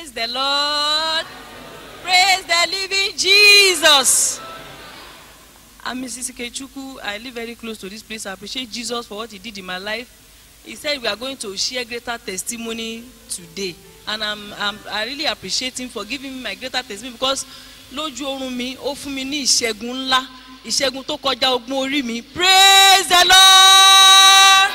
Praise the Lord. Praise the living Jesus. I'm Mrs. Kechuku. I live very close to this place. I appreciate Jesus for what he did in my life. He said we are going to share greater testimony today. And I'm, I'm, I really appreciate him for giving me my greater testimony because lójú oorun mi, ó fún mi ní ìṣẹ́gun ńlá, ìṣẹ́gun tó kọjá ogun orí mi. Praise the Lord.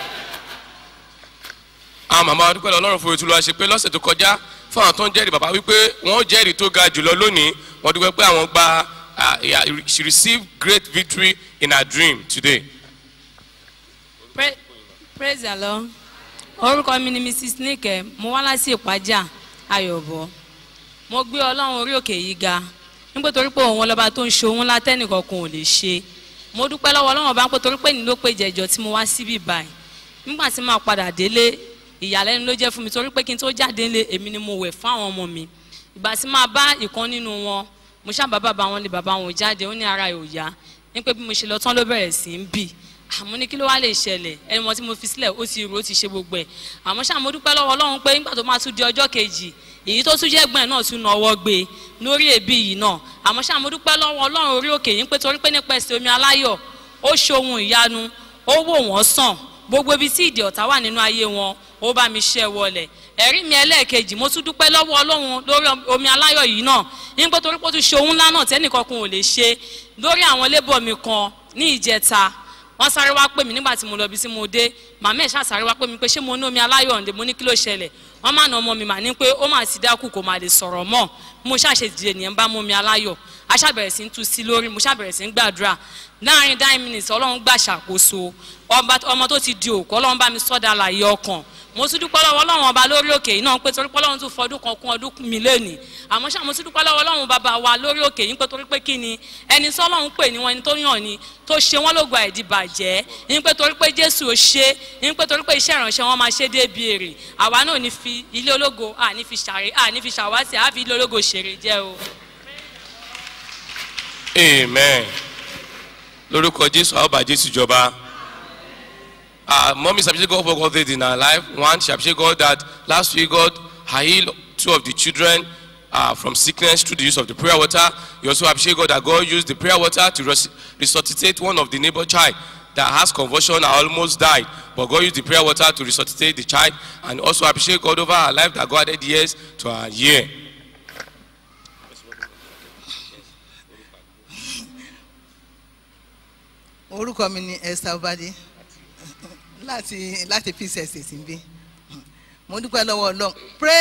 àwọn màmá wa dúpẹ́ lọ ọlọ́run fún ètùlù àṣẹ pé lọ́sẹ̀ tó kọjá fún àwọn tó ń jẹ́rìí bàbá wípé wọ́n jẹ́rìí tó ga jùlọ lónìí wọ́n dúpẹ́ pé àwọn gba ah, yeah, she received great victory in her dream today. Pra- praise the lord orúkọ mi ni mrs nike mo wá láti ìpájà ayọ̀bọ mo gbé ọlọ́run orí òkè yìí ga nígbà torí pé òun ọlọ́ba tó ń ṣe òun látẹ́nìkankan ò lè ṣe mo dúpẹ́ lọ́wọ́ ọlọ́run ọba ń pé torí pé ní ló pé jẹjọ tí mo wá síbí báyìí nígbà tí màá padà délé ìyàlẹ́nu ló jẹ́ fún mi torí pé kí n tó jáde ńlé èmi ni mo wẹ̀ fún àwọn ọmọ mi ìgbà tí máa bá ìkan nínú wọn mo ṣáà bá bàbá wọn lé bàbá wọn jáde ó ní ara ẹ̀ ò yá ní pé bí mo ṣe lọ tán ló bẹ̀rẹ̀ sí ń bì àmọ́ ní kí ló wá lè ṣẹlẹ̀ ẹni wọn tí mo fi sílẹ̀ ó ti rò ó ti ṣe gbogbo ẹ̀ àmọ́ ṣáà mo dúpẹ́ lọ́wọ́ ọlọ́run pé nígbà tó máa tún di ọjọ́ kejì èyí tó tún jẹ́ gbọ́n ẹ̀ náà tún nọwọ́ gbé e lórí èébì yìí náà àmọ́ ṣáà mo dúpẹ́ lọ́wọ́ ọlọ́run orí òkè yìí pé torí pé nípa ẹsẹ̀ omi aláyọ̀ ó ṣohun ìyanu ó wò wọ́n sàn gbogbo ibi tí ìdè ọ̀tá wà nínú ayé wọn ó bá mi ṣẹ́ wọlẹ̀ ẹ̀rí mi ẹlẹ́ẹ̀kejì mo tún dúpẹ́ lọ́wọ́ ọlọ́run lórí omi aláyọ̀ yìí náà nígbà torí pé ó tún ṣe ohun ńlá náà tẹ́nìkankan ò lè ṣe lórí àwọn lébọ̀ mi kan ní ìjẹta wọ́n sáré wá pè mí nígbà tí mo lọ bí tí mo dé màmá ẹ̀ ṣáà sáré wá pè mí pé ṣé mo ní omi aláyọ̀ ǹdè mo ní kí ló ṣẹlẹ̀ wọ́n má na ọmọ mi mà ní pé ó mà ti dákú kò má lè sọ̀rọ̀ mọ́ mo ṣàṣe dìde nìyẹn bá mú omi aláyọ̀ a ṣàbẹ̀rẹ̀ sí ń tu sí lórí mo ṣàbẹ̀rẹ̀ sí ń gbàdúrà láàrin nine minutes ọlọ́run gbà ṣàkóso ọba ọmọ tó ti di òkú ọlọ́run bá mi sọ́dà láàyè ọkàn mo tún dúpẹ́ lọ́wọ́ ọlọ́run ọba lórí òkè yìí náà pé torí pé ọlọ́run tún fọdún kan kún ọdún mi lónìí àmọ́ ṣá mo tún dúpẹ́ lọ́wọ́ ọlọ́run bàbá wa lórí òkè yìí pé torí pé kí ni ẹni tí ọlọ́run pè ní wọn ẹni tó yàn ni tó ṣe wọ́n lógo àìdí bàjẹ́ ní pé torí pé jésù ò ṣe ní pé torí pé iṣẹ́ ìránṣẹ́ wọn máa ṣe débi èrè àwa náà ní fi ilé ológo à ní fi ṣàrè à ní fi ṣàwátì à fi ilé ológo ṣèrè jẹ́ o. amen lórúkọ jésù àwọn bá jésù jọba uh, mommy appreciate God for God did in her life one she appreciate God that last week God had healed two of the children uh, from sickness through the use of the prayer water you also appreciate God that God used the prayer water to res resuscitate one of the neighbor child that has convulsion and almost died but God used the prayer water to resuscitate the child and also appreciate God over her life that God added years to her year. orúkọ mi ni esther obade láti láti peace estate ń bí mo dúpẹ́ lọ́wọ́ ọlọ́run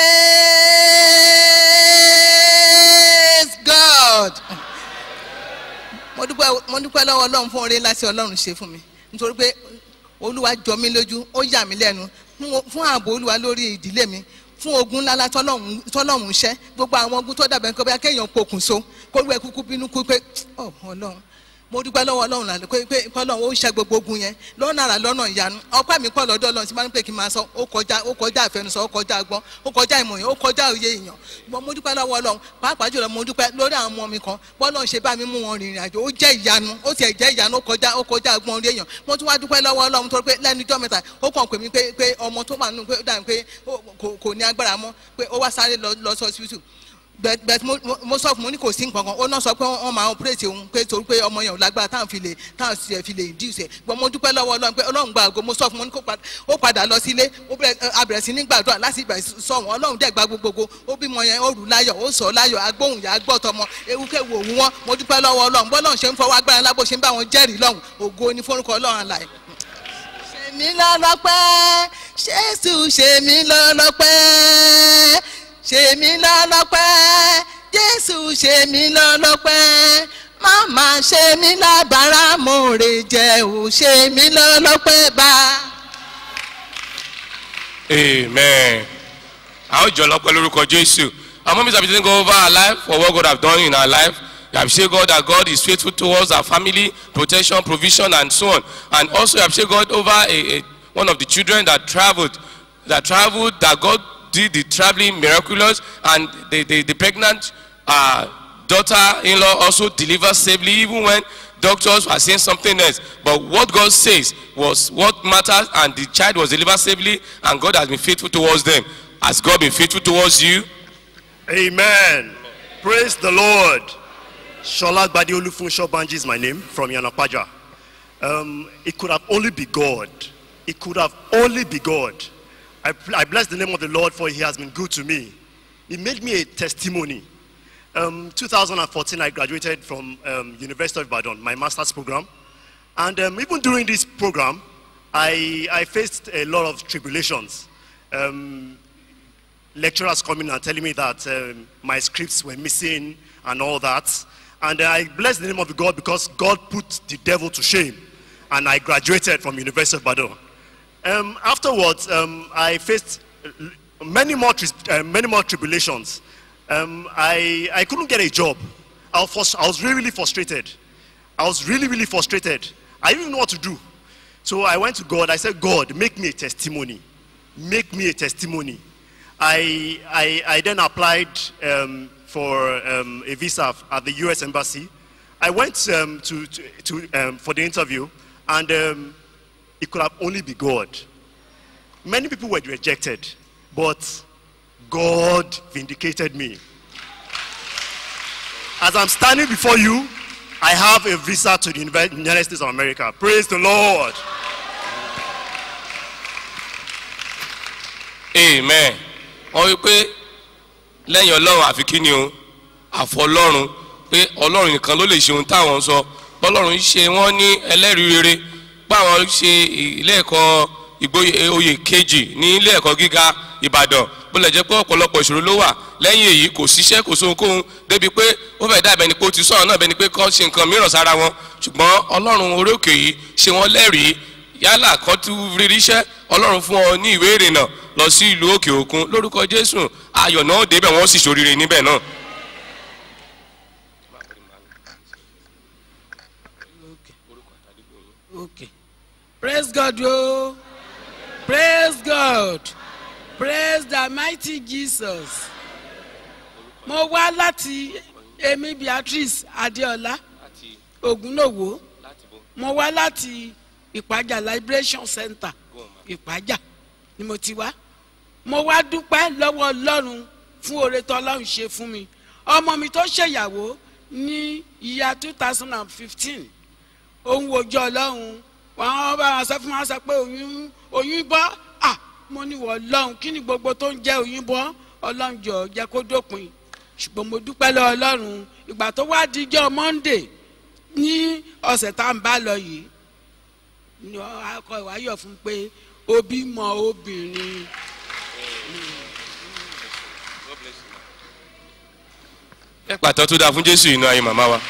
praise god mo dúpẹ́ mo dúpẹ́ lọ́wọ́ ọlọ́run fún oore láti ọlọ́run ṣe fún mi nítorí pé olúwa jọ mí lójú ó yà mí lẹ́nu fún- fún ààbò olúwa lórí ìdílé mi fún ogun ńlá tọ́lọ́run tọ́lọ́run ṣẹ́ gbogbo àwọn ogun tó dàbẹ̀ nǹkan bí akéèyàn pokùnso kó lu ẹ kúkú bínú kú pé ọ ọlọ́run mo dúpẹ́ lọ́wọ́ ọlọ́run lálẹ́ pé pé ọlọ́run ó ṣe gbogbo ogun yẹn lọ́nà àrà lọ́nà ìyanu ọpẹ́ mi pọ̀ lọ́dọ̀ ọlọ́run tí bá ń pè kí n máa sọ ó kọjá ó kọjá àfẹnusọ ó kọjá agbọ́n ó kọjá ìmọ̀yàn ó kọjá òye èèyàn ṣùgbọ́n mo dúpẹ́ lọ́wọ́ ọlọ́run pàápàá jùlọ mo dúpẹ́ lórí àwọn ọmọ mi kan bọ́lọ́run ṣe bá mi mú wọn rìnrìn àjò ó jẹ́ ìyanu ó tiẹ̀ jẹ́ ìyanu ó kọjá ó kọjá agbọ́n orí èèyàn mo tún wá dúpẹ́ lọ́wọ́ ọlọ́run tó pé lẹ́nu ijọ́ mẹ́ta ó kàn pè mí pé pé ọmọ tó wà nínú pé ó dà pé ó- kò- kò ní agbára mọ́ pé ó wá sáré lọ lọ sí hospital bẹẹ bẹẹ mo mo- mo sọ fún mo ní kò sí nǹkan kan ó náà sọ pé wọn máa operate òun pé torí pé ọmọ yẹn ò lágbára táwọn fi lè táwọn sì fi lè induce ẹ gbọ́n mo dúpẹ́ lọ́wọ́ ọlọ́run pé ọlọ́run gba àgọ́ mo sọ fún mo ní kó padà ó padà lọ sílé ó bẹ̀rẹ̀ a bẹ̀rẹ̀ sí ní gbàdúrà láti ìgbà sọ wọn ọlọ́run dẹ̀ gba gbogbogbò ó bímọ yẹn ó rù láyọ̀ ó sọ láyọ̀ agbóhùn yà á gbọ́ tọmọ ewúkẹ́wò òun wọn mo dúpẹ́ lọ́wọ́ ọlọ́run bọ́lọ́run ṣe ń fọwọ́ agbára lábò ṣe ń bá wọn jẹ́rìí lọ́hùn ògo ní forúkọ ọlọ́run àlàyé ṣe mí lọ́lọ́pẹ́ jésù ṣe mí lọ́lọ́pẹ́ ṣe mí lọ́lọ́pẹ́ jésù ṣe mí lọ́lọ́pẹ́ máma ṣe mí lábàárà mo rè jẹ́ ò ṣe mí lọ́lọ́pẹ́ bá. Amen. Àwọn ìjọ lọ́pẹ́ lórúkọ Jésù. Our mom is appreciating God over our life for what God have done in our life. We appreciate God that God is faithful towards our family, protection, provision, and so on. And also we appreciate God over a, a, one of the children that traveled, that traveled, that God did the traveling miraculous, and the, the, the pregnant uh, daughter-in-law also delivered safely, even when doctors were saying something else. But what God says was what matters, and the child was delivered safely, and God has been faithful towards them. Has God been faithful towards you? Amen. Praise the Lord. Shola Gbadi Olufunsho Banji is my name from Yanapaja. Um, it could have only be God. It could have only be God. I, I bless the name of the Lord for he has been good to me. He made me a testimony. Um, 2014, I graduated from um, University of Ibadan, my master's program. And um, even during this program, I, I faced a lot of tribulations. Um, lecturers coming and telling me that um, my scripts were missing and all that. And I bless the name of God because God put the devil to shame. And I graduated from University of Badon. Um, afterwards, um, I faced uh, many more, tri- uh, many more tribulations. Um, I, I couldn't get a job. I was, frus- I was really, really frustrated. I was really, really frustrated. I didn't know what to do. So I went to God. I said, God, make me a testimony. Make me a testimony. I, I, I then applied um, for um, a visa at the US Embassy. I went um, to, to, to, um, for the interview, and um, it could have only be God. Many people were rejected, but God vindicated me. As I'm standing before you, I have a visa to the Univer- United States of America. Praise the Lord. amen wọ́n wí pé lẹ́yìn ọlọ́run àfi kí ni o àfọlọ́run pé ọlọ́run nìkan ló lè ṣe ohun táwọn ń sọ bọ́lọ́run ṣe wọ́n ní ẹlẹ́rìí rere páwọn ṣe ilé ẹ̀kọ́ ìgboyè oyè kejì ní ilé ẹ̀kọ́ gíga ìbàdàn bó lè jẹ́ pé ọ̀pọ̀lọpọ̀ ìṣòro ló wà lẹ́yìn èyí kò síṣẹ́ kò sóhunkóhun débi pé ó fẹ́ dàbẹ̀ ni pé ó ti sọ̀rọ̀ náà bẹ́ni pé kọ́ ṣe nǹkan mìíràn sára wọn ṣùgbọ́n ọlọ́run orí òkè yìí ṣe wọ́n lẹ́rìí yálà kan tún rírí iṣẹ́ ọlọ́run fún ọ ní ìwé ìrìnnà lọ sí ìlú òkè òkun lórúkọ jésù ayọ̀ náà débẹ̀ wọ́n sì ṣoríire níbẹ̀ náà. Okay. Praise God, yo. Praise God. Praise the mighty Jesus. Mo wá láti Emi Beatrice Adeola Ogunlowo. Mo wá láti Ìpàjà Liberation Center Ìpàjà ni mo ti wá. Mo wá dúpẹ́ lọ́wọ́ Ọlọ́run fún oore tó Ọlọ́run ṣe fún mi. Ọmọ mi tó ṣèyàwó ní ìyá two thousand and fifteen òun wojú ọlọ́run wọn bá wọn sọ fún wọn sọ pé oyún oyún bọ́ à mo ní wọ ọlọ́run kí ni gbogbo tó ń jẹ́ oyún bọ́ ọlọ́run jọ jẹ́ kó dópin ṣùgbọ́n mo dúpẹ́ lọ ọlọ́run ìgbà tó wá dijọ́ monday ní ọ̀sẹ̀ tá à ń bá lọ yìí ni akọ ìwáyọ̀ fún pé òbí mọ obìnrin ẹ pàtó tó dáa fún jésù inú ayé màmá wa.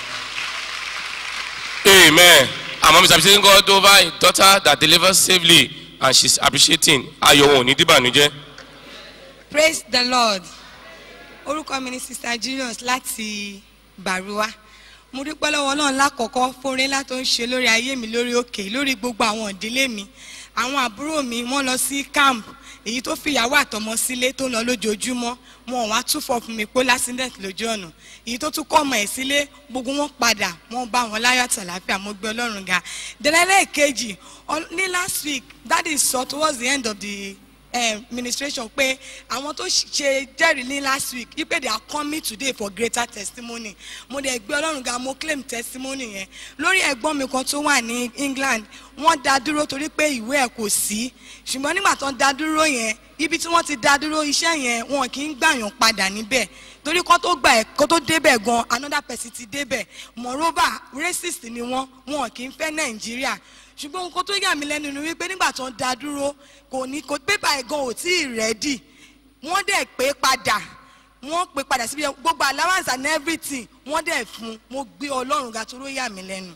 amen àmọ́ mr abisai god over a daughter that delivers safely and she is appreciating ayọ̀ wọn ò ní dìbànújẹ́. praise the lord orúkọ mi ni sister julius láti bàrúwá mo dúpẹ́ lọ́wọ́ náà lákọ̀ọ́kọ́ fóore ńlá tó ń ṣe lórí ayé mi lórí òkè lórí gbogbo àwọn ìdílé mi àwọn àbúrò mi wọ́n lọ sí camp èyí tó fìyàwó àtọmọ sílé tó ń lọ lójoojúmọ́ wọn ò wá túfọ̀ fún mi pé lásìndẹ̀t lójú ọ̀nà èyí tó tún kọ́ ọmọ ẹ̀ sílé gbogbo wọn padà wọn bá wọn láyọ̀ àtàláfíà mo gbé ọlọ́run ga dẹ́lẹ́lẹ́ kejì ní last week that is so towards the end of the um, ministration pé àwọn tó ṣe jẹ́rìí ní last week wípé they are coming today for greater testimony mo dẹ̀ gbé ọlọ́run ga mo claim testimony yẹn lórí ẹ̀gbọ́n mi kan tó wà ní england wọ́n dá dúró torí pé ìwé ẹ̀ kò sí ṣùgbọ́n nígbà tó ń dá dúró yẹn ibi tí wọ́n ti dá dúró iṣẹ́ yẹn wọn kì í gbàyàn padà níbẹ̀ torí kó tó gbà ẹ̀ kó tó débẹ̀ gan another person ti débẹ̀ moreover racist ni wọ́n wọn kì í fẹ́ nàìjíríà ṣùgbọ́n nǹkan tó yà mí lẹ́nu ni wípé nígbà tó ń da dúró kò ní kò pépà ẹ̀ gan ò tí ì rẹ́dì wọ́n dẹ̀ pé padà wọ́n pé padà síbi gbogbo allowance and everything wọ́n dẹ̀ fún mo gbé ọlọ́run ga toró yà mí lẹ́nu.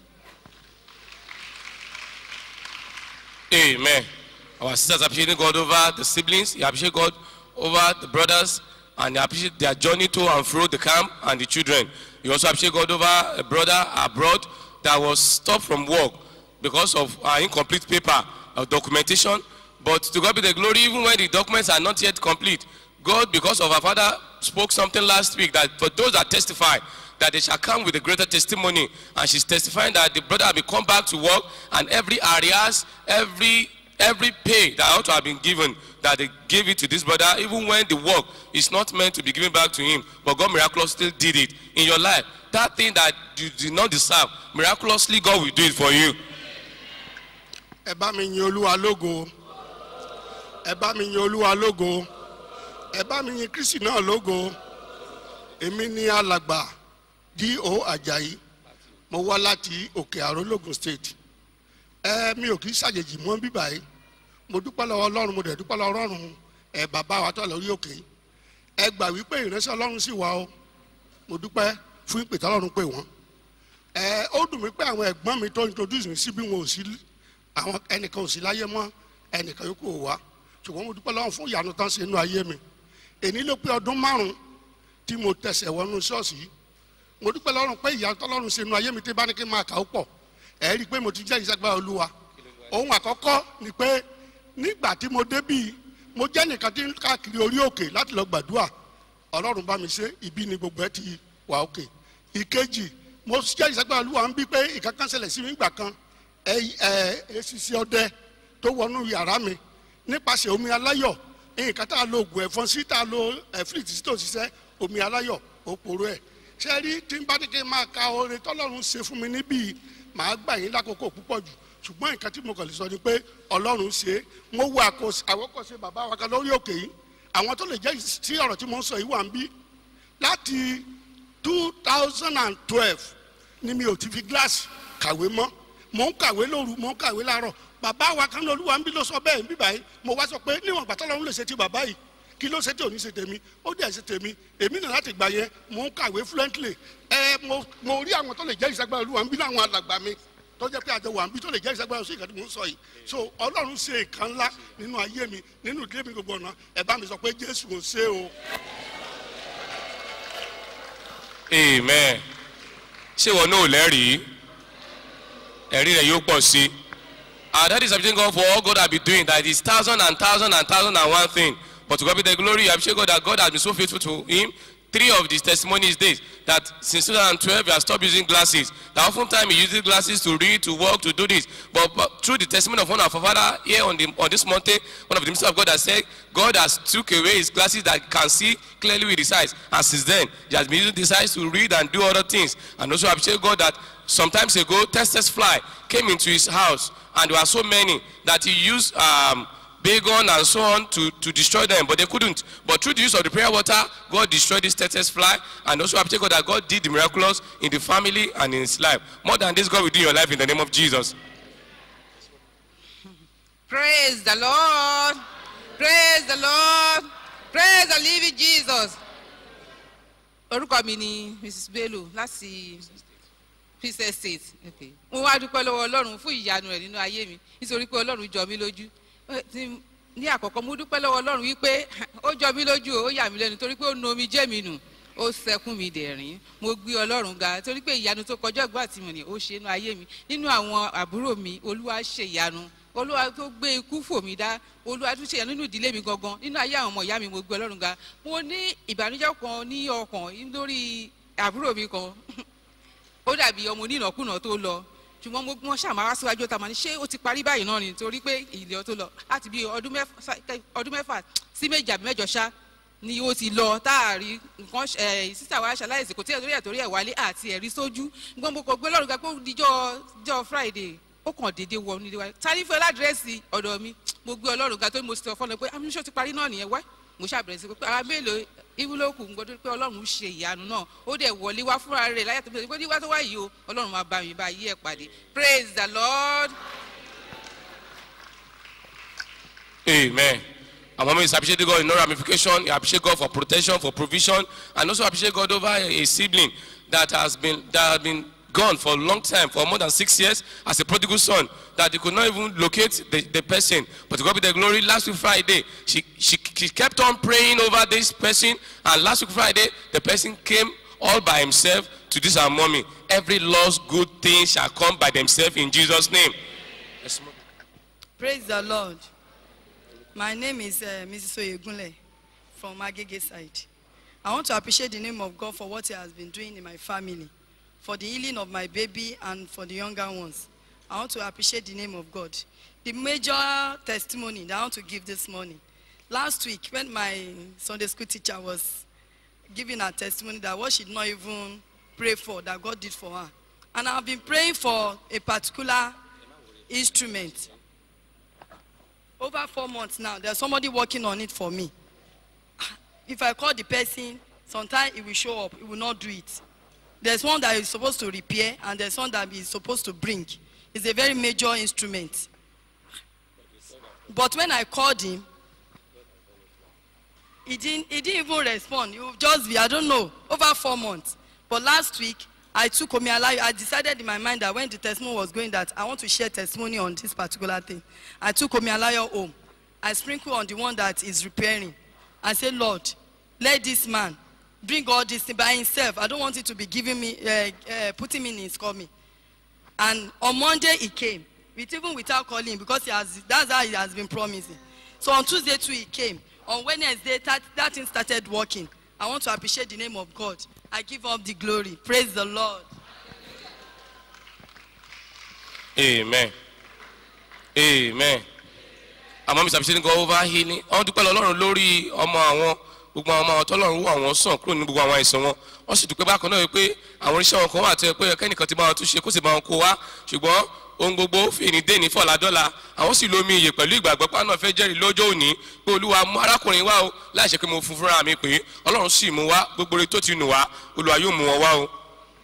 amen our sisters appreciating god over the siblings you appreciate god over the brothers and you appreciate their journey to and fro the camp and the children you also appreciate god over a brother abroad that was stopped from work because of uh, incomplete paper of documentation but to god be the glory even when the documents are not yet complete god because of our father spoke something last week that for those that testify that they shall come with a greater testimony and she's testifying that the brother will come back to work and every areas every every pay that ought to have been given, that they gave it to this brother, even when the work is not meant to be given back to him, but God miraculously still did it in your life. That thing that you did not deserve, miraculously God will do it for you. ẹ bá mi yin olúwa lógo ẹ bá mi yin olúwa lógo ẹ bá mi yin kristi náà lógo èmi ní alàgbà D.O. ajayi mo wá láti òkè àrò logun state ẹ mi ò kì í ṣàjèjì mọ́ bíbá yìí mo dúpẹ́ lọ́wọ́ ọlọ́run mo dẹ̀ dúpẹ́ lọ́wọ́ ọlọ́run ẹ bàbá wa tó lórí òkè ẹ gbà wípé ìránṣẹ́ ọlọ́run sì wà o mo dúpẹ́ fún ìpè tọ́lọ́run pè wọ́n ẹ ó dùn mí pé àwọn ẹ̀gbọ́n mi tó introduce mi sí bí wọn ò sí àwọn ẹnìkan ò sí láyé mọ́ ẹnìkan yòókù ò wá ṣùgbọ́n mo dúpẹ́ lọ́wọ́ fún ìyanu tán ṣe inú ayé mi èní ló pé ọdún márùn-ún tí mo tẹ̀sẹ̀ wọnú ṣọ́ọ̀ṣì yìí mo dúpẹ́ lọ́rùn pé ìyanu tọ́lọ́run ṣe inú ayé mi tí bá ní kí n máa kà ó pọ̀ ẹ̀ rí i pé mo ti jẹ́ ìṣẹ́gbà olúwa ohun àkọ́kọ́ ni pé nígbà tí mo débì mo jẹ́ nìkan tí ń káàkiri orí òkè láti lọ gbàdúrà ọlọ́run bá mi ṣe ibi ni gbogbo ẹ ti wà òkè ìkejì mo jẹ́ ìṣẹ́gbà olúwa ń bí pé ìkankan ṣẹlẹ̀ sí mi ìgbà kan ẹ ẹ esisi ọdẹ tó wọnú yàrá mi nípasẹ̀ omi aláyọ̀ nǹkan tá a lo oògùn ẹ̀fọn sí tá a lo ẹ̀fíìtì sí tó ṣiṣẹ́ omi aláyọ̀ òpòrò ẹ̀ ṣé rí tí n bá ní kí n máa ka oore tọ́lọ́run ṣe fún mi níbí màá gbà yín lákòókò púpọ̀ jù ṣùgbọ́n nǹkan tí mo kàn lè sọ ni pé ọlọ́run ṣe é mo wo àkọs- àwòkọ́ṣe bàbá wa kan lórí òkè yìí àwọn tó lè jẹ́ sí ọ̀rọ̀ tí mo ń sọ yìí wà ń bí láti two thousand and twelve ni mi ò ti fi gíláàsì kàwé mọ́ mò ń kàwé lóru mò ń kàwé láàárọ̀ bàbá wa kan lóluwa ń bí ló sọ bẹ́ẹ̀ ń bí báyìí mo wá sọ pé níwọ̀n gbàtọ́ lọ́run lè ṣe ti bàbá yìí kí ló ṣe tí ò ní ṣe tèmi ó dẹ̀ ṣe tèmi èmi náà láti gbà yẹn mò ń kàwé fluently ẹ mo mo rí àwọn tó lè jẹ́ ìṣẹ́gbẹ́ olúwa ń bí láwọn alàgbà mi tó jẹ́ pé àjọ wà ń bí tó lè jẹ́ ìṣẹ́gbẹ́ sí ìkàtí mò ń sọ yìí so ọlọ́run ṣe nǹkan ńlá nínú ayé mi nínú ìdílé mi gbogbo ọ̀nà ẹ bá mi sọ pé jésù ò ṣe o. amen ṣé wọn náà lẹ́rìí ẹ̀rí rẹ̀ yóò pọ̀ sí i that is something God for all God has been doing that is thousand and thousand and thousand and one thing but to God be the glory I appreciate God that God has been so faithful to him three of these testimonies days that since 2012 he has stopped using glasses that often time he uses glasses to read to work to do this but, but through the testimony of one of our father here on the on this mountain one of the ministers of God has said God has took away his glasses that can see clearly with his eyes and since then he has been using these eyes to read and do other things and also I appreciate God that sometimes ago testes fly came into his house and there were so many that he used um, Bagon and so on to, to destroy them, but they couldn't. But through the use of the prayer water, God destroyed this Tetris fly, and also I appreciate God that God did the miraculous in the family and in his life. More than this, God will do in your life in the name of Jesus. Praise the Lord. Praise the Lord. Praise the living Jesus. Orúkọ mi ni Mrs. Bello láti Peace Estate. Okay. Mo wá dúpẹ́ lọ́wọ́ Ọlọ́run fún ìyanu rẹ̀ nínú ayé mi nítorí pé Ọlọ́run jọ mí lójú. Ẹ, tí- Ní àkọ́kọ́ mo dúpẹ́ lọ́wọ́ Ọlọ́run wípé ó jọ mí lójú o, ó yà mí lẹ́nu torí pé ó nu omi jẹ́ mi nù. Ó sẹkún mi dẹ̀rín. Mo gbé Ọlọ́run ga torí pé ìyanu tó kọjá ìgbà tí mo ní ó ṣe inú ayé mi. Nínú àwọn àbúrò mi, Olúwa ṣe ìyanu olúwa tó gbé ikú fò mí dá olúwa tó ṣe yàn nínú ìdílé mi gangan nínú ayé àwọn ọmọ ìyá mi mo gbé ọlọ́run ga mo ní ìbànújẹ́ kan ní ọkàn lórí àbúrò mi kan ó dàbí ọmọ onínàkúnà tó lọ ṣùgbọ́n mo wọ́n ṣàmà wá síwájú ọ̀tá mà ní ṣé ó ti parí báyìí náà ni torí pé ìlẹ̀ tó lọ láti bí ọdún mẹ́fà ọdún mẹ́fà sí méjì àbí mẹ́jọ ṣá ni ó ti lọ táàrí nǹkan ẹ sísà wa ṣaláìsì kò tí ẹ torí ẹ torí ẹ wálé àti ẹ̀rí sójú gbọ́n mo kò gbé lọ́rùn ga pé ó dijọ́ dijọ́ friday ó kàn déédéé wọ nílé wa tani fún ẹ ládírẹ́sì ọ̀dọ̀ mi mo gbé ọlọ́run ga tó mo sọ fọ́nà pé amúṣọ́ ti parí náà nìyẹn wá mo ṣàbẹ̀rẹ̀ sí pé ara mélòó ìwúlòkù gbọdọ̀ pé ọlọ́run ṣe ìyanu náà ó dẹ̀ wọlé wá fúnra rẹ̀ láyà tó bẹ̀rẹ̀ pé nígbà tó wá yìí o ọlọ́run máa bá mi bá yí ẹ̀ pàdé praise the lord. Amen. And mama is appreciating God in no ramification. He appreciate God for protection, for provision, and also appreciate God over a, a sibling that has been that has been gone for a long time, for more than six years, as a prodigal son, that he could not even locate the, the person. But to God be the glory, last week Friday, she, she, she kept on praying over this person, and last week Friday, the person came all by himself to this our mommy. Every lost good thing shall come by themselves in Jesus' name. Yes, ma'am. Praise the Lord. My name is uh, Mrs. Oyegunle from Agege side. I want to appreciate the name of God for what He has been doing in my family, for the healing of my baby and for the younger ones. I want to appreciate the name of God. the major testimony that I want to give this morning. Last week, when my Sunday school teacher was giving her testimony that what she did not even pray for, that God did for her. And I've been praying for a particular instrument. Over four months now, there's somebody working on it for me. If I call the person, sometimes it will show up, it will not do it. There's one that is supposed to repair, and there's one that is supposed to bring. It's a very major instrument. But when I called him, he didn't, he didn't even respond. He would just be, I don't know, over four months. But last week, I took Omialayo. I decided in my mind that when the testimony was going that I want to share testimony on this particular thing. I took Omialayo home. I sprinkled on the one that is repairing. I said, Lord, let this man bring all this thing by himself. I don't want it to be giving me, uh, uh, putting me in his coming. And on Monday he came, with, even without calling, because he has, that's how he has been promising. So on Tuesday too he came. On Wednesday that, that thing started working. I want to appreciate the name of God. I give up the glory. Praise the Lord. amen amen àmọ́ mi sàbíṣe ní go over healing wọ́n dúpẹ́ lọ́lọ́run lórí ọmọ àwọn gbogbo àwọn ọmọ àwọn tọ́lọ́run wọ àwọn sàn kúrò ní gbogbo àwọn àìsàn wọn wọ́n sì dúpẹ́ bákan náà wípé àwọn oníṣẹ́ wọn kan wà tẹ́ pé kẹ́nìkan ti bá wọn tún ṣe kó sì bá wọn kó wá ṣùgbọ́n ohun gbogbo fìní déni fọ̀làdọ́là àwọn sì lómi iyè pẹ̀lú ìgbàgbọ́ pé àwọn fẹ́ jẹ́rìí lọ́jọ́ òní pé olúwa mú arákùnrin wá o láì ṣe pé mo fún fúnra mi pé ọlọ́run sì mú wá gbogbo rẹ̀ tó ti nù wá olúwa yóò mú wọn wá o.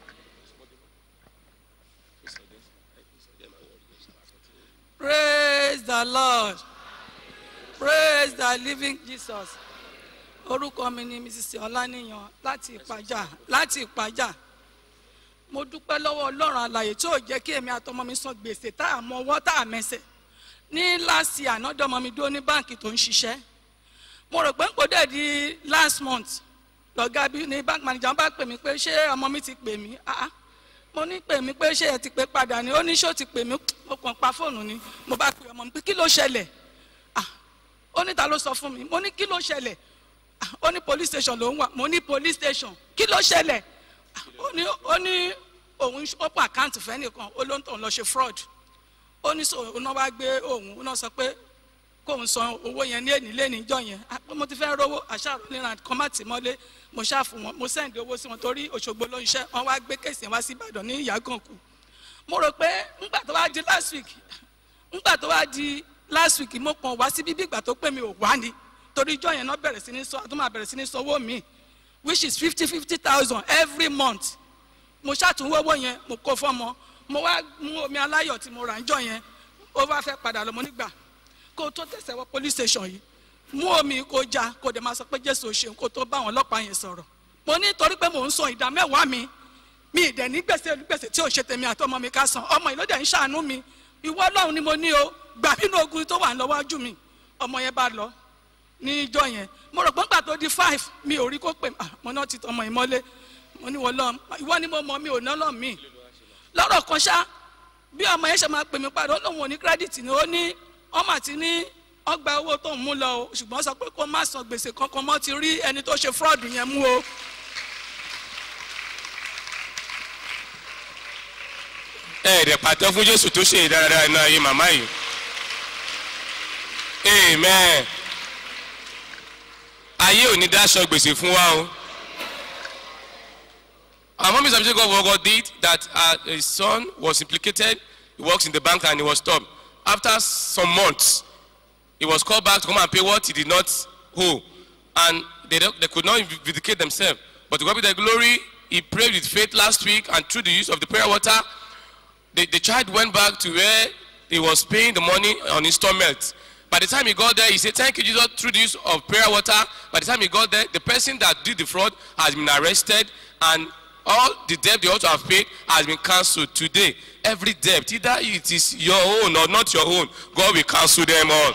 praise the lord praise the living jesus orúkọ mi ni mrs ọláníyàn láti ìpàjà láti ìpàjà mo dúpẹ́ lọ́wọ́ ọlọ́run àlàyé tí ò jẹ́ kí èmi àtọmọ mi san gbèsè tá a mọ ọwọ́ tá a mẹsẹ̀ ní last year ànádọ́ ọmọ mi dúró ní báǹkì tó ń ṣiṣẹ́ mo rò pé n kò dẹ̀ di last month lọ́gá bí ní bank manager bá pè mí pé ṣé ọmọ mi ti pè mí ah ah mo ní pè mí pé ṣé ẹ ti pè padà ni ó ní ṣó ti pè mí mo kàn pa fóònù ni mo bá pè ọmọ mi pé kí ló ṣẹlẹ̀ ah ó ní ta ló sọ fún mi mo ní kí ló ṣẹlẹ̀ ah ó ní police station ló ń wà mo ní police station kí ló ṣẹlẹ̀ ah ó ní ó ní òun open account fẹ́ nìkan ó ló ń tàn lọ ṣe fraud ó ní sọ òun náà wá gbé òun ó náà sọ pé kóun san owó yẹn ní èní lẹ́ni ìjọ yẹn ah mo ti fẹ́ rówó àṣàrò níran kan má tì mọ́lé mo ṣáà fún wọn mo sẹ́ǹdì owó sí wọn torí òṣogbo ló ń ṣẹ́ wọn wá gbé kéèsì wá sí ìbàdàn ní ìyàgànkù mo rò pé ńgbà tó wá di last week ńgbà tó wá di last week mo kàn wá sí bíbí ìgbà tó pè mí ò wá ni torí ìjọ yẹn náà bẹ̀rẹ̀ sí ní sọ àtúmọ̀ bẹ̀rẹ̀ sí ní sọ owó mi which is fifty fifty thousand every month mo ṣàtúnwó owó yẹn mo kó fọ́mọ mo wá mú omi aláyọ̀ tí mo rà ń jọ yẹn ó wá fẹ́ padà lọ mo nígbà kó o tó tẹ̀sẹ̀ wọ police station yìí mú omi kó já kó o dẹ̀ máa sọ pé jésù ò ṣeun kó o tó bá àwọn ọlọ́pàá yẹn sọ̀rọ̀ mo ní torí pé mò ń san ìdá mẹ́wàá mi mi ìdẹ̀ ní gbèsè olùgbèsè tí ò ṣe tèmi àti ọmọ mi ká san ọmọ yìí ló dẹ̀ ń ṣàánú mi ìwọ ọlọ́run ni mo ní o gbà nínú ogun tó wà lọ́wọ́jú mi ọmọ yẹn bá lọ ní ìjọ yẹn mo rò pé nígbà tó di five mi ò rí kó pè ah mo náà ti tọmọ yìí mọ́lé mo ní wọ́n lọ ìwọ ni mo mọ mi ò ná lọ́ mi lọ́rọ̀ kan ṣá bí ọmọ yẹn ṣe máa pè mí padà ó lóun ò ní kírẹ́dìtì ni ó ní ọmọ àti ní ọgbà owó tó ń mú lọ o ṣùgbọ́n sọ pé kó má san gbèsè kankan mọ́ ti rí ẹni tó ṣe fraud yẹn mú o. ẹ ẹ̀dẹ̀ pàtẹ́ fún jésù tó ṣe ìdáradára náà yé màmá yìí amen ayé ò ní dáṣọ gbèsè fún wa o. Our mom is appreciating God for what God did that uh, his son was implicated. He works in the bank and he was stopped. After some months, he was called back to come and pay what he did not owe. And they, don't- they could not vindicate themselves. But to God be the glory, he prayed with faith last week and through the use of the prayer water, the, the child went back to where he was paying the money on installment. By the time he got there, he said, Thank you, Jesus, through the use of prayer water. By the time he got there, the person that did the fraud has been arrested and all the debt they ought to have paid has been cancelled today. Every debt, either it is your own or not your own, God will cancel them all.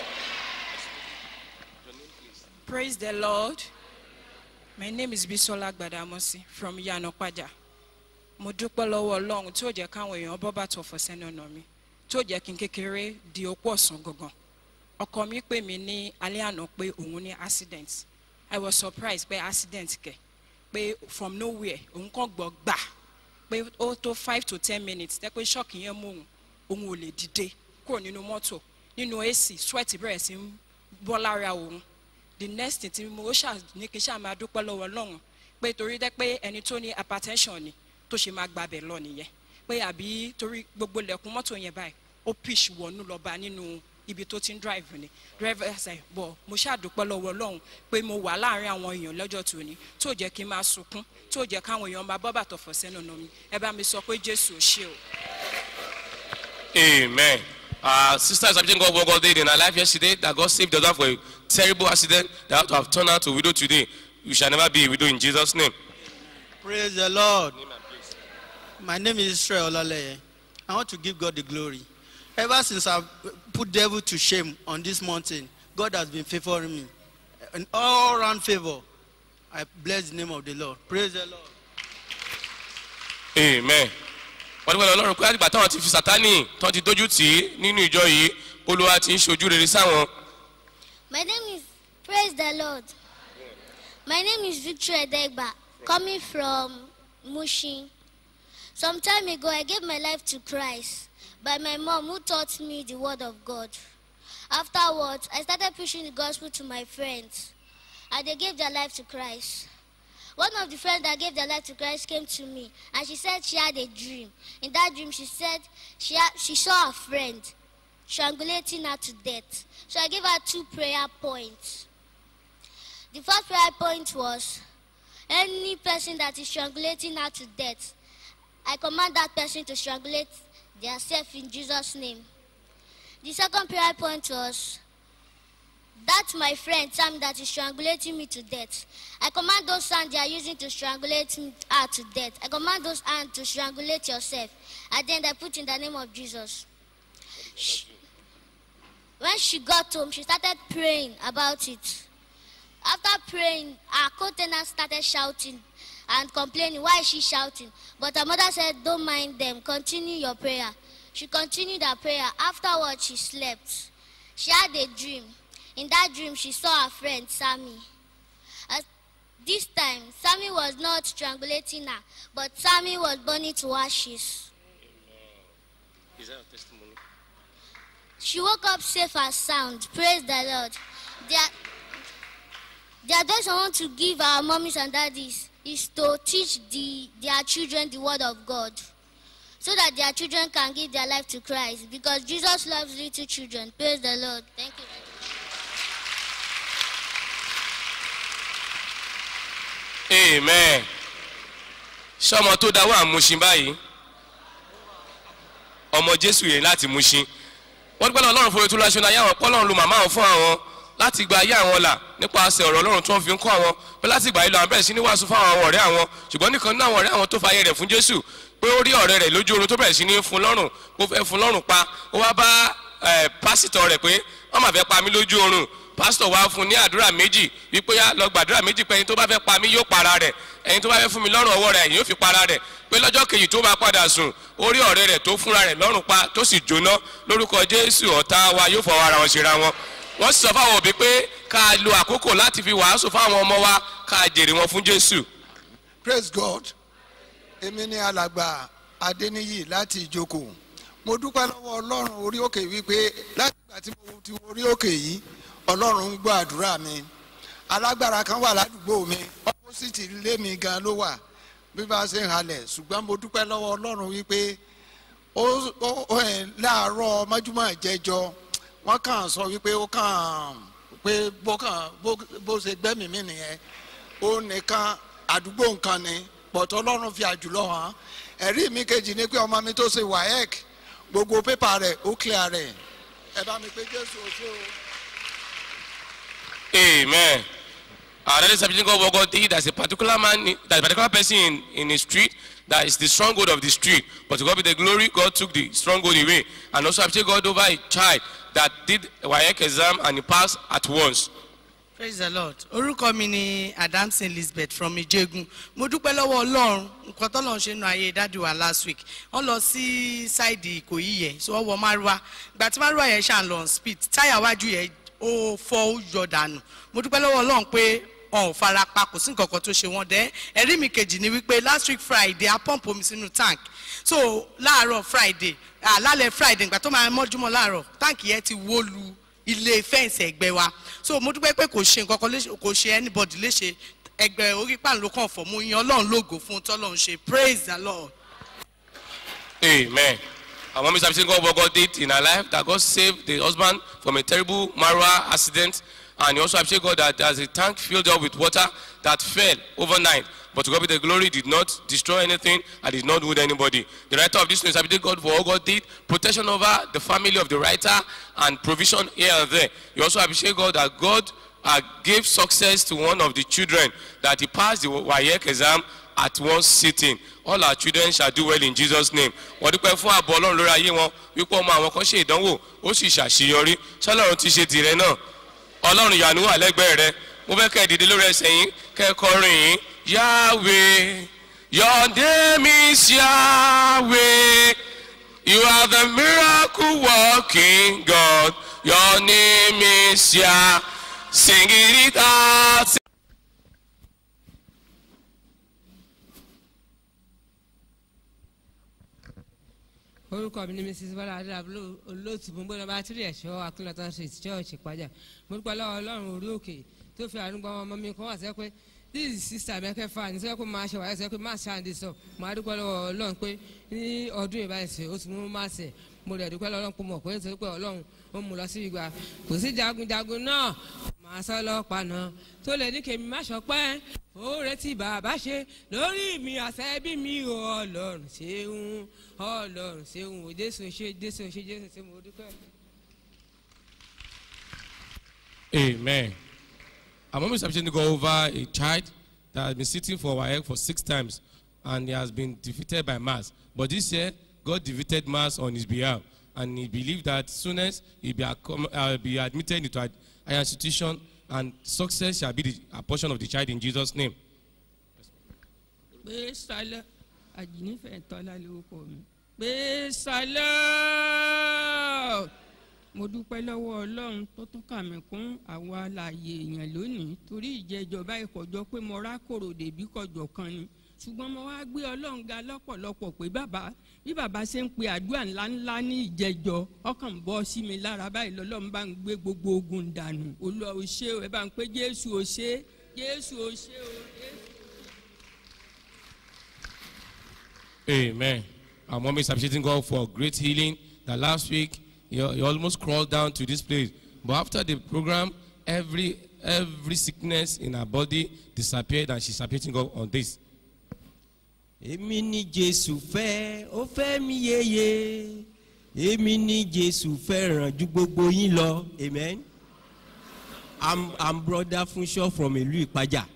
Praise the Lord. My name is Bisola Gbadamosi from Yanokwaja. Mo dúpẹ́ lọ́wọ́ Ọlọ́run tí ó jẹ́ káwọn èèyàn bọ́ bàtọ̀ fọ̀ sẹ́nu ọ̀nà mi tí ó jẹ́ kí n kékeré di opó ọ̀sán gangan. Ọkọ mi pè mí ní alẹ́ àná pé òun ní accident. I was surprised pé accident kẹ̀ pé from nowhere òun kàn gbọ́ gbà pé ó tó five to ten minutes tẹ́ pé ṣọ́ọ̀kì yẹn mú òun òun ò lè dìde kúrò nínú mọ́tò nínú ac sweat bẹ̀rẹ̀ sí ń bọ́ lára òun the next thing tí mo ṣà ní kí n ṣáà máa dúpẹ́ lọ́wọ́ ọlọ́run pé torí dẹ́ pé ẹni tó ní hypertension ni tó ṣe máa gbabẹ̀ lọ nìyẹn pé àbí torí gbogbo ilẹ̀kùn mọ́tò yẹn báyìí ó pitch wọnú lọ́ba nínú ibi tó ti ń drive ni driver ṣe bọ̀ mo ṣàdúpẹ́ lọ́wọ́ ọlọ́run pé mo wà láàrin àwọn èèyàn lọ́jọ́ tòní tó jẹ́ kí n máa sunkún tó jẹ́ káwọn èèyàn máa bọ́ bàtọ̀ fọ̀ sẹ́nu ọ̀nà mi ẹ bá mi sọ pé jésù ò ṣe o. Amen. Uh, sister is appreciating God what God did in her life yesterday, that God saved her life for a terrible accident that had to have turned her to widow today. You shall never be a widow in Jesus' name. Praise the Lord. My name is Israel Olaleye. I want to give God the glory. Ever since I've put devil to shame on this mountain, God has been favoring me. An all round favor. I bless the name of the Lord. Praise the Lord. Amen. wọ́n dúpẹ́ lọ́rùn pé àgbà táwọn ti fi sátánì tán ti dójú tì í nínú ìjọ yìí olúwa ti ń ṣojú rere sáwọn. My name is Praise the Lord. My name is Victor Edegba, coming from Mushin. Some time ago, I gave my life to Christ by my mom, who taught me the Word of God. Afterwards, I started preaching the gospel to my friends, and they gave their life to Christ. One of the friends that gave their life to Christ came to me, and she said she had a dream. In that dream, she said she, had, she saw a friend strangulating her to death. So I gave her two prayer points. The first prayer point was any person that is strangulating her to death, I command that person to strangulate themselves in Jesus' name. The second prayer point was that my friend Sam that is strangulating me to death. I command those hands they are using to strangulate me her to death. I command those hands to strangulate yourself. And then I put in the name of Jesus. She- when she got home, she started praying about it. After praying, her co-tenant started shouting and complaining. Why is she shouting? But her mother said, Don't mind them, continue your prayer. She continued her prayer. Afterwards, she slept. She had a dream. In that dream, she saw her friend Sammy. At this time, Sammy was not strangulating her, but Sammy was burning to ashes. Is that a testimony? She woke up safe and sound. Praise the Lord. There, the advice I want to give our mommies and daddies is to teach the, their children the word of God so that their children can give their life to Christ because Jesus loves little children. Praise the Lord. Thank you. amen sọmọ tó dáwọ́ àmúṣin báyìí ọmọ jésù yẹn láti múṣin wọ́n dúpẹ́ lọ́wọ́ ọlọ́run fún ètò ìlàṣọ náà yàwọn pọ́lọ́run lu màmá wọn fún àwọn láti gba ayé àwọn là nípasẹ̀ ọ̀rọ̀ ọlọ́run tó ń fi ń kọ́ àwọn pé láti ìgbà yìí lọ àwọn bẹ̀rẹ̀ sí ní wàásù fún àwọn ọ̀rẹ́ àwọn ṣùgbọ́n nìkan nínú àwọn ọ̀rẹ́ àwọn tó fa ayé rẹ̀ fún jésù pé ó rí ọ̀rẹ́ rẹ̀ lójú oorun tó bẹ̀rẹ̀ sí ní fún lọ́rùn ó fẹ́ fún lọ́rùn pa ó wá bá ẹ̀, pásítọ̀ rẹ̀ pé wọ́n máa fẹ́ pa mí lójú oorun pásítọ̀ wá fún ní àdúrà méjì wípé yá lọ gbàdúrà méjì pé ẹni tó bá fẹ́ pa mí yóò para rẹ̀ ẹni tó bá fẹ́ fún mi lọ́rùn ọwọ́ rẹ̀ yóò fi para rẹ̀ pé lọ́jọ́ kejì tó máa padà sùn ó rí ọ̀rẹ́ rẹ̀ tó fúnra rẹ̀ lọ́rùn pa tó sì jóná lórúkọ jésù ọ̀tá wa yóò fọwọ́ ara wọn ṣera wọn wọ́n sì sọ fáwọn òbí pé ká lo àkókò láti fi wàásù fáwọn ọmọ wa ká jèrè wọn fún jésù. praise god èmi ni alàgbà adéníyì láti ìjókòó mo dúpẹ́ lọ́wọ́ ọlọ́run orí òkè wípé láti ìgbà tí mo ti orí òkè yìí ọlọ́run ń gbọ́ àdúrà mi alágbára kan wà ládùúgbò mi ọ́pọ́sìtì ilé mi gan ló wà bí bá a ṣe ń halẹ̀ ṣùgbọ́n mo dúpẹ́ lọ́wọ́ ọlọ́run wípé ó ó- ó ẹ̀ láàárọ̀ mọ́júmọ́ ìjẹ́jọ́ wọ́n kàn sọ wípé ó kàn pé bó kàn bó bó ṣe gbẹ́mìí mi nìyẹn ó nìkan àdúgbò nǹkan ni pọ̀tọ́ ọlọ́run fi àjùlọ hàn ẹ̀rí mi kejì ni pé ọmọ mi tó ṣe waec gbogbo pépà rẹ̀ ó clear rẹ̀ ẹ bá mi pé jésù oṣù o. Amen. Uh, that is something God, what God did. There's a particular man, there's a particular person in, in the street that is the stronghold of the street. But to God be the glory, God took the stronghold away. And also, I appreciate God over a child that did a WAEC exam and he passed at once. praise the lord orúkọ mi ni adamson elizabeth from ijegun mo dúpẹ́ lọ́wọ́ ọlọ́run nǹkan tọ́lọ́run ṣe nu ayé dáàdi wa last week wọ́n lọ sí ṣáìdì ìkòyí yẹ so wọ́n wọ márùwá ìgbà tí márùwá yẹn ṣàn lọ on speed táyà wájú yẹn ó fọ́ ó yọ dànù mo dúpẹ́ lọ́wọ́ ọlọ́run pé wọn ò fara pa kò sí nǹkan kan tó ṣe wọn dẹ́ ẹ̀rí mi kejì ni wípé last week friday a pump omi sínú tank so láàárọ̀ friday ah, lálẹ́ friday ìgbà tó máa mọ́júmọ́ láàárọ̀ táǹkì yẹn ti wó lu ilé fẹ́ǹsì ẹ̀gbẹ́ wa so mo dúpẹ́ pé kò ṣe nǹkan kan léṣe kò ṣe anybody léṣe ẹgbẹ́ orí pàǹ ló kàn fọ́ mo yan ọlọ́run lógo fún tọ́lọ́run ṣe praise the lord. Amen. Our mom is appreciating God what God did in her life, that God saved the husband from a terrible Marwa accident. And he also appreciate God that as the tank filled up with water that fell overnight. But to God be the glory, did not destroy anything and did not wound anybody. The writer of this news appreciate God for all God did, protection over the family of the writer and provision here and there. You also appreciate God that God uh, gave success to one of the children, that he passed the WAEC exam at one sitting all our children shall do well in jesus name wọ́n dúpẹ́ fún ààbò ọlọ́run lórí ayé wọn wípé ọmọ àwọn kan ṣe ìdánwò ó sì ṣàṣeyọrí ṣọlọ́run ti ṣe tìrẹ náà ọlọ́run ìyanu wà lẹ́gbẹ̀ẹ́ rẹ mo fẹ́ kẹ́ ẹ dìde lórí ẹsẹ̀ yín kẹ́ ẹ kọrin yín yahweh your name is yahweh you are the miracle working god your name is yah sing it out. orúkọ mi ni mrs bọ́lá adélábúlò olóòtú gbogbo bá tírì ẹ̀ṣọ́ akínlọ́tàn street church ìpájà mo dúpẹ́ lọ́wọ́ ọlọ́run orí òkè tó fi àánú gbọ́n ọmọ mi kan wà sẹ́ pé this is sister mẹ́kẹ́fà ní sẹ́ pé máa ṣe wáyé sẹ́ pé máa ṣáà ń di sọ mo á dúpẹ́ lọ́wọ́ ọlọ́run pé ní ọdún ìbáyìí ó ti mú máa ṣẹ̀ mo rẹ̀ dúpẹ́ lọ́wọ́ ọlọ́run pé mọ̀ pé nítorí pé ọlọ́run ó mú lọ sí ìgbà kò sí jagunjagun náà màá sọ lọ́pàá náà tó lè ní kèmí má ṣọpẹ́ oore tí bàbá ṣe lórí mi àṣẹ bí mi ò ọlọ́run ṣeun ọlọ́run ṣeun ò jésù ṣe jésù ṣe jésù ṣe mo dúpẹ́. Amen. Our mom is appreciating God over a child that has been sitting for our head for six times and he has been defeated by mass. But this year, God defeated mass on his behalf. And he believed that soonest he'll be, accom- uh, be admitted into a higher institution and success shall be the a portion of the child in Jesus' name. pé sálẹ àjínífẹ tọ́lá lórúkọ mi pé sálẹ mo dúpẹ́ lọ́wọ́ ọlọ́run tó tún kà mí kún àwọn alààyè èèyàn lónìí torí ìjẹjọba ìkọjọ pé mo rákòrò dèbí kọjọ kan ni ṣùgbọ́n mo wá gbé ọlọ́run ga lọ́pọ̀lọpọ̀ pé bàbá bí bàbá ṣe ń pe àdúrà ńláńlá ní ìjẹjọ ọkàn ń bọ́ sí mi lára báyìí lọ́lọ́run bá ń gbé gbogbo ogun dànù olúwa ò ṣe o ẹ bá ń pé jésù ò ṣe jésù ò ṣe o jésù. Amen. Our mom is appreciating God for great healing. That last week he, he almost crawled down to this place, but after the program, every every sickness in her body disappeared, and she's appreciating God on this. èmi ní jésù fẹ́ ó fẹ́ mi yeye èmi ní jésù fẹ́ràn ju gbogbo yín lọ amen i'm i'm brother funṣọ from ìlú ìpájà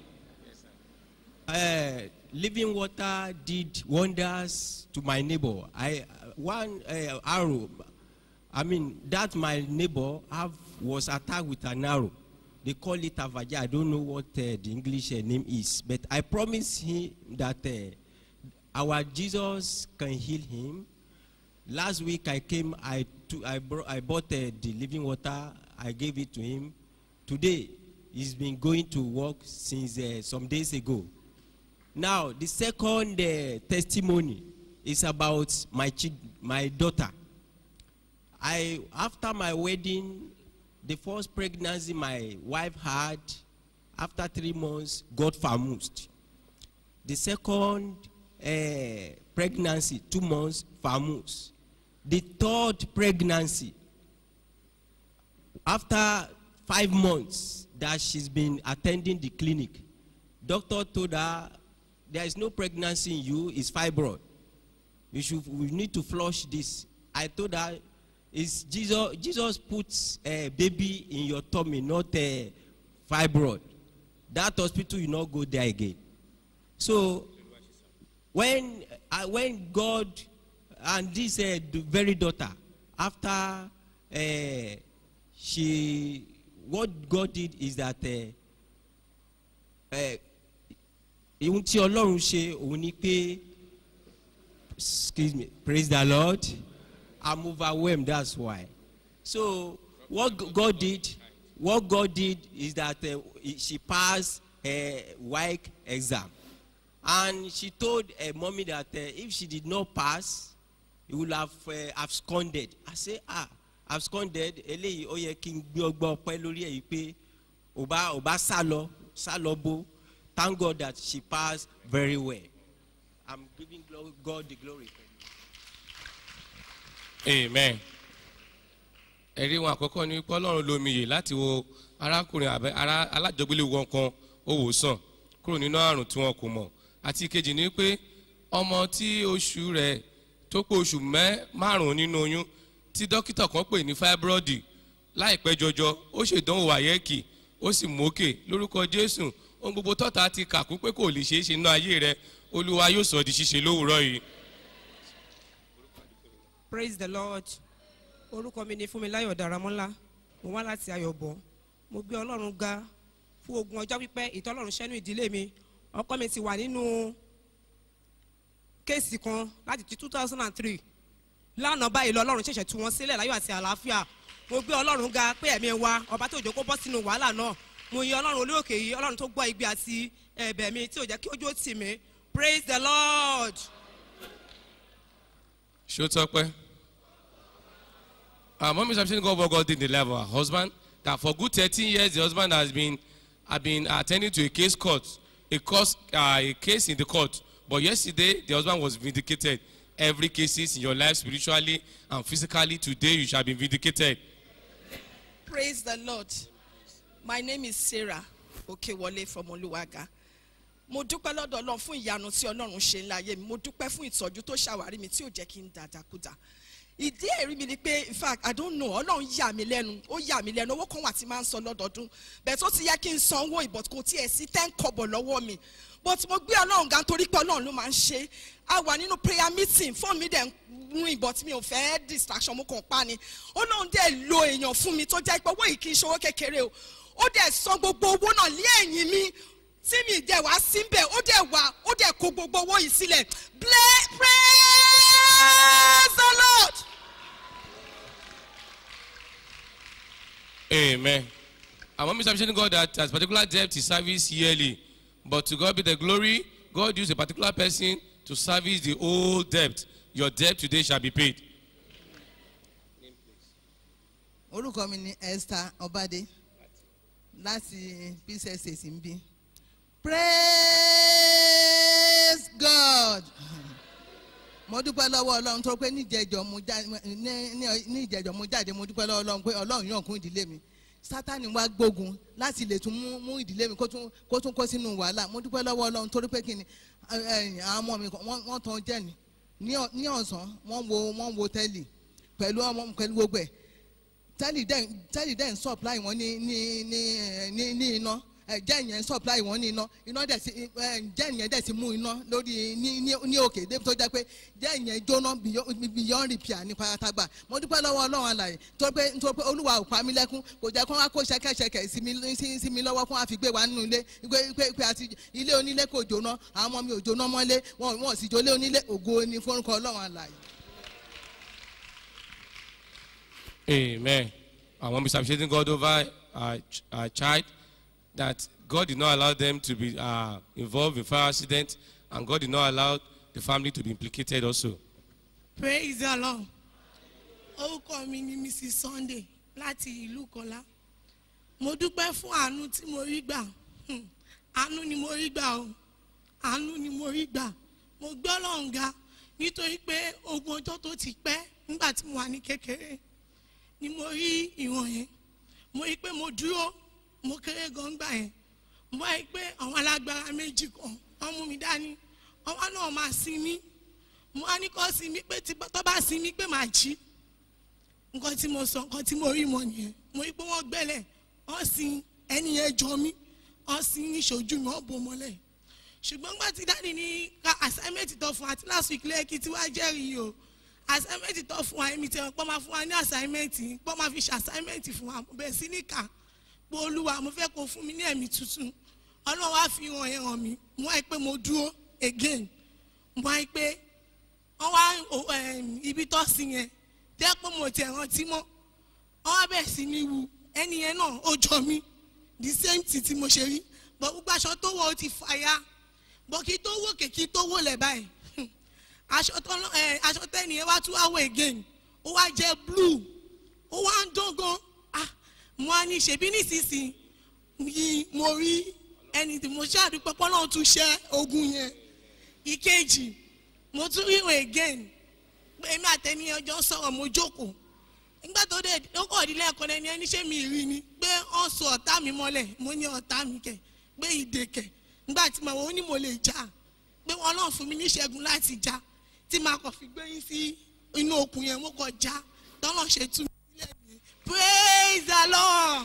uh, living water did wonders to my neighbor i one uh, arrow i mean that my neighbor have was attacked with an arrow they call it avaja i don't know what uh, the english uh, name is but i promise him that uh, our jesus can heal him last week i came i took i brought i bought uh, the living water i gave it to him today he's been going to work since uh, some days ago now the second uh, testimony is about my chi my daughter i after my wedding the first pregnancy my wife had after three months got famused the second uh, pregnancy two months famus the third pregnancy after five months that she's been attending the clinic doctor told her there is no pregnancy in you it's fibroid you should we need to flush this i told her is jesus jesus puts a baby in your tummy not a fibroid that hospital you not go there again so when uh, when god and this uh, the very daughter after uh, she what god did is that ihun tí ọlọ́run ṣe òun ni pé excuse me praise the lord i'm overwhelmed that's why so what god did what god did is that uh, she passed her WAEC exam. And she told her mommy that uh, if she did not pass, he would have uh, absconded. I say, ah, absconded, eléyìí ó yẹ kí n gbé ọgbà ọpẹ́ lórí ẹ̀ yìí pé ò bá ò bá sá lọ sá lọ bó. Thank God that she passed very well. I'm giving glo- God the glory. amen ẹ̀rí wọn àkọ́kọ́ ni pé ọlọ́run lomi yè láti wo arákùnrin àbẹ ará alájọgbélé wọn kan ó wò sàn kúrò nínú àrùn tí wọn kò mọ̀ àti ìkejì ni pé ọmọ tí oṣù rẹ̀ tó pé oṣù mẹ́ márùn-ún nínú oyún tí dókítà kan pè ní fibroid láìpẹ́ jọjọ ó ṣèdánwò àyẹ́kì ó sì mókè lórúkọ jésù ohun gbogbo tọ́ta ti kàkún pé kò lè ṣeé ṣe nínú ayé rẹ olúwa yóò sọ di ṣíṣe lówùúrọ̀ yìí. praise the lord orúkọ mi ni fúnmiláyọ̀ daramọ́lá mo wá láti ayọ̀bọ̀ mo gbé ọlọ́run ga fún ogun ọjọ́ pípẹ́ ìtọ́lọ́run ṣẹ́nu ìdílé mi ọkọ mi ti wà nínú kéèsì kan láti two thousand and three lánàá báyìí lọ ọlọ́run ṣẹ̀ṣẹ̀ tú wọn sílẹ̀ láyọ̀ àti àlàáfíà mo gbé ọlọ́run ga pé ẹ̀mí wa ọba tó jẹ́ kó bọ́ sínú wàhálà náà mo yin ọlọ́run olóòkè yìí ọlọ́run tó gbọ́ igbe àti ẹ̀bẹ̀ mi tí ò jẹ́ kí ojú ó tì mí praise the lord. ṣó tọpẹ. Our mom is appreciating God what God did in the life of her husband. That for good thirteen years the husband has been have been attending to a case court, a cause uh, a case in the court. But yesterday the husband was vindicated. Every cases in your life spiritually and physically today you shall be vindicated. Praise the Lord. My name is Sarah Okewole from Oluwaga. Mo dúpẹ́ lọ́dọ̀ Ọlọ́run fún ìyanu tí Ọlọ́run ṣe ńlá ayé mi. Mo dúpẹ́ fún ìtọ́jú tó ṣàwárí mi tí ò jẹ́ kí n dàdàkúdà. Ìdí ẹ̀rí mi ni pé in fact I don't know Ọlọ́run yà mí lẹ́nu ó yà mí lẹ́nu owó kan wà tí máa ń san lọ́dọọdún. Bẹ̀ẹ̀ tó ti yẹ kí n san owó ìbọ̀t kò tiẹ̀ sí ten kọ̀bọ̀ lọ́wọ́ mi. But mo gbé Ọlọ́run ga nítorí pé Ọlọ́run ló máa ń ṣe. A wà nínú prayer meeting fóònù mi dẹ̀ ń rìn but mi ò fẹ́ distraction mo kàn pa ni. Ọlọ́run dẹ̀ lo èèyàn fún mi tó jẹ́ pé owó yìí kì í ṣe owó kékeré o. Ó dẹ̀ san gbogbo owó náà lé ẹ̀yìn mi tí mi dẹ̀ wá síbẹ̀ ó dẹ̀ wá ó dẹ̀ kó gbogbo owó yìí sílẹ̀ Bla- praise the lord. Amen. Our mom is appreciating God that as particular debt is service yearly. But to God be the glory, God used a particular person to service the whole debt. Your debt today shall be paid. orúkọ mi ni esther ọbadé láti pcss ń bí praise god mo dúpẹ́ lọ́wọ́ ọlọ́run tó pé níjẹ̀jọ́ mo já- ní- ní- ní ìjẹ̀jọ́ mo jáde mo dúpẹ́ lọ́wọ́ ọlọ́run pé ọlọ́run yàn kún ìdílé mi sátani wá gbógun láti lè tún mú mú ìdílé mi kó tún kó tún kó sínú wàhálà mo dúpẹ́ lọ́wọ́ ọlọ́run torí pé kí ni ẹ, ẹ, àwọn ọmọ mi kan, wọ́n wọ́n tan jẹ́ ni ní ọ̀- ní ọ̀sán wọ́n wo wọ́n wo tẹ́lì pẹ̀lú ọmọ pẹ̀lú gbogbo ẹ̀ tẹ́lì dẹ̀ tẹ́lì dẹ̀ ń supply wọn ní ní ní ẹ, ní ní iná ẹ, jẹ́ ìyẹn ń supply wọn ní iná iná dẹ̀ sí ẹ, jẹ́ ìyẹn dẹ̀ sí mú iná lórí ní ní ní òkè débi tó jẹ́ pé jẹ́ ìyẹn jóná beyond- beyond repair ní pátágbà mo dúpẹ́ lọ́wọ́ ọlọ́run àlàyé tó pé tó pé olúwa ò pa mí lẹ́kún kò jẹ́ kó wá kó ṣẹ́kẹ́ṣẹkẹ̀ sí mi sí sí mi lọ́wọ́ kó wá fi gbé wa nínú ilé pé pé pé àti ilé onílé kò jóná àwọn ọmọ mi ò jóná mọ́lé wọn wọn ò sì jólé onílé ògo ni fórúkọ ọlọ́run àlàyé. Amen. Our mom is appreciating God over our, ch- our child that God did not allow them to be uh, involved in fire accident and God did not allow the family to be implicated also. praise the lord orúkọ mi ni mrs sunday láti ìlú kọlá mo dúpẹ́ fún àánú tí mo rí gbà Hmm. àánú ni mo rí gbà o àánú ni mo rí gbà mo gbé ọlọ́run ga nítorí pé ogun ọjọ́ tó ti pẹ́ nígbà tí mo wà ní kékeré ni mo rí ìwọ̀n yẹn mo rí pé mo dúró mo kéré gan gbà yẹn mo rí pé àwọn alágbára méjì kan wọ́n mú mi dání ọwọ́ náà máa sin mí mo wá ní kọ́ sí mi pé tí tó bá sin mi pé màá jí nǹkan tí mo sọ nǹkan tí mo rí mọ nìyẹn mo rí pé wọ́n gbẹ́lẹ̀ wọ́n sin ẹni yẹn jọ mí wọ́n sin ní ṣojú mi wọ́n bò mọ́lẹ̀ ṣùgbọ́n gbà tí dáàdi ní ká assignment tó fún wa àti last week lẹ́ẹ̀kì tí wàá jẹ́rìí o assignment tó fún wa èmi tí wọ́n pọ́ máa fún wa ní assignment pọ́ máa fi ṣe assignment fún wa mo bẹ̀rẹ̀ sí ní kà pé olúwa mo fẹ́ kó fún mi ní ẹ̀mí tuntun ọlọ́run wá fi hàn yẹn hàn mí mo wáyé pé mo dúró again mo wáyé pé wọ́n wá o- em, ibi tó sí yẹn jẹ́ pé mo tiẹ̀ rántí mọ́ wọ́n wá bẹ̀rẹ̀ sí ní wu ẹni yẹn náà ó jọ mí the same thing tí mo ṣe rí bọ̀ gbogbo aṣọ tó wọ̀ ó ti fàya bọ̀ kí tó wò kèkí tó wò lẹ̀ báyìí aṣọ tó lọ- ẹ, aṣọ tẹ́ni ẹ wá tún wá wọ̀ again ó wá jẹ́ blue ó wá ń dán gan ah mo á ní ṣèbí nísinsìnyí mo rí ẹni tí mo ṣàdúpẹ́ pọ́nlọ́run tún ṣẹ́ ogun yẹn ìkejì mo tún rí wọn again pé èmi àtẹni ọjọ́ sọ̀rọ̀ mo jókòó nígbà tó dé ó kọ̀ ọ̀dílé ẹ̀kọ́ lẹ́ni ẹni ṣé mi rí ni pé wọ́n so ọ̀tá mi mọ́lẹ̀ mo ní ọ̀tá mi kẹ̀ pé ìdè kẹ̀ nígbà tí mo wọ́n ní mo lè jà pé wọ́n náà fún mi níṣẹ́gun láti jà tí màá kàn fi gbé yín sí inú okùn yẹn mo kàn já tọ́lọ̀ ṣe tú mi sílẹ̀ mi praise the lord.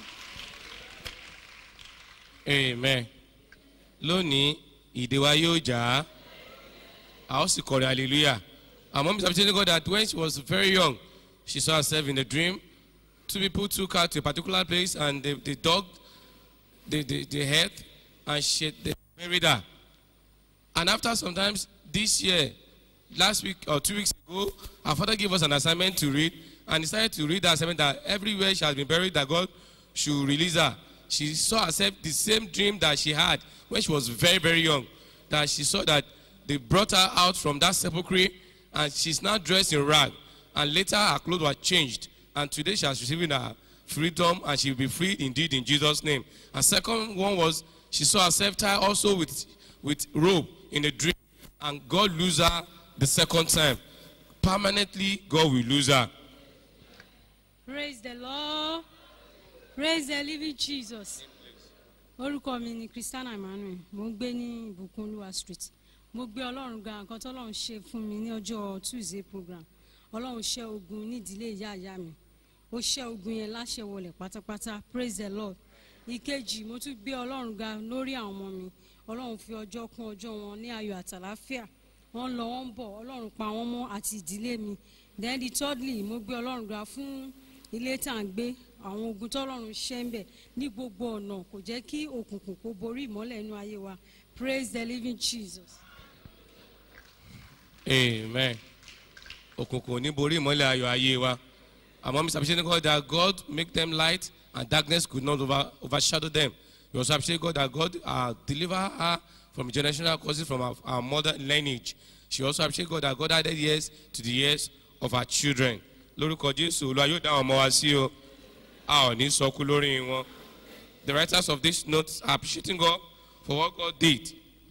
amen lónìí ìdè wa yóò jà á a ó sì kọrin hallelujah our mom is appreciating God that when she was very young she saw herself in a dream two people took her to a particular place and they, they dug the, the, the head and she, they buried her and after sometimes this year last week or two weeks ago her father gave us an assignment to read and decided to read the assignment that everywhere she has been buried that God should release her she saw herself the same dream that she had when she was very very young that she saw that they brought her out from that sepulchre and she's now dressed in rag and later her clothes were changed and today she has received her freedom and she will be free indeed in jesus name and second one was she saw herself tied also with with rope in a dream and god lose her the second time permanently god will lose her praise the lord praise the living jesus orúkọ mi ni christiana emmanuel mo ń gbé ní ìbùkún olúwa street mo gbé ọlọ́run ga nǹkan tọ́lọ́run ṣe fún mi ní ọjọ́ tuesday program ọlọ́run ṣẹ́ ogun nídìílé ìyá ìyá mi ó ṣẹ́ ogun yẹn láṣẹ wọlé pátápátá praise the lord ìkejì mo tún gbé ọlọ́run ga lórí àwọn ọmọ mi ọlọ́run fi ọjọ́ kún ọjọ́ wọn ní ayọ̀ àtàláfíà wọ́n lọ wọ́n ń bọ̀ ọlọ́run pa wọ́n mọ́ àti ìdílé mi then the thirdly mo gbé ọlọ́run ga fún ilé tá à ń gbé àwọn ogun tọ́lọ́run ṣẹ́ ń bẹ̀ ní gbogbo ọ̀nà kò jẹ́ kí òkùnkùn kó borí ìmọ́lẹ̀ inú ayé wa praise the living jesus. amen òkùnkùn ò ní borí ìmọ́lẹ̀ ayọ̀ ayé wa àmọ́ mr appreciate god that god make them light and darkness could not over, overshadow them we also appreciate god that god uh, deliver her from generational causes from her, her mother lineage she also appreciate god that god added years to the years of her children lórúkọ jésù olúwa yóò dá àwọn ọmọ wa sí o a ò ní sọkú lórí wọn the writers of this note are appreciating god for what god did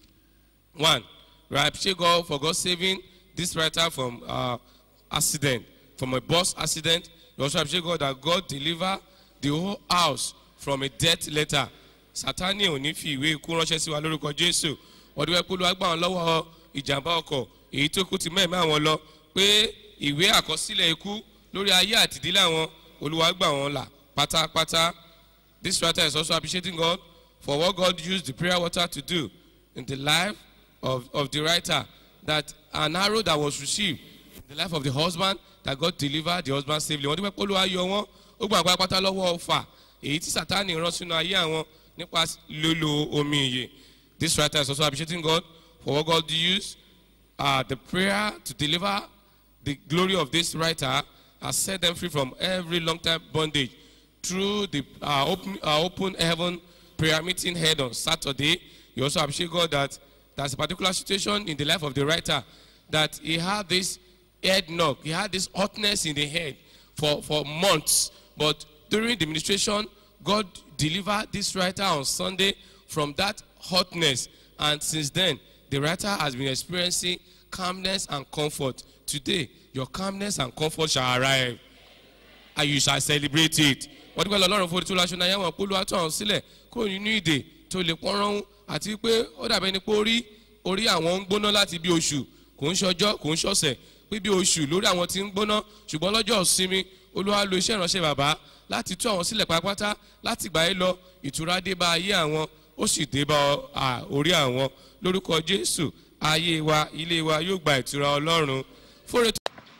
one we appreciate god for god saving this writer from uh, accident from a bus accident we also appreciate god that god deliver the whole house from a death letter satani ò ní fi ìwé ikú ránṣẹ́ sí wa lórúkọ jésù ọdún ẹ̀kú ló wá gbà wọn lọ́wọ́ ìjàmbá ọkọ̀ èyí tó kú ti mẹ́ẹ̀mẹ́ àwọn lọ pé ìwé àkọsílẹ̀ ikú lórí ayé àtìdílé àwọn olúwa gbà wọn là pátápátá this writer is also appreciating god for what god used the prayer water to do in the life of, of the writer that an arrow that was received in the life of the husband that God delivered the husband safely wọ́n dúpẹ́ pé olúwa yọ wọ́n ó gbà pátá lọ́wọ́ ọfà èyí tí sátani rán sínú ayé àwọn nípa lílo omi ìyè this writer is also appreciating God for what God used uh, the prayer to deliver the glory of this writer has set them free from every long time bondage through the uh, open, uh, open heaven prayer meeting held on Saturday. You also appreciate God that there's a particular situation in the life of the writer that he had this head knock, he had this hotness in the head for, for months. But during the ministration, God delivered this writer on Sunday from that hotness. And since then, the writer has been experiencing calmness and comfort. Today, your calmness and comfort shall arrive and you shall celebrate it. wọ́n dúpẹ́ lọ́rùn fún orí aṣọ náà yẹ́wọ̀n polówó àtọ̀ ọ̀hún sílẹ̀ kúrò nínú ìdè tó lè pọ́nrán àti pé ó dàbẹ́ ni pé orí orí àwọn ń gbóná láti bí oṣù kò ń ṣọjọ́ kò ń ṣọ̀sẹ̀ pé bí oṣù lórí àwọn tí ń gbóná ṣùgbọ́n lọ́jọ́ ìsinmi olúwa lo iṣẹ́ ìránṣẹ́ bàbá láti tú àwọn sílẹ̀ pátápátá láti gbà é lọ ìtura dé bá ayé àwọn ó sì dé bá orí àwọn lórúkọ jésù ayé wa ilé wa yóò gba ìtura ọlọ́run fúnre tó.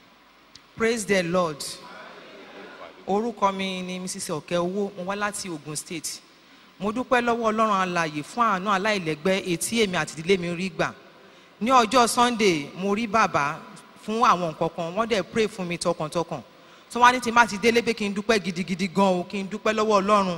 praise the lord orúkọ mi ni mrs ọ̀kẹ́ owó mo wá láti ogun state mo dúpẹ́ lọ́wọ́ ọlọ́run alàyè fún àánú aláìlẹ́gbẹ́ etí èmi àti ìdílé mi rí gbà ní ọjọ́ sunday mo rí bàbá fún àwọn nǹkan kan wọ́n dẹ̀ pray fún mi tọkàntọkàn tí wọ́n á ní tí má ti délé pé kí n dúpẹ́ gidigidi gan o kí n dúpẹ́ lọ́wọ́ ọlọ́run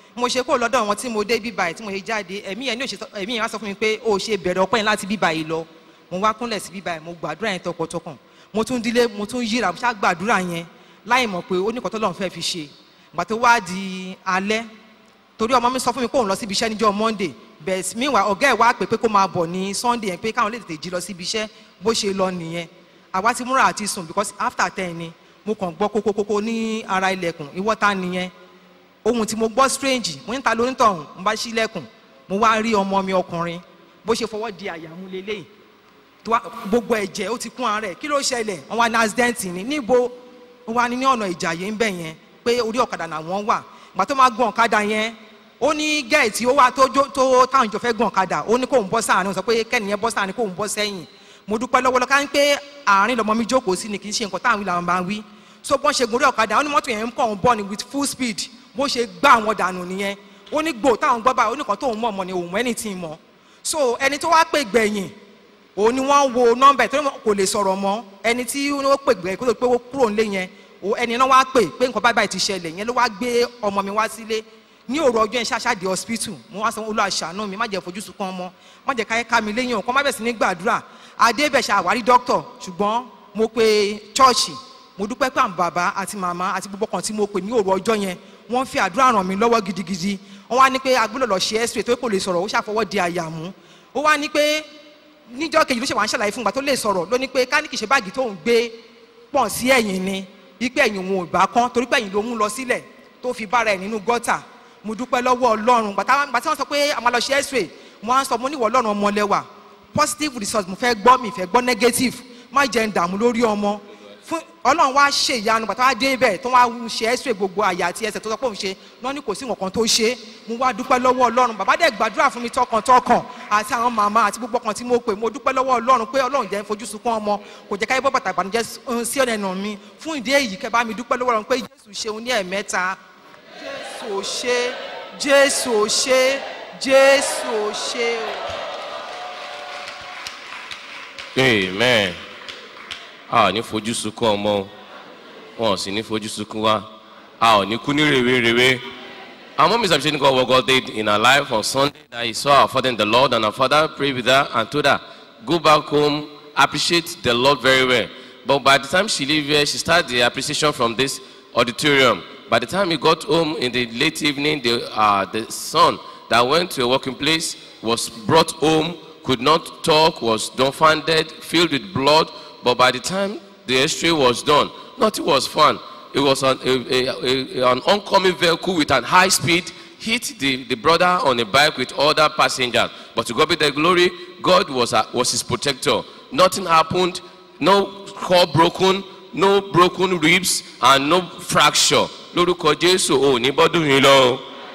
mo ṣe kó lọ́dọ̀ wọn tí mo dé bíbá yìí tí mo ṣe jáde ẹ̀mí yẹn ní òṣè ẹ̀mí yẹn wá sọ fún mi pé o ṣe bẹ̀rẹ̀ ọpẹ́ yẹn láti bíbá yìí lọ mo wá kúnlẹ̀ sí bíbá yìí mo gbàdúrà yẹn tọkàntọkàn mo tún dílé mo tún yíra mo ṣá gbàdúrà yẹn láì mọ̀ pé ó ní kọ́tọ́ lọ́n fẹ́ fi ṣe ìgbà tó wá di alẹ́ torí ọmọ mi sọ fún mi pé òun lọ síbi iṣẹ́ níjọ́ monday bẹ́ẹ̀ meanwhile ọ̀gá ẹ̀ wá pè pé kó máa bọ̀ ní sunday yẹn pé káwọn lè tètè jí lọ síbi iṣẹ́ bó ṣe lọ nìyẹn àwa ti múra àti sùn because after ten ni mo kàn gbọ́ kókókókó ní ara ilẹ̀kùn ìwọ́ta nìyẹn ohun tí mo gbọ́ strange mo ń ta lónítọ̀hún mo bá ṣílẹ̀kùn mo wá rí ọmọ mi ọkùnrin bó ṣe fọwọ́ di àyà mú lélẹ́yìn tó wá- gbogbo ẹ̀jẹ̀ ó ti kún ara ẹ̀ kí ló ṣẹlẹ̀ wọ́n wá ní accident ní níbo wọ́n wá ní ní ọ̀nà ìjàyè ń bẹ̀ yẹn pé orí ọ̀kadà làwọn wà ìgbà tó máa gun ọ̀kadà yẹn ó ní gẹ̀ẹ́tì ó wá tó jó- tó táwọn ìjọ fẹ́ gun ọ̀kadà ó ní kóun bọ́ sáàrin ó sọ pé kẹ́niyẹn bọ́ sáàrin kóun bọ́ sẹ́yìn mo dúpẹ́ lọ́wọ́ lọ́ka ń pé àárín lọmọ mi jókòó sí ni kì í ṣe nǹkan táwọn ìlànà máa ń wí so bọ́n ṣe gun orí ọ̀kadà ó ní mọ́tò yẹn ń kàn ń bọ̀ ni with full speed bó ṣe gbá àwọn dànù nìyẹn ó ní gbò táwọn gbọ́ báyìí ó ní kan tóun mọ̀ mọ̀ ni òun ẹni tí ì mọ̀ so ẹni tó wá pè gbẹ̀yìn òun ni wọ́n wo nọ́mbà ẹ̀ tó ní kò lè sọ̀rọ̀ mọ́ ẹni tí ó pè gbẹ̀yìn kó tó pé ó kúrò ńlé yẹn o ẹni náà wá pè pé nǹkan báyìí báyìí ti ṣẹlẹ̀ yẹn ló wá gbé ọmọ mi wá sílé ní òru ọjọ́ yẹn ṣáṣá di hospital mo wá sọ olú àṣàánú mi má jẹ́ fojú sunkún ọmọ má jẹ́ káyé ká mi léyìn ọ̀kan má bẹ̀ sí ní gbàdúrà adébẹ̀ ṣàwárí dókítọ̀ ṣùgbọ́n mo pe chọ́ọ̀chì mo dúpẹ́ pé àwọn bàbá àti màmá àti gbogbo kan tí mo pè ní òru ọjọ́ yẹn wọ́n fi àdúrà ràn mí lọ́wọ́ gidigidi wọ́n wá ní pé agbọ́dọ̀ lọ ṣe x-ray tó kò lè sọ̀rọ̀ ó ṣàfọwọ́ di àyà mú ó wá ní pé níjọ́ kejì ló ṣe wà ń ṣàlàyé fún ìgbà tó lè sọ̀rọ̀ ló ní pé ká ní kì í ṣe báàgì tó ń gbé pọ̀ sí ẹ̀yìn ni ipe ẹ̀yìn òun ò bá kán torí pé ẹ̀yìn ló mú lọ sílẹ̀ tó fi bára ẹ̀ nínú gọ́tà mo dúpẹ́ lọ́wọ́ ọlọ́run gbàtà gbàtà wọn sọ pé a máa lọ ṣe x-ray mo á sọ mo níwọ̀ ọlọ́run ọmọlẹ́wà positive result mo fẹ́ gbọ́ mi fẹ́ gbọ́ negative má jẹ́ ń dààmú lórí ọmọ fún ọlọ́run wá ṣe ìyanu gbàtà wá dé ibẹ̀ tó wá ṣe x-ray gbogbo àyà àti ẹsẹ̀ tó sọ pé òun ṣe náà ní kò sí nǹkan tó ṣe mo wá dúpẹ́ lọ́wọ́ ọlọ́run bàbá dẹ̀ gbàdúrà fún mi tọkàntọkàn àti àwọn màmá àti gbogbo kan tí mo pè mo dúpẹ́ lọ́wọ́ ọlọ́run pé ọlọ́run jẹ́ ń fojú sunkún ọmọ kò jẹ́ káyé bọ́ bàtà ìbànújẹ́ sí ọ̀nà ẹ̀nà mi fún ìdí èyí kẹ́ bá mi dúpẹ́ lọ́wọ́ ọlọ́run pé jésù ṣeun ní ẹ̀mẹ́ta jésù ò ṣe jésù ò ṣe jésù ò ṣe o. amen a ò ní fojú sunkún ọmọ o wọn ò sì ní fojú sunkún wa a ò ní kú ní rèwerèwe our mom is appreciating God what God did in her life on Sunday that he saw her father in the Lord and her father prayed with her and told her go back home appreciate the Lord very well but by the time she leave here she start the appreciation from this auditorium by the time he got home in the late evening the uh, the son that went to a working place was brought home could not talk was dumbfounded filled with blood but by the time the x-ray was done nothing was found it was an, a, a, a, an oncoming vehicle with an high speed hit the, the brother on a bike with other passengers but to god be the glory god was, a, was his protector nothing happened no core broken no broken ribs and no fracture lórúkọ jésù ò ní bọ́dún yìí lọ.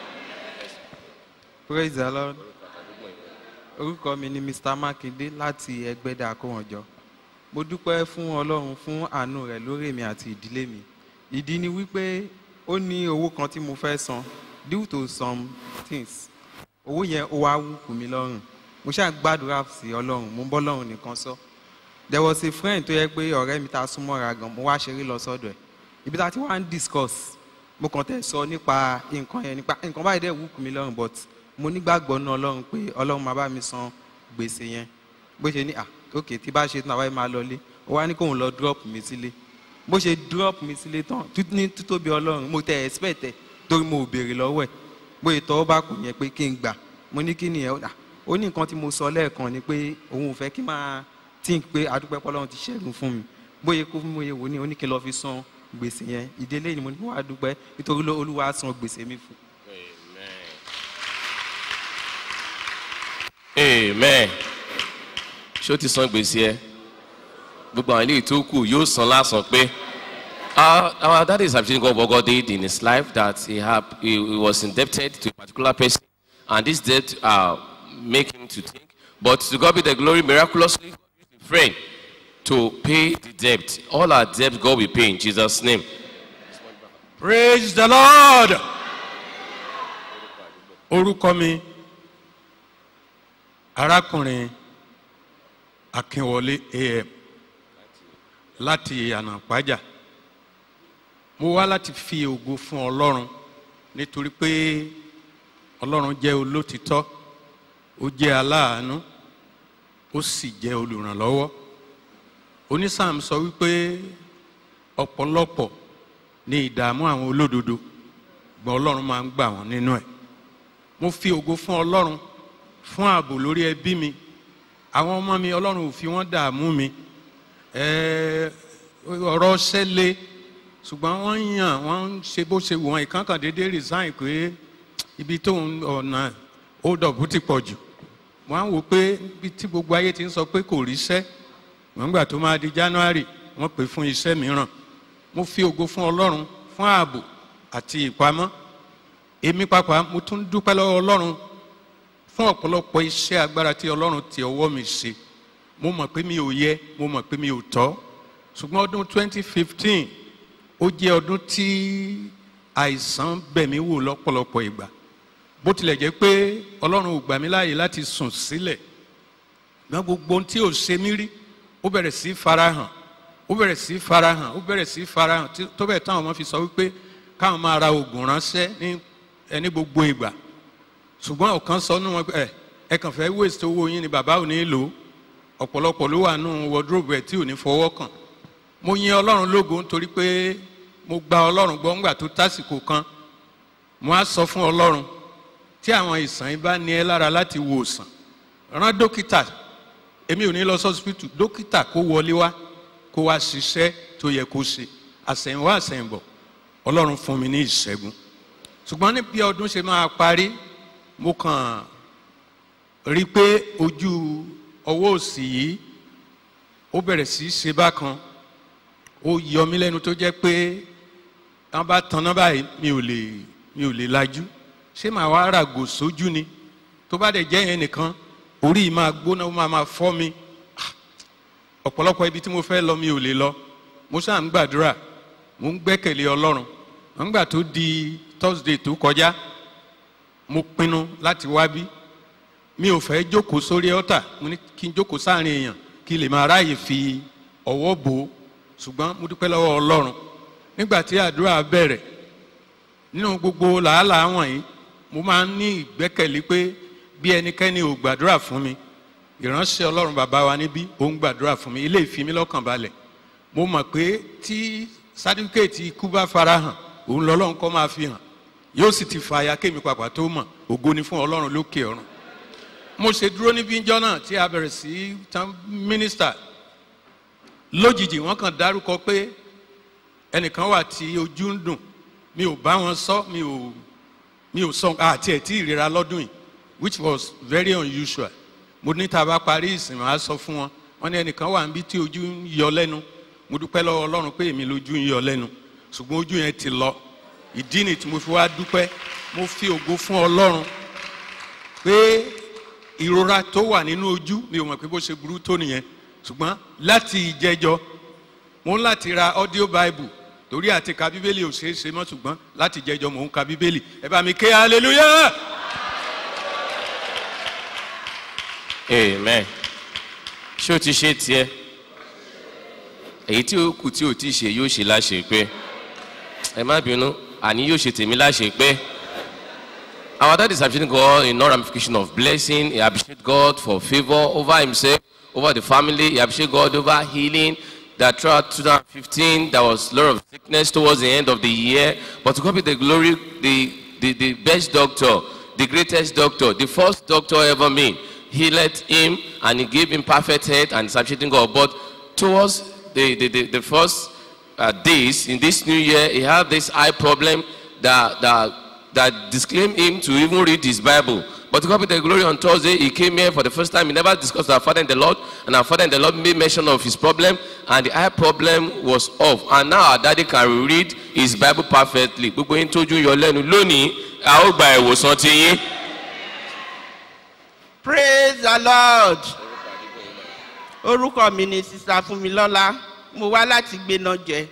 praise the lord orúkọ mi ni mr makinde láti ẹgbẹ́dà àkówọ̀njọ mo dúpẹ́ fún ọlọ́run fún àánú rẹ̀ lórí mi àti ìdílé mi ìdí ni wípé ó ní owó kan tí mo fẹ́ san due to some things owó yẹn ó wá wúkú mi lọ́rùn mo ṣáà gbàdúrà sí ọlọ́run mo ń bọ́ lọ́run nìkan sọ there was a friend tó yẹ pé ọ̀rẹ́ mi ta súnmọ́ra gan mo wá ṣeré lọ sọ́dọ̀ ẹ̀ ibi tá a ti wá ń discuss mo kàn tẹ̀ sọ nípa nǹkan yẹn nípa nǹkan báyìí dẹ̀ wúkú mi lọ́rùn but mo nígbàgbọ́ náà ọlọ́run pé ọlọ́run máa bá mi san gbèsè yẹn bó ṣe ní à ok tí bá ṣe tán àwáyé máa lọlé ó wá ní kóun lọ drop mi sílé bó ṣe drop mi sílé tán tú- ní títóbi ọlọ́run mo tẹ expect ẹ̀ torí mo ò béèrè lọ́wọ́ ẹ̀ bóyá tọ́ bá kù yẹn pé kí n gbà mo ní kí nìyẹn ó dà ó ní nǹkan tí mo sọ lẹ́ẹ̀kan ni pé òun ò fẹ́ kí n máa think pé adúpẹ́ pọ́lọ́run ti ṣẹ́gun fún mi bóyá kó fún mi wò ní oníkẹ́ lọ́ọ́ fi san gbèsè yẹn ìdílé ni mo ní wàá dúpẹ́ nítorí ló- olúwa san gbèsè mi fún amen ṣé o ti san gbèsè ẹ gbogbo àwọn ilé tó kù yóò san lásán pé our our daddy is appreciating God what God did in his life that he had he, he was indebted to a particular person and this debt uh, make him to think but to God be the glory miraculously God used a friend to pay the debt all our debt God will pay in Jesus name. praise the lord orúkọ mi arákùnrin akínwọlé am láti ànàpájà mo wá láti fi ògo fún ọlọ́run nítorí pé ọlọ́run jẹ́ olótìtọ́ ó jẹ́ aláàánú ó sì jẹ́ olùrànlọ́wọ́ onísàm sọ wípé ọ̀pọ̀lọpọ̀ ní ìdààmú àwọn olódodo gbọ́n ọlọ́run máa ń gbà wọ́n nínú ẹ̀ mo fi ògo fún ọlọ́run fún ààbò lórí ẹbí mi àwọn ọmọ mi ọlọ́run ò fi wọ́n dààmú mi ẹ̀ẹ́ ọ̀rọ̀ ṣẹlẹ̀ ṣùgbọ́n wọ́n ń yàn wọ́n ń ṣe bó ṣe wù wọ́n ìkánkàn déédéé resign pé ibi tó ń ọ̀nà hold up ti pọ̀ jù wọ́n á wò pé ibi tí gbogbo ayé ti ń sọ pé kò ríṣẹ́ wọ́n gbà tó máa di january wọ́n pè fún iṣẹ́ mìíràn mo fi ògo fún ọlọ́run fún ààbò àti ìpamọ́ èmi pàápàá mo tún dúpẹ́ lọ́wọ́ ọlọ́run fún ọ̀pọ̀lọpọ̀ iṣẹ́ agbára tí ọlọ́run ti ọwọ́ mi ṣe mo mọ̀ pé mi ò yẹ mo mọ̀ pé mi ò tọ́ ṣùgbọ́n ọdún 2015 ó jẹ́ ọdún tí àìsàn bẹ̀mí wò lọ́pọ̀lọpọ̀ ìgbà bó tilẹ̀ jẹ́ pé ọlọ́run ò gbà mí láàyè láti sùn sílẹ̀ gbọ́n gbogbo ohun tí ò ṣe mí rí ó bẹ̀rẹ̀ sí farahàn ó bẹ̀rẹ̀ sí farahàn ó bẹ̀rẹ̀ sí farahàn tí- tó bẹ̀ táwọn ọmọ fi sọ wípé káwọn máa ra oògùn ránṣẹ́ ní ẹni gbogbo ìgbà ṣùgbọ́n ọ̀kan sọ nínú wọn pé ẹ ẹ kàn fẹ́ waste owó yín ni bàbá ò ní lò ó ọ̀pọ̀lọpọ̀ ló wà nù wardrobe ẹ̀ tí ò ní fọwọ́ kàn mo yin ọlọ́run lógo nítorí pé mo gba ọlọ́run gbọ́ ńgbà tó tásìkò kan mo á sọ fún ọlọ́run tí àwọn ìsàn yìí bá ní ẹ lára láti wo òsàn rán dókítà èmi ò ní lọ sọ́sibítù dókítà kó wọlé wá kó wá ṣiṣẹ́ tó yẹ kó ṣe àsẹ̀yìnwá àsẹ̀yìnbọ̀ ọlọ́run fún mi ní ìṣẹ́gun ṣùgbọ́n ní bí ọdún ṣe máa parí mo kàn rí i pé ojú ọwọ́ òsì yìí ó bẹ̀rẹ̀ sí í ṣe bákan ó yọ mí lẹ́nu tó jẹ́ pé wọ́n bá tanná báyìí mi ò lè mi ò lè lajú ṣé màá wá ràgò sójú ni tó bá dẹ̀ jẹ́ yẹn nìkan orí yìí máa gbóná ó máa máa fọ́ mi Ah, ọ̀pọ̀lọpọ̀ ibi tí mo fẹ́ lọ mi ò lè lọ mo ṣáà ń gbàdúrà mo ń gbẹ́kẹ̀lé ọlọ́run nígbà tó di thursday tó kọjá mo pinnu láti wá bí mi ò fẹ́ jókòó sórí ọ́tà mo ní kí n jókòó sáàrin èèyàn kí n lè máa ráàyè fi ọwọ́ bò ó ṣùgbọ́n mo dúpẹ́ lọ́wọ́ ọlọ́run nígbà tí àdúrà bẹ̀rẹ̀ nínú gbogbo làálàá wọ̀nyí mo máa ń ní ìgbẹ́kẹ̀lé pé bí ẹnikẹ́ni ò gbàdúrà fún mi ìránṣẹ́ ọlọ́run bàbá wa níbí ó ń gbàdúrà fún mi ilé ìfimi lọ́kàn balẹ̀ mo mọ̀ pé tí sátífíkẹ́ẹ̀tì ikú bá farahàn òun lọ́lọ́run kọ́ máa fi hàn yóò sì ti fa aya kémi pàpà tó mọ̀ ògo ni fún ọlọ́run lókè ọ̀run mo ṣe dúró níbí ńjọ́ náà tí a bẹ̀rẹ̀ sí tán mínísítà lójijì wọ́n kàn dárúkọ pé ẹnìkan wà tí ojú ń dùn mi ò bá wọn sọ mi ò mi ò sọ àti ẹ̀ tí ìrora lọ́dún yìí which was very unusual mo ní tá a bá parí ìsìn máa sọ fún wọn wọn ní ẹnìkan wà níbi tí ojú ń yọ lẹ́nu mo dúpẹ́ lọ́wọ́ ọlọ́run pé èmi lójú ń yọ lẹ́nu ṣùgbọ́n ojú yẹn ti lọ ìdí ni tí mo fi wá dúpẹ́ mo fi ògo fún ọlọ́run pé ìrora tó wà nínú ojú mi ò mọ̀ pé bó ṣe burú tó nìyẹn ṣùgbọ́n láti ìjẹjọ mo ń láti ra audio bible torí àti ka bíbélì ò ṣeé ṣe mọ́ ṣùgbọ́n láti jẹjọ mò ń ka bíbélì ẹ bá mi ké hallelujah. amen ṣé o ti ṣe tiẹ èyí tí ó kù tí o ti ṣe yóò ṣe láṣẹ pé ẹ má bínú àní yóò ṣe tèmi láṣẹ pé our dad is appreciating God in all ramification of blessing he appreciate God for favour over himself over the family he appreciate God over healing that throughout 2015 there was a lot of sickness towards the end of the year but to God be the glory the the the best doctor the greatest doctor the first doctor ever made healed him and he gave him perfect health and is appreciating God but towards the the the, the first uh, days in this new year he had this eye problem that that that disclaimed him to even read his bible but to God be the glory on thursday he came here for the first time he never discussed with our father in the lord and our father in the lord made mention of his problem and the eye problem was off and now our daddy can read his bible perfectly gbogbo yín tójú yọ lẹ́nu lónìí a ó gba ìwòsàn ti yín. praise the lord orúkọ mi ni sista fúnmilọ́lá mo wá láti gbéná jẹ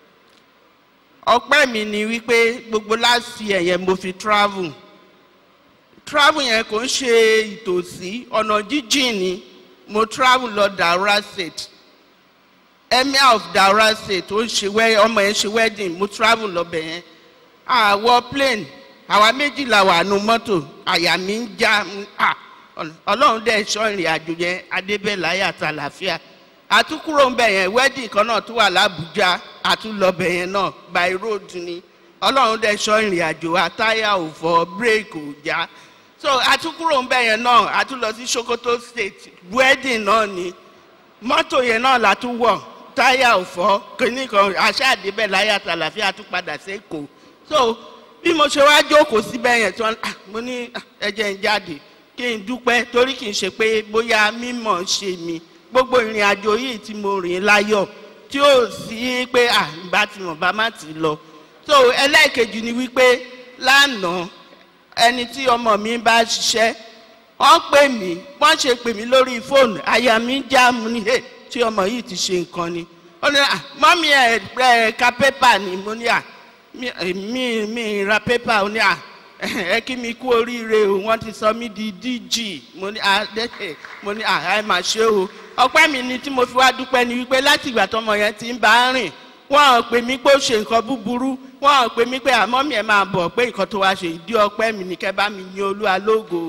ọpẹ́ mi ni wípé gbogbo last year yẹn mo fi travel travel yẹn kò ń ṣe ìtòsí ọ̀nà jíjìn ni mo travel lọ daura state emir of daura state ó ń ṣe wẹ́ ọmọ yẹn ṣe wedding mo travel lọ bẹ̀ yẹn àwọ̀ plane àwa méjì la wà nù mọ́tò àyà mi ń já mm, ah, Ọl- ọlọ́run dẹ̀ sọ ìrìn àjò yẹn adébẹ̀láyà àtàlàfíà àtúkúrò ń bẹ̀ yẹn wedding kan náà tún wà lábújá àtúlọ̀bẹ̀ yẹn náà by road ni ọlọ́run dẹ̀ sọ ìrìn àjò àtáyà ò fọ bírèkì ò já so àtúkúrò ń bẹ̀ yẹn náà àtúlọ sí sokoto state wedding náà ni mọ́tò yẹn náà la tún wọ̀ táyà ò fọ́ kìíní kan aṣáàdébẹ̀ láyà àtàlàfíà tún padà sí èkó so bí mo ṣe wá jókòó síbẹ̀ yẹn tí wọ́n ah, mo ní ah, ẹ jẹ́ ń jáde kí n dúpẹ́ torí kì í ṣe pé bóyá mímọ̀ ṣe mi gbogbo ìrìn àjò yìí tí mo rìn láyọ̀ tí ó sì pé à bá ti mọ̀ bá má ti lọ so ẹlẹ́ẹ̀kejì ni wípé lánàá ẹni tí ọmọ mi bá ṣiṣẹ́ wọ́n pè mí wọ́n ṣe pè mí lórí fóònù àyà mi já mu ní ẹ̀ tí ọmọ yìí ti ṣe nǹkan ni ó ní à mọ́mí ẹ̀ ẹ̀ ka pépà ni mo ní à mi mi mi ra pépà ó ní à ẹ kí mi kú oríire o wọ́n ti sọ mí di dg mo ní à dẹ́sẹ̀ mo ní à ẹ mà ṣe o ọpẹ́ mi ni tí mo fi wá dúpẹ́ ni wípé láti ìgbà tọmọ yẹn ti ń bá a rìn wọ́n ò pè mí pé ó ṣe nǹkan búburú wọ́n ò pè mí pé àmọ́ mi ẹ̀ máa bọ̀ pé nǹkan tó wá ṣe ìdí ọpẹ́ mi ni kẹ́ bá mi yin olúwa lógo.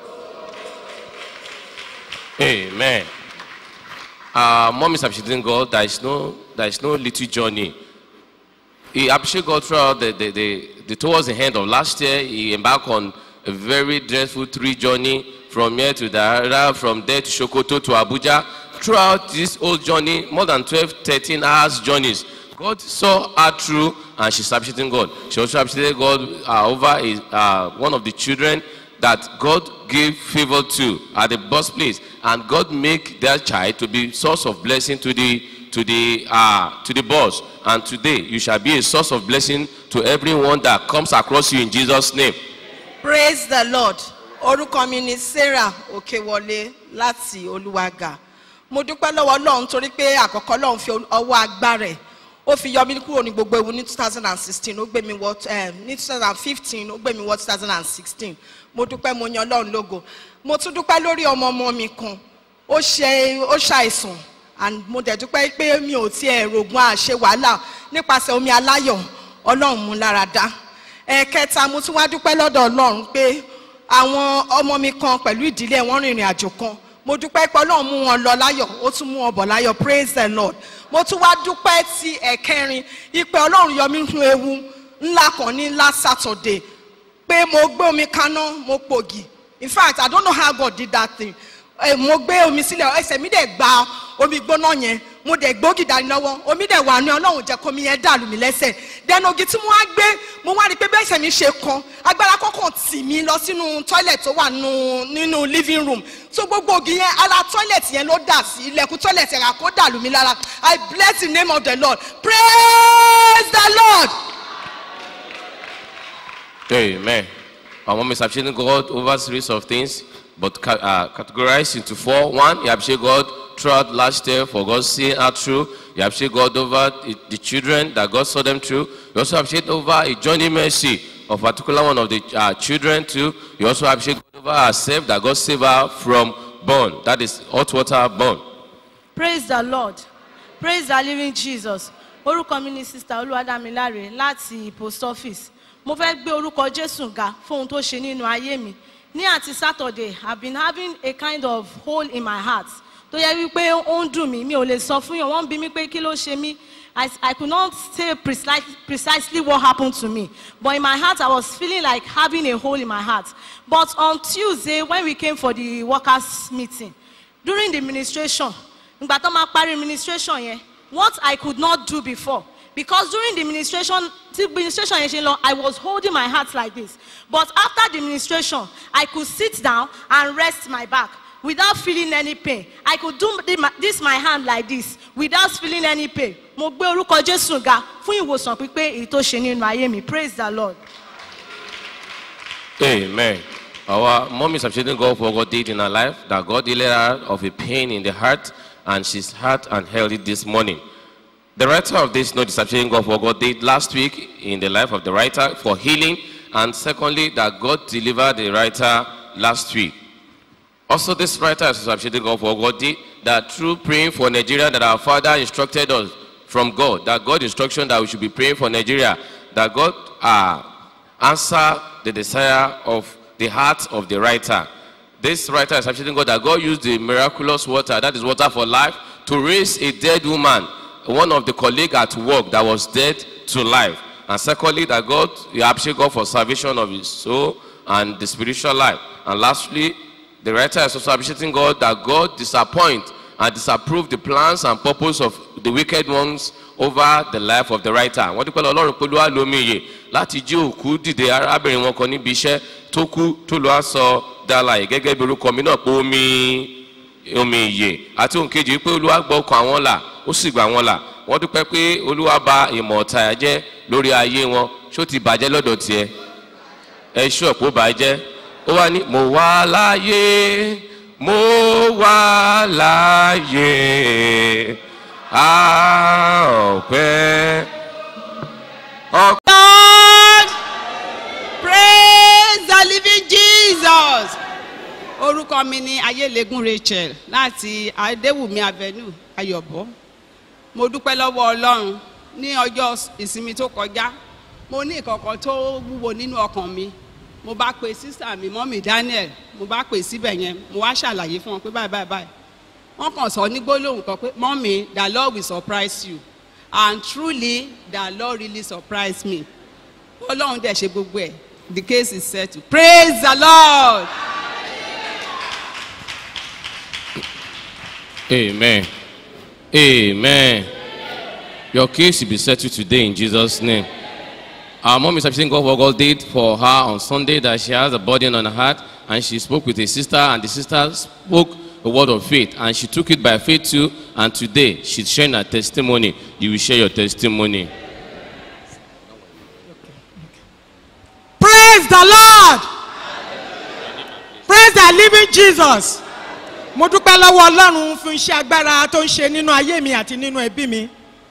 Amen. Uh, mom is appreciating God. There is no, there is no little journey. He appreciated God throughout the, the, the, the towards the end of last year. He embarked on a very dreadful three journey from here to Dara, from there to Sokoto to Abuja. Throughout this whole journey, more than 12, 13 hours journeys, God saw her through and she's appreciating God. She also appreciated God uh, over his, uh, one of the children that God gave favor to at the birthplace, and God make that child to be source of blessing to the to the uh, to the boss. And today you shall be a source of blessing to everyone that comes across you in Jesus' name. praise the lord orúkọ mi ni sarah òkèwọlé láti olúwàgà mo dúpẹ́ lọ́wọ́ ọlọ́run torí pé àkọ́kọ́ ọlọ́run fi ọwọ́ agbára ẹ̀ ó fi yọ mí kúrò ní gbogbo ewu ní two thousand and sixteen ó gbé mi wọ eh, ní two thousand and fifteen ó gbé mi wọ two thousand and sixteen mo dúpẹ́ mo yan ọlọ́run lógo mo tún dúpẹ́ lórí ọmọ ọmọ mi kan ó ṣe ó ṣàìsàn and mo dẹ̀ dúpẹ́ pé mi ò tiẹ̀ rògùn àṣẹ wàhálà nípasẹ̀ omi aláyọ̀ ọlọ́run mú lára dá ẹ̀ẹ̀kẹta mo tún wá dúpẹ́ lọ́dọ̀ ọlọ́run pé àwọn ọmọ mi kan pẹ̀lú ìdílé wọn rìnrìn àjò kan mo dúpẹ́ pé ọlọ́run mú wọn lọ láyọ̀ ó tún mú wọn bọ̀ láyọ̀ praise the lord mo tún wá dúpẹ́ ti ẹ̀kẹrin ipe ọlọ́run yọ mí nínú ewu ńlá kan ní last saturday pé mo gbé omi kaná mo pògì in fact i don't know how god did that thing Eh, mo gbé omi sílẹ̀ ẹsẹ̀ mi dẹ̀ gba omi gbóná yẹn mo dẹ̀ gbógi dání lọ́wọ́ omi dẹ̀ wà ní ọlọ́run jẹ́ kómi yẹn dàlù mí lẹ́sẹ̀ dẹnu ogi tí mo wá gbé mo wá rí i pé bẹ́ẹ̀ ẹsẹ̀ mi ṣe kan agbára kọ́kàn tì mí lọ sínú toilet tó wà nínú nínú living room so gbogbo ogi yẹn ara toilet yẹn ló dà sí ilẹ̀kùn toilet yẹn kó dàlù mí lára i bless the name of the lord praise the lord. Amen. Our mom is appreciating God over a series of things, but ca- uh, categorized into four. One, you appreciate God throughout last year for God seeing her through. You appreciate God over the, the children that God saw them through. You also appreciate over a journey mercy of particular one of the uh, children too. You also appreciate God over herself that God saved her from burn. That is hot water burn. praise the lord praise the living jesus orúkọ mi ni sista olúwadámiláre láti post office mo fẹ́ gbé orúkọ jésù ga fún ohun tó ṣe nínú ayé mi ní àti saturday i been having a kind of hole in my heart tó yẹ wípé ó ń dùn mí mi ò lè sọ fún yàn wọ́n ń bí mi pé kí ló ṣe mí I, I could not say precise, precisely what happened to me. But in my heart, I was feeling like having a hole in my heart. But on Tuesday, when we came for the workers' meeting, during the administration, ìgbà tó máa parí administration yẹn what i could not do before because during the administration the administration yẹn ṣe lọ i was holding my heart like this but after the administration i could sit down and rest my back without feeling any pain i could do the, my- this my hand like this without feeling any pain mo gbé orúkọ jésù ga fún ìwòsàn pípé èyí tó ṣe nínú ayé mi praise the lord. Amen. Our mom is appreciating God for what God did in her life, that God healed her of a pain in the heart, and she's heart and healthy this morning. The writer of this note is appreciating God for what God did last week in the life of the writer for healing, and secondly, that God delivered the writer last week. Also, this writer is appreciating God for what God did, that through praying for Nigeria, that our Father instructed us from God, that God instruction that we should be praying for Nigeria, that God uh, answer the desire of the heart of the writer. This writer is appreciating God that God used the miraculous water, that is water for life, to raise a dead woman, one of the colleague at work that was dead to life. And secondly, that God, you appreciate God for salvation of his soul and the spiritual life. And lastly, the writer is also appreciating God that God disappoint and disapprove the plans and purpose of the wicked ones over the life of the writer. Wọ́n dúpẹ́ lọ ọlọ́run pé olúwa lomi iyè láti jí òkú dìde arábìnrin wọn kan níbi iṣẹ́ tó kú tó lọ́ọ́ sọ dálàyé gẹ́gẹ́ bí orúkọ mi náà pé omi omi iyè àti òǹkejì pé olúwa gbọ́ ọkàn àwọn là ó sì gbà wọn là wọ́n dúpẹ́ pé olúwa ba ìmọ̀ ọ̀tá ẹ̀ jẹ́ lórí ayé wọn ṣó ti bàjẹ́ lọ́dọ̀ tiẹ̀ ẹ ṣú ọ̀pọ̀ bàjẹ́ ó wá ní mo wà láàyè mo wà láàyè a ọ̀pẹ́. God praise the living Jesus orúkọ mi ni ayélegun Rachel láti adéwùmí avenue ayọ̀bọ mo dúpẹ́ lọ́wọ́ ọlọ́run ní ọjọ́ ìsinmi tó kọjá mo ní ìkọ̀kọ̀ tó wúwo nínú ọkàn mi mo bá pe sísà mi mọ́mì Daniel mo bá pè síbẹ̀ yẹn mo wá ṣàlàyé fún wọn pé báyìí báyìí báyìí wọ́n kàn sọ ní gbólóhùn kan pé mọ́mì the Lord will surprise you and truly the Lord really surprised me ọlọ́run dẹ̀ ṣe gbogbo ẹ̀ the case is settled praise the Lord. Amen. Amen. Your case will be settled today in Jesus' name. Our mom is appreciating God for what God did for her on Sunday that she has a burden on her heart and she spoke with a sister and the sister spoke a word of faith and she took it by faith too and today she's sharing her testimony. You will share your testimony. praise the lord praise the living jesus mo dúpẹ́ lọ́wọ́ ọlọ́run fún iṣẹ́ agbára tó ń ṣe nínú ayé mi àti nínú ẹbí mi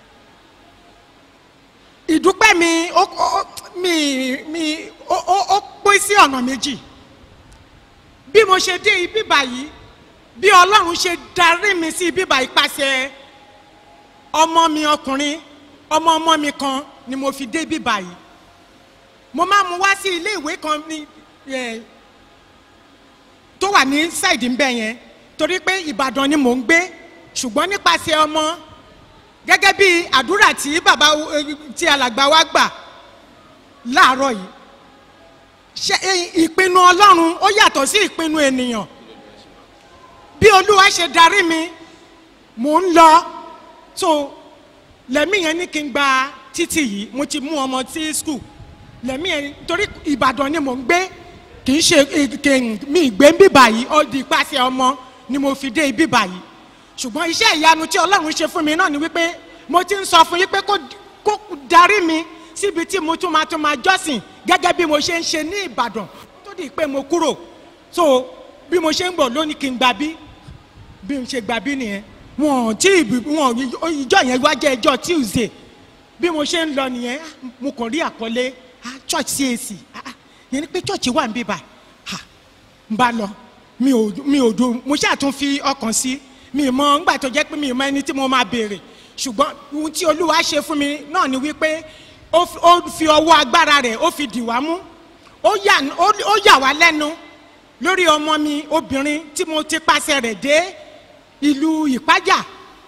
ìdúpẹ́ mi ó ó- mi mi ó ó- ó pín sí ọ̀nà méjì bí mo ṣe dé ibi báyìí bí ọlọ́run ṣe darí mi sí ibi báyìí pàṣẹ ọmọ mi ọkùnrin ọmọ ọmọ mi kan ni mo fi dé ibi báyìí mo máa mú wá sí ilé ìwé kan ní ẹ, tó wà ní ṣáìdì ń bẹ yẹn torí pé ìbàdàn ni mò ń gbé ṣùgbọ́n nípasẹ̀ ọmọ gẹ́gẹ́ bí àdúrà tí bàbá eh, tí alàgbà wa gbà láàárọ̀ yìí ṣe eh, ìpinnu ọlọ́run ó yàtọ̀ sí ìpinnu ènìyàn bí olúwa ṣe darí mi mò ń lọ so lẹ́mí yẹn ní kí n gba títì yìí mo ti mú ọmọ sí skul lẹ́mí yẹn torí ìbàdàn ni mò ń gbé kì í ṣe kì mi ìgbé ń bíbà yìí ó di ìpàṣẹ ọmọ ni mo fi dé ibíbà yìí ṣùgbọ́n iṣẹ́ ìyanu tí ọlọ́run ṣe fún mi náà ni wípé mo ti ń sọ fún yín pé kó kó darí mi síbi tí mo tún máa tún máa jọ́sìn gẹ́gẹ́ bí mo ṣe ń ṣe ní ìbàdàn tó di pé mo kúrò so bí mo ṣe ń bọ̀ lónìí kí n gbà bí bí n ṣe gbà bí nìyẹn wọn ò tí ì bí- wọn ò ìjọ yẹn wá jẹ́ ẹjọ́ tuesday bí mo ṣe ń lọ nìyẹn ah, mo kàn rí àkọlé ah, church cac ah, ah, yẹn ni pé church wà ń bíbà n bá lọ mi ò mi ò dùn mo ṣáà tún fi ọkàn sí mi ì mọ ńgbà tó jẹ́ pé mi ì mọ ẹni tí mo máa béèrè ṣùgbọ́n ohun tí olúwa ṣe fún mi náà ni wípé ó fi- ó fi ọwọ́ agbára rẹ̀ ó fi dì wá mú ó yà ó- ó yà wá lẹ́nu lórí ọmọ mi obìnrin tí mo ti pàṣẹ rẹ̀ dé ìlú ìpájà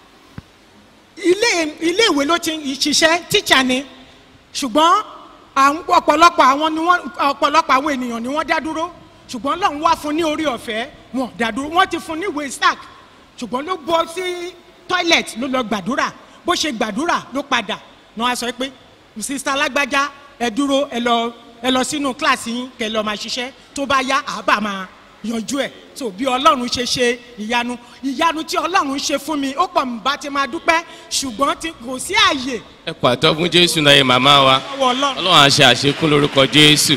ilé ilé ìwé ló ti ń ṣiṣẹ́ tíṣà ni ṣùgbọ́n àwọn ọ̀pọ̀lọpọ̀ àwọn ni wọ́n ọ̀pọ̀lọpọ̀ àwọn ènìyàn ni wọ́n dá dúró ṣùgbọ́n lọ́run wá fún ní orí ọ̀fẹ́ wọn ò dá dúró wọ́n ti fún ní ìwé sack ṣùgbọ́n ló bọ́ sí toilet ló lọ gbàdúrà bó ṣe gbàdúrà ló padà náà a sọ pé sista alágbájá ẹ dúró ẹ lọ ẹ lọ sínú kíláàsì yín kẹ lọ máa ṣiṣẹ́ tó bá yá àbá máa yanjú ẹ̀ tó bí ọlọ́run ṣe ṣe ìyanu ìyanu tí ọlọ́run ṣe fún mi ó pọ̀ nbá ti máa dúpẹ́ ṣùgbọ́n tí kò sí àyè ẹ pàtó fún jésù náà yẹ màmá wa lọ́wọ́ ọlọ́run. ọlọ́run á ṣe àṣekún lórúkọ jésù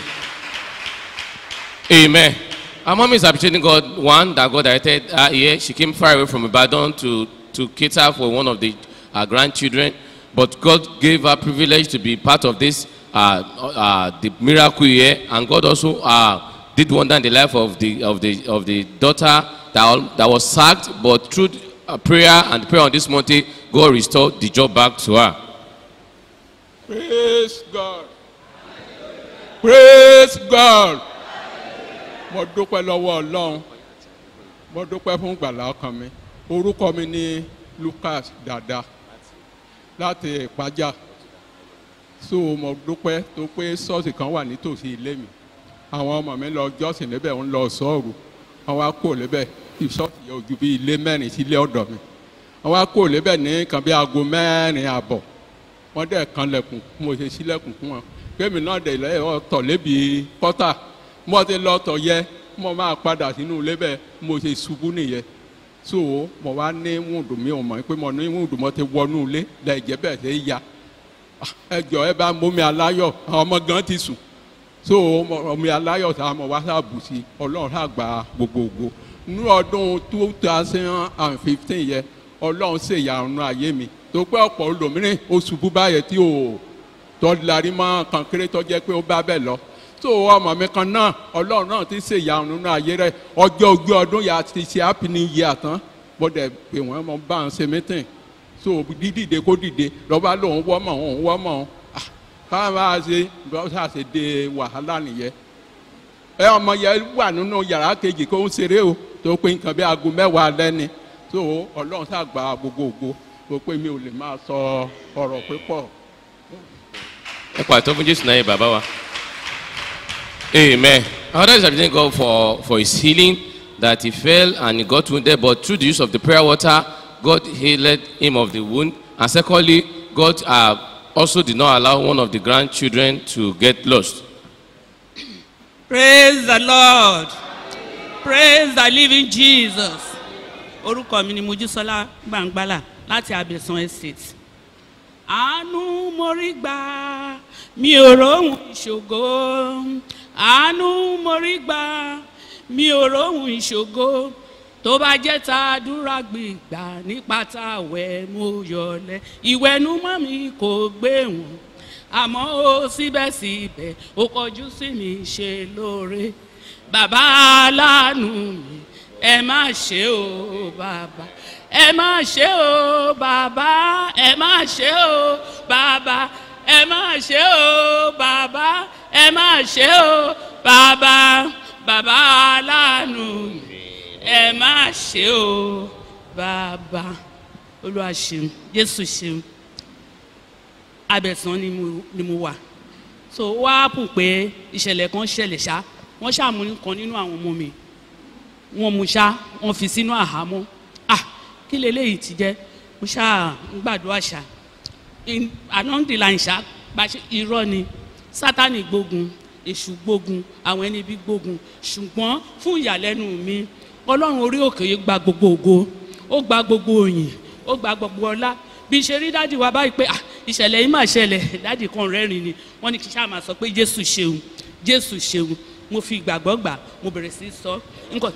amen our mom is appreciating god one that god directed her here she came far away from ibadan to to cater for one of the her grandchildren but god gave her privilege to be part of this uh, uh, the miracle here and god also uh, did wonder in the life of the of the of the daughter that, al- that was sacked but through uh, prayer and prayer on this mountain god restored the job back to her Praise God. praise god mo dúpẹ́ lọ́wọ́ ọlọ́run mo dúpẹ́ fún gbàlá ọkàn mi orúkọ mi ní lucas dada láti ìpájà so mo dúpẹ́ tó pé ṣọ́ọ̀ṣì kan wà nítòsí ilé mi àwọn ọmọ mi lọ jọ́sìn níbẹ̀ ń lọ sọ́ọ̀rù wọn wá kó lébẹ̀ ìṣọ́ọ̀ṣì yẹn ojú bí ilé mẹ́rin sí ilé ọ̀dọ̀ mi wọn wá kó lébẹ̀ ní nǹkan bí aago mẹ́rin àbọ̀ wọ́n dẹ̀ kan lẹ̀kùn mo ṣe sílẹ̀kùn fún wọn kémi náà dẹ̀ lẹ́yìn ọ̀tọ̀ lébi pọ́tà mo ti lọ tọ̀ yẹ mo máa padà sínú ilé bẹ́ẹ̀ mo ṣe ṣubú nìyẹn so mo wá ní wúndù mi ò mọ̀ pé mo ní wúndù mo ti wọnú ilé lẹ́jẹ̀ bẹ́ẹ̀ ṣe ya ẹ jọ ẹ bá mú mi aláyọ̀ àwọn ọmọ gan ti sùn so omi aláyọ̀ tá a mọ̀ wá sábù sí ọlọ́run á gba gbogbogbò ní ọdún two thousand and fifteen yẹ ọlọ́run ṣèyàrún ayé mi tó pé ọ̀pọ̀ olómìnirin ó ṣubú báyẹn tí ò tọ́lárí mọ́ kan kéré tó jẹ́ pé ó bá bẹ̀ lọ tó ọmọ mi kan náà ọlọ́run náà ti ṣèyàrún nínú ayé rẹ̀ ọjọ́ ogún ọdún yà ti ṣe happy new year tán mo dẹ̀ pé wọ́n mọ bá ń ṣe mítìn so dídìde kó dìde lọ́ba lòun wọ́mọ̀ òun wọ́mọ̀ òun ká máa ṣe bọ́sà ṣe de wàhálà nìyẹn ẹ ọmọ yẹn wà nínú yàrá kejì kó ń ṣeré o tó pé nǹkan bí aago mẹ́wàá lẹ́ni tó ọlọ́run ṣàgbà gbogbogbò tó pé mi ò lè máa sọ ọ̀rọ̀ pípọ̀. ẹ pàtó fún jésù náà yẹ bàbá wa. amen our daddy is thank god for for his healing that he fell and he got wounded but through the use of the prayer water god healed him of the wound and secondly god uh, also did not allow one of the grandchildren to get lost. praise the lord praise the living jesus orúkọ mi ni mojísọlá gbàngbàlà láti abẹsán estate àánú mórí gbà mi ò róhùn ìṣògo àánú mórí gbà mi ò róhùn ìṣògo tó bá jẹ́ ta àdúrà gbìgbà nípa tá a wẹ̀ mo yọlẹ̀ ìwẹ̀numọ́ mi kò gbé wọn àmọ́ ó síbẹ̀síbẹ̀ ó kọjú sí mi ṣe lóore bàbá aláàánú mi ẹ má ṣe o bàbá ẹ má ṣe o bàbá ẹ má ṣe o bàbá ẹ má ṣe o bàbá ẹ má ṣe o bàbá bàbá aláàánú mi ẹ má ṣe o bàbá olúwa ṣeun jésù ṣeun abẹ̀sán ni mo ni mo wà so wá pù pé ìṣẹ̀lẹ̀ kan ṣẹlẹ̀ ṣá wọ́n ṣàmú kan nínú àwọn ọmọ mi wọ́n mú ṣá wọ́n fi sínú àhámọ́ ah kí leléyìí ti jẹ́ mo ṣá ń gbàdúrà ṣá anọ́ndìlà ń ṣá gbàṣẹ irọ́ ni sátani gbógun èṣù gbógun àwọn ẹni bí gbógun ṣùgbọ́n fún ìyàlẹ́nu mi ọlọ́run orí òkè yìí gba gbogbo ògo ó gba gbogbo òyìn ó gba gbogbo ọlá bí ṣe rí dádì wa báyìí pé ah ìṣẹ̀lẹ̀ yìí mà ṣẹlẹ̀ dádì kan rẹ́rìn ni wọ́n ní kí sáà máa sọ pé jésù ṣeun jésù ṣeun mo fi ìgbàgbọ́ gbà mo bẹ̀rẹ̀ sí í sọ nǹkan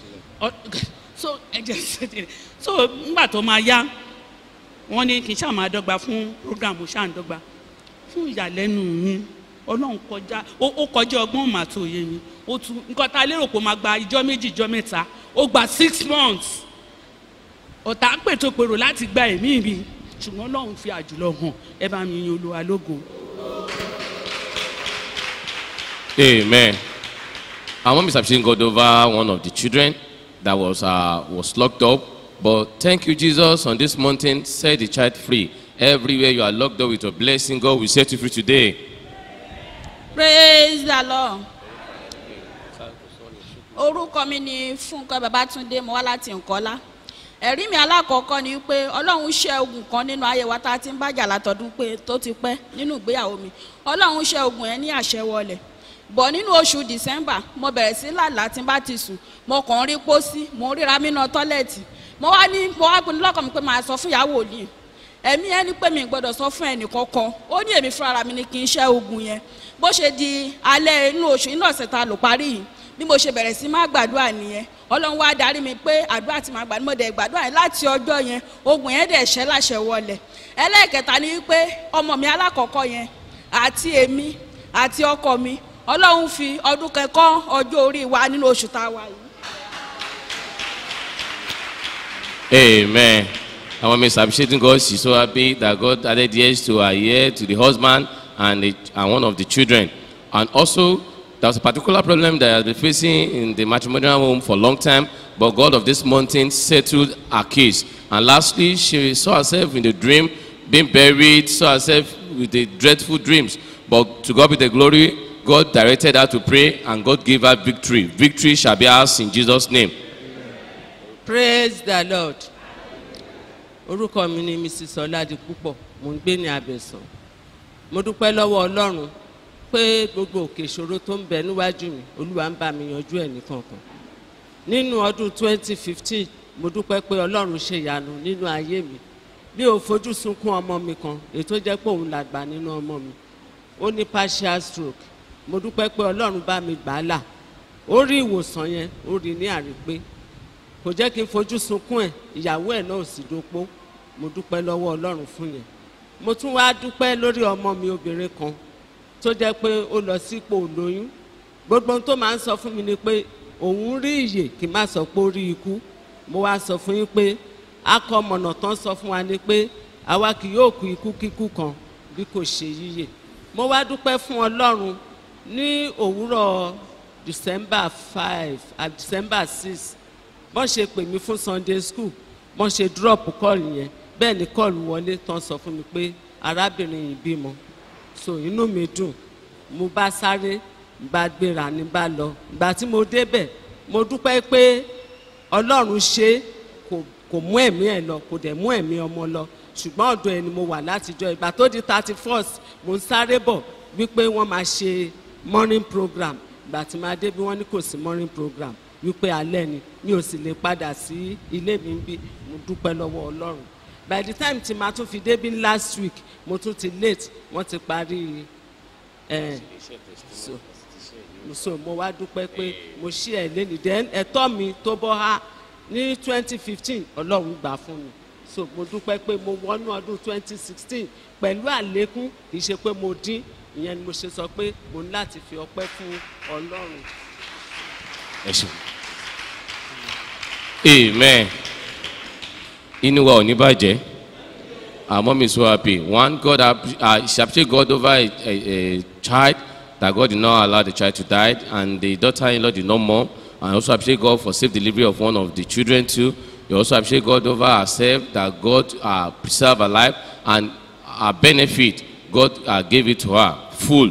so ẹ̀jẹ̀ ṣẹ̀dẹ̀ so nígbà tó máa yá wọ́n ní kí sáà máa dọ́gba fún program ṣáà ń dọ́gba fún ìyàlẹ́nu mi ọlọ́run kọjá ó kọjá ọgbọ́n màtó òye mi ó tún nǹkan tá a lérò pé ó máa gba ìjọ méjì ìjọ mẹ́ta ó gba six months ọ̀tá pètò pèrò láti gba ẹ̀mí mi ṣùgbọ́n ọlọ́run fi àjùlọ hàn ẹ bá mi yin olúwa lógo. Amen. Our mom is appreciating God over one of the children that was uh, was locked up. But thank you, Jesus, on this mountain, set the child free. Everywhere you are locked up with your blessing, God will set you free today. praise the lord orúkọ mi ni fúnkọ babatunde mo wá láti nkọlá ẹ̀rí mi alákọ̀ọ́kọ́ ni pé ọlọ́run ṣe ogun kan nínú ayé wa tá a ti ń bájà látọdún pé tó ti pẹ́ nínú ìgbéyàwó mi ọlọ́run ṣe ogun yẹn ní àṣẹ wọlé bọ̀ nínú oṣù december mo bẹ̀rẹ̀ sí làlá tí n bá ti sùn mo kàn ń rí pósí mo ń ríra mí náà tọ́lẹ̀tì mo wá ní mo wá pinnu lọ́kàn mi pé màá sọ fún ìyàwó òní ẹ̀mí ẹni pé mi gbọ́dọ̀ sọ fún ẹnì kankan ó ní èmi fúnra mi ni kì í ṣe ogun yẹn bó ṣe di alẹ́ inú oṣù inú ọ̀sẹ̀ ta lò parí yìí bí mo ṣe bẹ̀rẹ̀ sí máa gbàdúrà nìyẹn ọlọ́run wá darí mi pé àdúrà tí màá gbà ní mo dẹ̀ gbàdúrà yẹn láti ọjọ́ yẹn ogun yẹn dẹ̀ ṣẹ́ láṣẹ wọlé ẹlẹ́ẹ̀kẹta ni pé ọmọ mi alákọ̀ọ́kọ́ yẹn àti èmi àti ọkọ mi ọlọ́run fi ọdún kẹ́kọ́ ọjọ́ orí wa nínú oṣù tá a wà yìí. Amen. Our mom is appreciating God. She's so happy that God added years to her year, to the husband, and, the, and one of the children. And also, there's a particular problem that has been facing in the matrimonial home for a long time, but God of this mountain settled her case. And lastly, she saw herself in the dream, being buried, saw herself with the dreadful dreams. But to God be the glory, God directed her to pray, and God gave her victory. Victory shall be ours in Jesus' name. praise the lord orúkọ mi ni mrs ọládipúpọ̀ mò ń gbé ní abẹ̀sán mo dúpẹ́ lọ́wọ́ ọlọ́run pé gbogbo òkè ìṣòro tó ń bẹ níwájú mi olúwa ń bá mi yanjú ẹ̀ nìkankan nínú ọdún 2015 mo dúpẹ́ pé ọlọ́run ṣe ìyanu nínú ayé mi mi ò fojú sunkún ọmọ mi kan ètò jẹ́ pé òun làgbà nínú ọmọ mi ó ní partial stroke mo dúpẹ́ pé ọlọ́run bá mi gbà á là ó rí ìwòsàn yẹn ó rí ní àrípé kò jẹ́ kí n fojú sunkún ẹ̀ ìyàwó ẹ̀ náà ò sì dopó mo dúpẹ́ lọ́wọ́ ọlọ́run fún yẹn mo tún wá dúpẹ́ lórí ọmọ mi obìnrin kan tó jẹ́ pé ó lọ sípò lóyún gbogbo ohun tó máa ń sọ fún mi ni pé òun rí ìyè kí n má sọ pé ó rí ikú mo wá sọ fún yín pé akọmọ̀nà tán sọ fún wa ni pé àwa kì yóò kú ikú kíkú kan bí kò ṣe yíyè mo wá dúpẹ́ fún ọlọ́run ní òwúrọ̀ december five and december six bọ́n ṣe pè mí fún sunday school bọ́n ṣe drop kọ́ọ̀lù yẹn bẹ́ẹ̀ ni kọ́ọ̀lù wọlé tán sọ fún mi pé arábìnrin yìí bímọ so inú mi dùn mo bá sáré bá gbéra ní bá lọ ìgbà tí mo débẹ̀ mo dúpẹ́ pé ọlọ́run ṣe kò kò mú ẹ̀mí ẹ̀ lọ kò dẹ̀ mú ẹ̀mí ọmọ lọ ṣùgbọ́n ọ̀dọ̀ ẹ̀ ni mo wà látijọ́ ìgbà tó di thirty first mo ń sáré bọ̀ wípé wọ́n máa ṣe morning program ìgbà tí máa dé bí wọ́n ní kò sí morning program wípé alẹ́ ni mi ò sì lè padà sí ilé mi bí mo dúpẹ́ lọ́wọ́ ọlọ́run by the time tí màá tún fi débí last week mo tún ti late wọ́n ti parí ẹ̀ so so mo wá dúpẹ́ pé mo ṣí ẹ̀ lẹ́nu then ẹ̀tọ́ mi tó bọ́ ha ní twenty fifteen ọlọ́run gbà fún mi so mo dúpẹ́ pé mo wọnú ọdún twenty sixteen pẹ̀lú àlékún kì í ṣe pé mo dín ìyẹn ni mo ṣe sọ pé mo ní láti fi ọpẹ́ fún ọlọ́run. ẹ ṣeun amen inú wa ò ní bàjẹ́ our mom is so happy one god app- uh, she appreciate god over a, a, a child that god did not allow the child to die and the daughter-in-law did not mourn and also appreciate god for safe delivery of one of the children too you also appreciate god over herself that god uh, preserve her life and her benefit god uh, gave it to her full.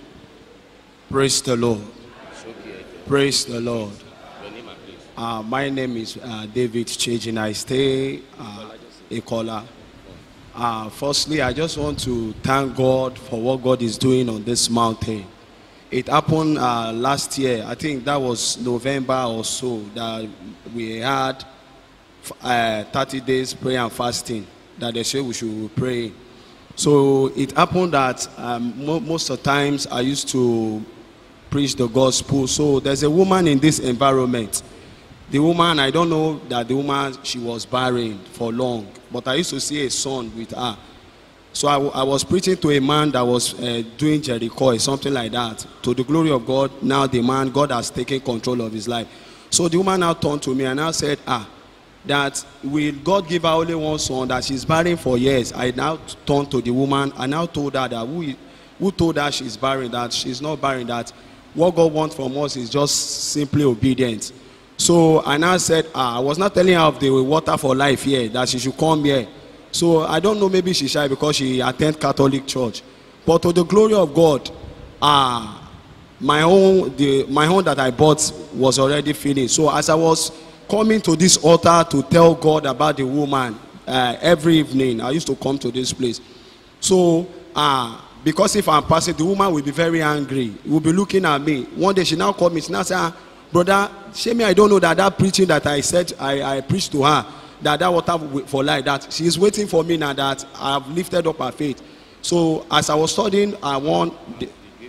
Praise the Lord. Praise the Lord. Uh, my name is uh, David Chejin. I stay uh, Ikola. Uh, firstly, I just want to thank God for what God is doing on this mountain. It happened uh, last year. I think that was November or so that we had uh, 30 days prayer and fasting that they say we should pray. So it happened that um, mo- most of the times I used to preach the gospel. So there's a woman in this environment. The woman, I don't know that the woman, she was barren for long, but I used to see a son with her. So I, w- I was preaching to a man that was uh, doing Jericho or something like that. To the glory of God, now the man, God has taken control of his life. So the woman now turned to me and now said, ah, that will God give her only one son that she's barren for years. I now turned to the woman and now told her that who, who told her she's barren, that she's not barren, that what God wants from us is just simply obedience. So I now said, ah, I was not telling her of the water for life here, that she should come here. So I don't know, maybe she's shy because she attend Catholic church. But to the glory of God, ah, my own, the, my own that I bought was already finished. So as I was coming to this altar to tell God about the woman uh, every evening, I used to come to this place. So, uh, because if I'm passing, the woman will be very angry. Will be looking at me. One day she now called me. She now said, ah, "Brother, shame me. I don't know that that preaching that I said I, I preached to her that that water wi- for life that she is waiting for me now that I have lifted up her faith." So as I was studying, I want. The,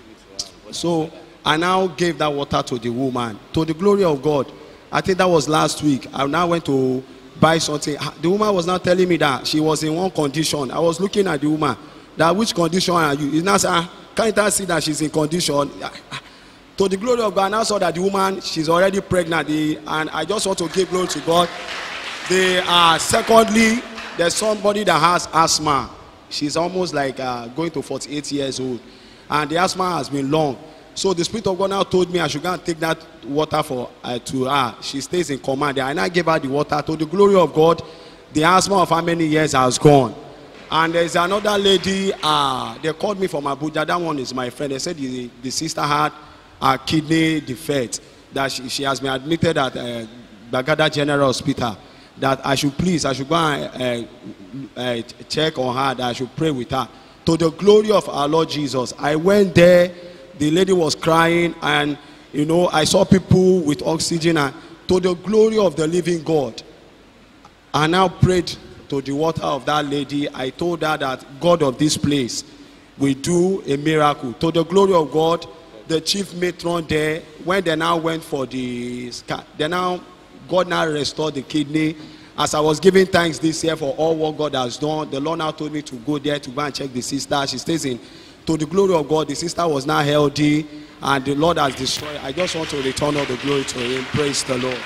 so I now gave that water to the woman to the glory of God. I think that was last week. I now went to buy something. Ah, The woman was now telling me that she was in one condition. I was looking at the woman. That which condition are you? He now said, ah, can't I see that she's in condition? Ah, ah. To the glory of God, I now saw that the woman she's already pregnant. The, and I just want to give glory to God. They are secondly, there's somebody that has asthma. She's almost like uh, going to 48 years old, and the asthma has been long. So the Spirit of God now told me I should go and take that water for uh, to her. She stays in command there. And I gave her the water. To the glory of God, the asthma of how many years has gone. And there's another lady, uh, they called me from Abuja. That one is my friend. They said the, the sister had a kidney defect, that she, she has been admitted at uh, Bagada General Hospital. That I should please, I should go and uh, uh, check on her, that I should pray with her. To the glory of our Lord Jesus, I went there, the lady was crying, and you know, I saw people with oxygen, and to the glory of the living God, I now prayed to the water of that lady. I told her that God of this place will do a miracle. To the glory of God, the chief matron there, when they now went for the scan, they now, God now restored the kidney. As I was giving thanks this year for all what God has done, the Lord now told me to go there to go and check the sister. She stays in. To the glory of God, the sister was now healthy and the Lord has destroyed. I just want to return all the glory to Him. Praise the Lord.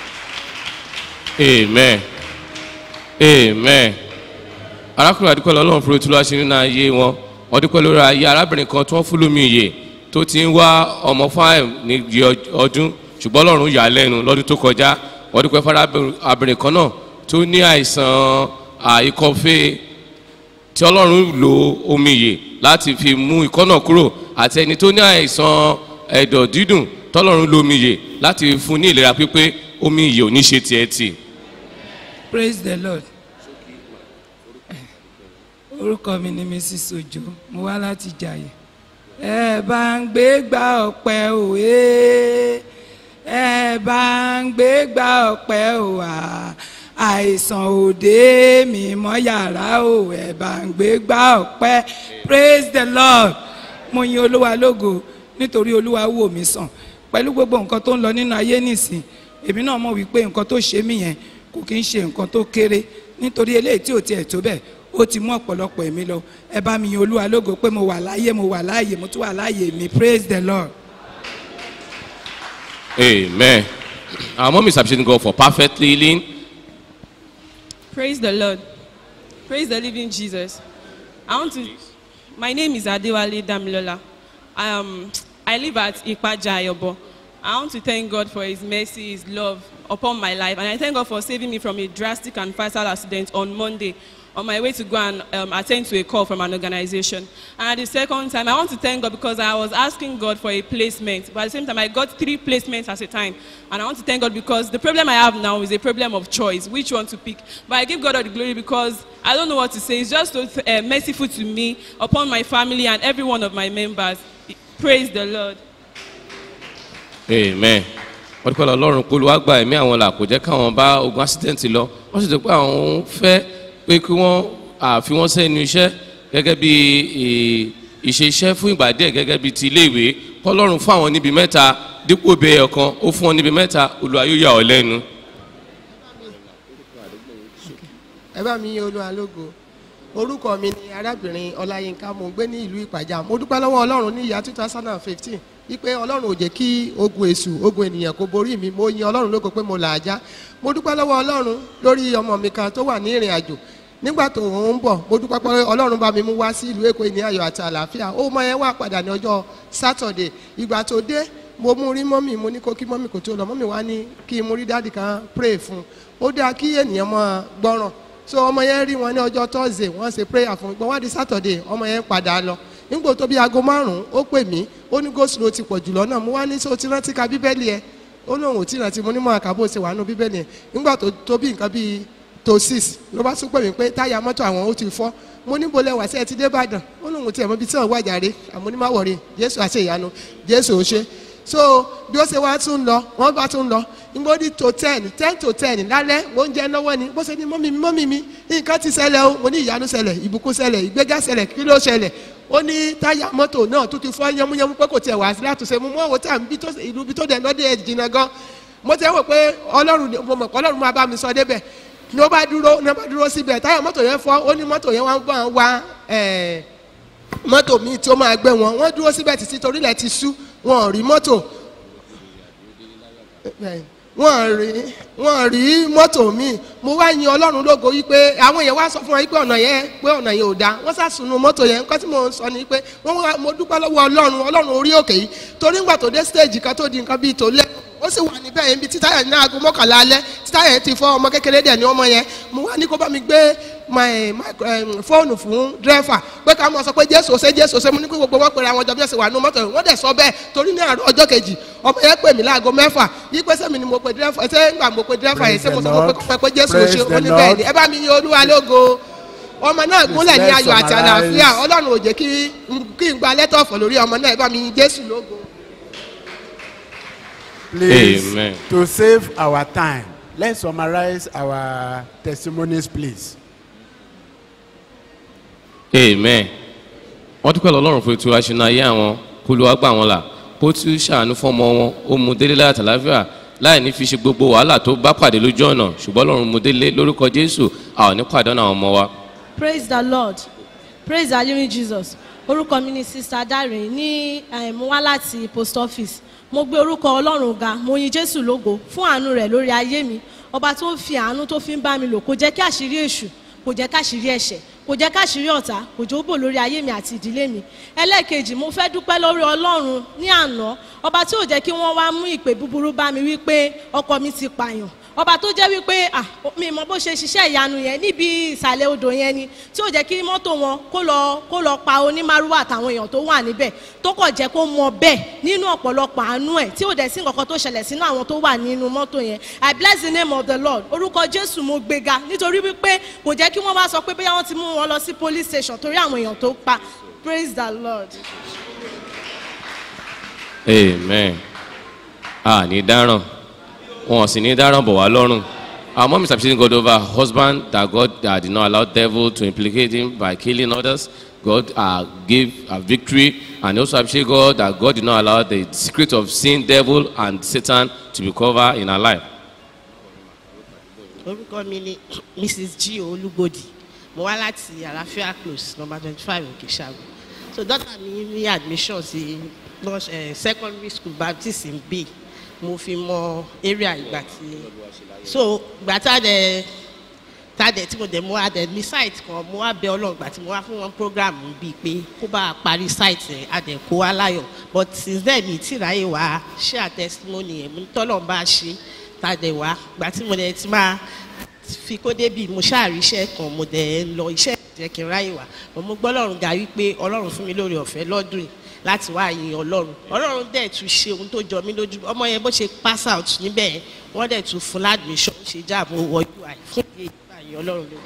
amen amen arákùnrin àdúpẹ́ lọ́lọ́run fún otúlọ́ ṣe nínú ayé wọn wọ́n dúpẹ́ lórí ayé arábìnrin kan tó ń fún lómi ìyè tó ti ń wá ọmọ fáìm ní di ọdún ṣùgbọ́n ọlọ́run yà á lẹ́nu lọ́dún tó kọjá wọ́n dúpẹ́ fún arábìnrin kan náà tó ní àìsàn àìkọ́fẹ́ tí ọlọ́run lo omi ìyè láti fi mú ikọ́ náà kúrò àti ẹni tó ní àìsàn ẹ̀dọ̀ dídùn tọ́lọ́run lo omi ìyè láti fún ní ìlera pípé omi ìyè ò ní ṣe tiẹ̀ tì. praise the lord orúkọ mi ni mrs ojo mo wá láti jàyè ẹ bá ń gbé gba ọpẹ òwe ẹ bá ń gbé gba ọpẹ òwà àìsàn òde mi mọ yàrá o ẹ bá ń gbé gba ọpẹ praise the lord mo yin olúwa lógo nítorí olúwa wò mí sàn pẹ̀lú gbogbo nǹkan tó ń lọ nínú ayé nìsín èmi náà mọ̀ wípé nǹkan tó ṣe mí yẹn kò kí ń ṣe nǹkan tó kéré nítorí eléyìí tí ò tiẹ̀ tó bẹ́ẹ̀ ó ti mú ọ̀pọ̀lọpọ̀ èmi lọ ẹ bá mi yin olúwa lógo pé mo wà láàyè mo wà láàyè mo tún wà láàyè mi praise the lord. Amen. Our mom is appreciating God for perfect healing. Praise the Lord. Praise the living Jesus. I want to. My name is Adewale Damilola. Um, I live at Ipaja Ayobo. I want to thank God for His mercy, His love upon my life, and I thank God for saving me from a drastic and fatal accident on Monday on my way to go and um, attend to a call from an organization. And at the second time, I want to thank God because I was asking God for a placement, but at the same time, I got three placements at a time. And I want to thank God because the problem I have now is a problem of choice, which one to pick. But I give God all the glory because I don't know what to say. It's just so uh, merciful to me, upon my family, and every one of my members. Praise the Lord. Amen. wọ́n dúpẹ́ lọ lọ́rùn pé olúwa gba ẹ̀mí àwọn là kò jẹ́ káwọn bá ogun accident lọ wọ́n sì ti pé àwọn fẹ́ pé kí wọ́n àfi wọ́n sẹ́nu iṣẹ́ gẹ́gẹ́ bí ìṣe iṣẹ́ fún ìgbà díẹ̀ gẹ́gẹ́ bí ti iléèwé kọ́lọ́run fún àwọn níbi mẹ́ta dípò bẹ́ẹ̀ ọ̀kan ó fún wọn níbi mẹ́ta olúwa yóò yà ọ́ lẹ́nu. ẹ bá mi yin olúwa lógo orúkọ mi ni arábìnrin ọláyínká mo ń gbé ní ìlú ìpàjá mo dúpẹ́ lọ́wọ́ ọlọ́run ní ìyá two thousand and fifteen wípé ọlọ́run ò jẹ́ kí ogun èṣù ogun ènìyàn kó borí mi mo yin ọlọ́run lógo pé mo là á já mo dúpẹ́ lọ́wọ́ ọlọ́run lórí ọmọ mi kan tó wà ní ìrìn àjò nígbà tó ń bọ̀ mo dúpẹ́ pé ọlọ́run bá mi mú wá sí ìlú èkó ní ayọ̀ àti àlàáfíà ó mọ ẹ wá padà ní ọjọ́ sátọ̀dẹ̀ ìgbà tó dé mo mú rí mọ́mì mo ní kó kí mọ́mì kò tó lọ mọ́mì wá ní kí n mú rí dáàdì kan pray fún un ó dáa kí ènìyàn mọ́ gbọ́ràn so ọmọ yẹn rí wọn ní ọjọ́ thursday wọ́n ṣe prayer fún un gbọ́n wá di saturday ọmọ yẹn padà lọ nígbà tó bí aago márùn-ún ó pè mí ó ní goslo ti pọ̀ jùlọ náà mo wá ní sọ ti rántí ka bíbélì ẹ ó lóun ò tí ì rántí mo ní mọ àkàbò ṣe wà nù bíbélì ẹ nígbà tó tó bí nǹkan bíi tó six ló bá tún pè mí pé táyà mọ́tò àwọn ó ti fọ́ mo ní bolẹ̀ wá sí ẹ ti dé ìbàdàn ó lóun tiẹ̀ mọ́ ibi tí wọ́n wà jàre àmọ́ ní má wọ̀rí jésù àṣẹ ìyanu jésù ò ṣe so bí ó ṣe wá tún lọ wọ́n bá tún lọ nígbà ó di tó ten ten to ten lálẹ́ mo ń jẹ lọ́wọ́ ni bó ṣe ní mọ́mí mi mọ́mí mi nǹkan ti ṣẹlẹ̀ o mo ní ìyanu ṣẹlẹ̀ ìbùkún ṣẹlẹ̀ ìgbéga ṣẹlẹ̀ kí ló ṣẹlẹ̀ ó ní táyà mọ́tò náà tó ti fọ́ yánmúyánmú pé kò tiẹ̀ wá sí látúnṣe mo mọ́ owó tí à ń bí ìlú bí tó dẹ̀ lọ́dẹ̀ ẹ̀ jìnnà gan mo ti wò pé ọlọ́run mo mọ̀ pé ọlọ́run máa bá mi sọ débẹ̀ ní ó bá dúró ní ó bá dúró síbẹ̀ táyà mọ́tò yẹn fọ́ ó ní mọ́tò yẹn wá ń bá wa mọ́tò míì tí ó máa gbé wọn wọ́n dúró síbẹ̀ títí torílẹ̀ ti sú wọn ò rí mọ́tò wọ́n rí wọ́n rí mọ́tò mi mo wá yin ọlọ́run lógo wípé àwọn èèyàn wá sọ fún wọn wípé ọ̀nà yẹn pé ọ̀nà yẹn ò dáa wọ́n sàsùnù mọ́tò yẹn nǹkan tí mo ń sọ ni pé wọ́n wá mo dúpẹ́ lọ́wọ́ ọlọ́run ọlọ́run orí òkè yìí torí ńgbà tó dé stage kan tó di nǹkan bíi tó lẹ́ ó sì wà níbẹ̀ yẹn bí títà yẹn ní aago mọ́kànlá alẹ́ títà yẹn ti fọ́ ọmọ kékeré dẹ̀ ní ọmọ yẹn mo wá ní kó bá mi gbé my my um, fóònù fún dírẹ́fà pé ká mọ̀ sọ pé jésù ṣe jésù ṣe mo ní kí gbogbo wọn pèrè àwọn ọjọ́ bí ẹ̀sìn wà nínú mọ́tò yẹn wọ́n dẹ̀ sọ bẹ́ẹ̀ torí ní àárọ̀ ọjọ́ kejì ọmọ yẹn pè mí láago mẹ́fà yí pé sẹ́mi ni mo pe dírẹ́fà ṣé ńgbà mo pe dírẹ́fà yẹn ṣé mo sọ pé kó pé jésù Praise ṣe the ó ní bẹ́ẹ̀ ni Lord. ẹ bá mi yin olúwa lógo ọmọ náà gúnlẹ̀ ní let's ayọ̀ àti summarize. àlàáfíà ọlọ́run ò jẹ́ kí kí n gba lẹ́tọ̀ọ̀fọ̀ lórí ọmọ náà ẹ bá mi yin jésù lógo. Please, Amen. to save our time, let's summarize our testimonies, please. amen wọ́n dúpẹ́ lọ́lọ́run fún ètò aṣínà ayé àwọn kó ló wá gbà wọ́n là kó tún ṣàánú fọ́mọ wọn ó mú délé láti àlàáfíà láì ní fi ṣe gbogbo wàhálà tó bá pàdé lójú ọ̀nà ṣùgbọ́n lọ́run mú délé lórúkọ jésù a ò ní pàdánù àwọn ọmọ wa. praise the lord praise the living jesus orúkọ mi ni sista dare ní eh, mo wá láti post office mo gbé orúkọ ọlọ́run ga mo yin jésù lógo fún àánú rẹ̀ lórí ayé mi ọba tó ń fi àánú tó fi ń bá mi lò kò jẹ́ kí àṣírí èṣù kò jẹ́ káṣírí ẹ̀ṣẹ̀ kò jẹ́ káṣírí ọ̀tá kò jẹ́ ó bò lórí ayé mi àti ìdílé mi ẹlẹ́ẹ̀kejì mo fẹ́ dúpẹ́ lórí ọlọ́run ní àná ọba tí ò jẹ́ kí wọ́n wá mú ìpè búburú bá mi wípé ọkọ mi ti pààyàn ọba tó jẹ́ wípé ah mi mọ bó ṣe ṣiṣẹ́ ìyanu yẹn níbi ìsàlẹ̀ odò yẹn ni tí ò jẹ́ kí mọ́tò wọn kó lọ kó lọ pa onímàrúwà àtàwọn èèyàn tó wà níbẹ̀ tó kọ̀ jẹ́ kó mọ bẹ́ẹ̀ nínú ọ̀pọ̀lọpọ̀ àánú ẹ̀ tí ò dẹ̀ sí nǹkan tó ṣẹlẹ̀ sínú àwọn tó wà nínú mọ́tò yẹn i bless the name of the lord orúkọ jésù mo gbéga nítorí wípé kò jẹ́ kí wọ́n wá sọ pé bóyá wọ́n ti mú wọn lọ sí police station torí àwọn èèyàn tó pa praise the lord. amen a ní dáràn wọn sì ní dáràn bọ̀ wá lọ́rùn our mom is appreciating God over her husband that God uh, did not allow devil to implicate him by killing others God uh, gave a victory and also appreciate God that God did not allow the secret of sin devil and Satan to be covered in her life. orúkọ mi ni mrs g olúgbòdì mo wá láti àlàáfíà close number twenty five òkè ṣàgò so daughter mi ní admission sí nurse eh, secondary school baptist in bay mo fi mọ area ìgbà tí so ìgbà tá a dẹ tá a dẹ tí mo dẹ mo wá dẹ ní site kan mo wá bẹ ọlọ́run ìgbà tí mo wá fún wọn program bíi pé kó bá a parí site yẹn a dẹ kó wá láyọ̀ but since then mi tí ráyè wá share testimony yẹn mo ní tọ́lọ́run bá a ṣe tá a dẹ wá ìgbà tí mo dẹ ti máa fi kó débi mo ṣáàrí iṣẹ́ kan mo dẹ̀ ń lọ iṣẹ́ jẹ́ kí n ráyè wá mo mú gbọ́lọ́run ga wípé ọlọ́run fún mi lórí ọ̀fẹ́ lọ́dún yìí láti wá yin ọlọ́run ọlọ́run dẹ̀ tún ṣe ohun tó jọ mí lójú ọmọ yẹn bó ṣe pass out níbẹ̀ yẹn wọ́n dẹ̀ tún fún ládùúgbò ṣe jáàbò wọ ui fún ìdí èyí bá yin ọlọ́run lórí.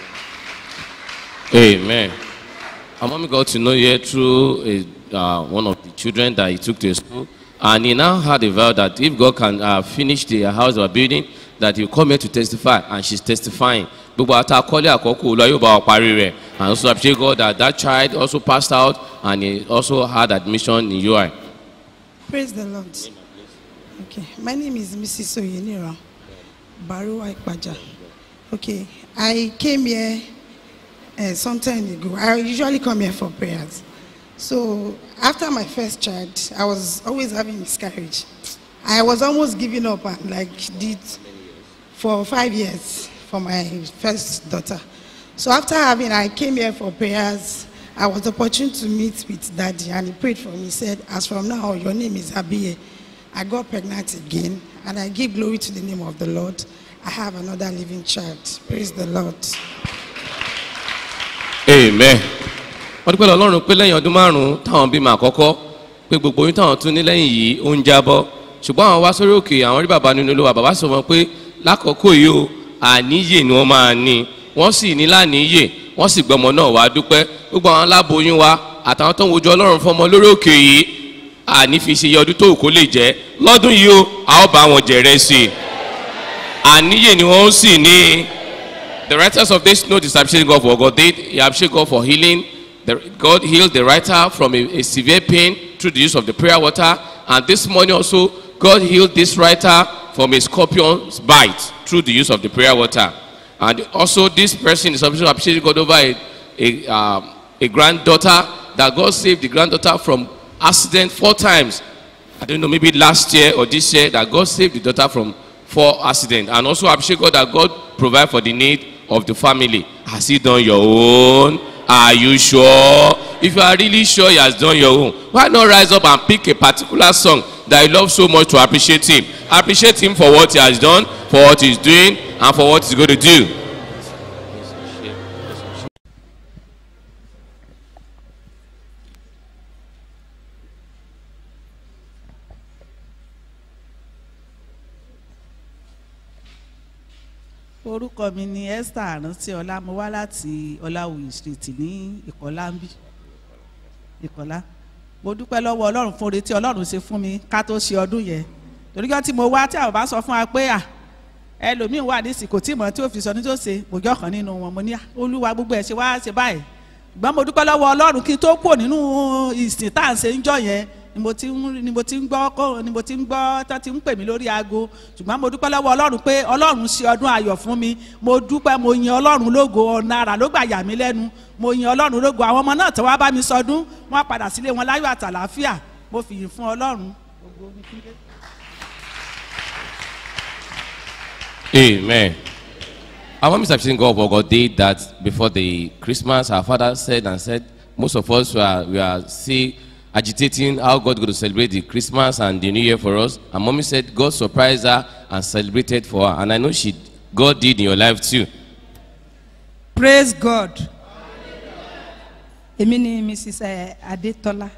Amen. Our mommy got to know here through a, uh, one of the children that he took to a school. And he now had a vow that if God can uh, finish the house they were building, that he will come here to testify. And she's testifying. Gbogbo ata akọ́lé àkọ́kọ́ olú ayé bá wa parí rẹ̀. And also appreciate God that that child also passed out and he also had admission in UI. Praise the Lord. Okay, my name is Mrs. Oyenira Baruwa Ikpaja. Okay, I came here uh, some time ago. I usually come here for prayers. So after my first child, I was always having miscarriage. I was almost giving up and like did for five years for my first daughter. So after having, I came here for prayers. I was opportune to meet with daddy and he prayed for me. He said, as from now, your name is Abiye. I got pregnant again and I give glory to the name of the Lord. I have another living child. Praise the Lord. Amen. wọ́n dúpẹ́ lọ ọlọ́run pé lẹ́yìn ọdún márùn-ún táwọn bímọ àkọ́kọ́ pé gbogbo oyún táwọn tún ní lẹ́yìn yìí ó ń jábọ́ ṣùgbọ́n àwọn wá sórí òkè àwọn rí bàbá nínú olówó bàbá sọ wọn pé lákòókò yìí o àníyè ni wọ́n máa ní wọ́n sì ní láníyè wọ́n sì gbọ́mọ náà wá dúpẹ́ gbogbo àwọn aláboyún wa àtàwọn tó ń wojú ọlọ́run fọmọ lórí òkè yìí àní fi ṣe iye ọdún tó wù kó lè jẹ́ lọ́dún yìí o a ó bá wọn jẹ̀rẹ̀ sí i àníyè ni wọ́n sì ní the writers of this note is appreciating God for what God did he appreciate God for healing the, God healed the writer from a, a severe pain through the use of the prayer water and this morning also God healed this writer from a scorpion's bite through the use of the prayer water and also this person is also appreciating God over a, a, um, a granddaughter that God saved the granddaughter from accident four times I don't know maybe last year or this year that God saved the daughter from for accident and also appreciate God that God provide for the need of the family. Has he done your own? Are you sure? If you are really sure he has done your own, why not rise up and pick a particular song that you love so much to appreciate him? Appreciate him for what he has done, for what he's doing, and for what he's going to do. orúkọ mi ni esther arántí ọlá mo wá láti ọláwùyí street ní ìkọlá ń bí ìkọlá mo dúpẹ́ lọ́wọ́ ọlọ́run fún oore tí ọlọ́run ṣe fún mi ká tó ṣe ọdún yẹn torí kan tí mo wá tí àwọn bá sọ fún wa pé à ẹlòmíín wà ní ìsìnkò tí ìmọ̀ tí ó fi sọ ní tó ṣe mo jọ́ kan nínú wọn mo ní olúwa gbogbo ẹ̀ ṣe wá ṣe báyìí ṣùgbọ́n mo dúpẹ́ lọ́wọ́ ọlọ́run kí n tó kúrò nínú ìsìn tá à ń ṣe ń jọ yẹn ni mo ti ń ni mo ti ń gbọ́ kó ni mo ti ń gbọ́ tó ti ń pè mí lórí aago ṣùgbọ́n mo dúpẹ́ lọ́wọ́ ọlọ́run pé ọlọ́run ṣe ọdún ayọ̀ fún mi mo dúpẹ́ mo yin ọlọ́run lógo ọ̀nà àrà ló gbà yà mí lẹ́nu mo yin ọlọ́run lógo àwọn ọmọ náà tó wá bá mi sọdún wọ́n padà sílé wọn láyọ̀ àtàlàáfíà mo fìyìn fún ọlọ́run. Amen. Our mom is appreciating God for God did that before the Christmas. Our father said and said, most of us were, we are still agitating how God going to celebrate the Christmas and the New Year for us. And mommy said God surprised her and celebrated for her. And I know she, God did in your life too. praise god èmi ni mrs eh, adetola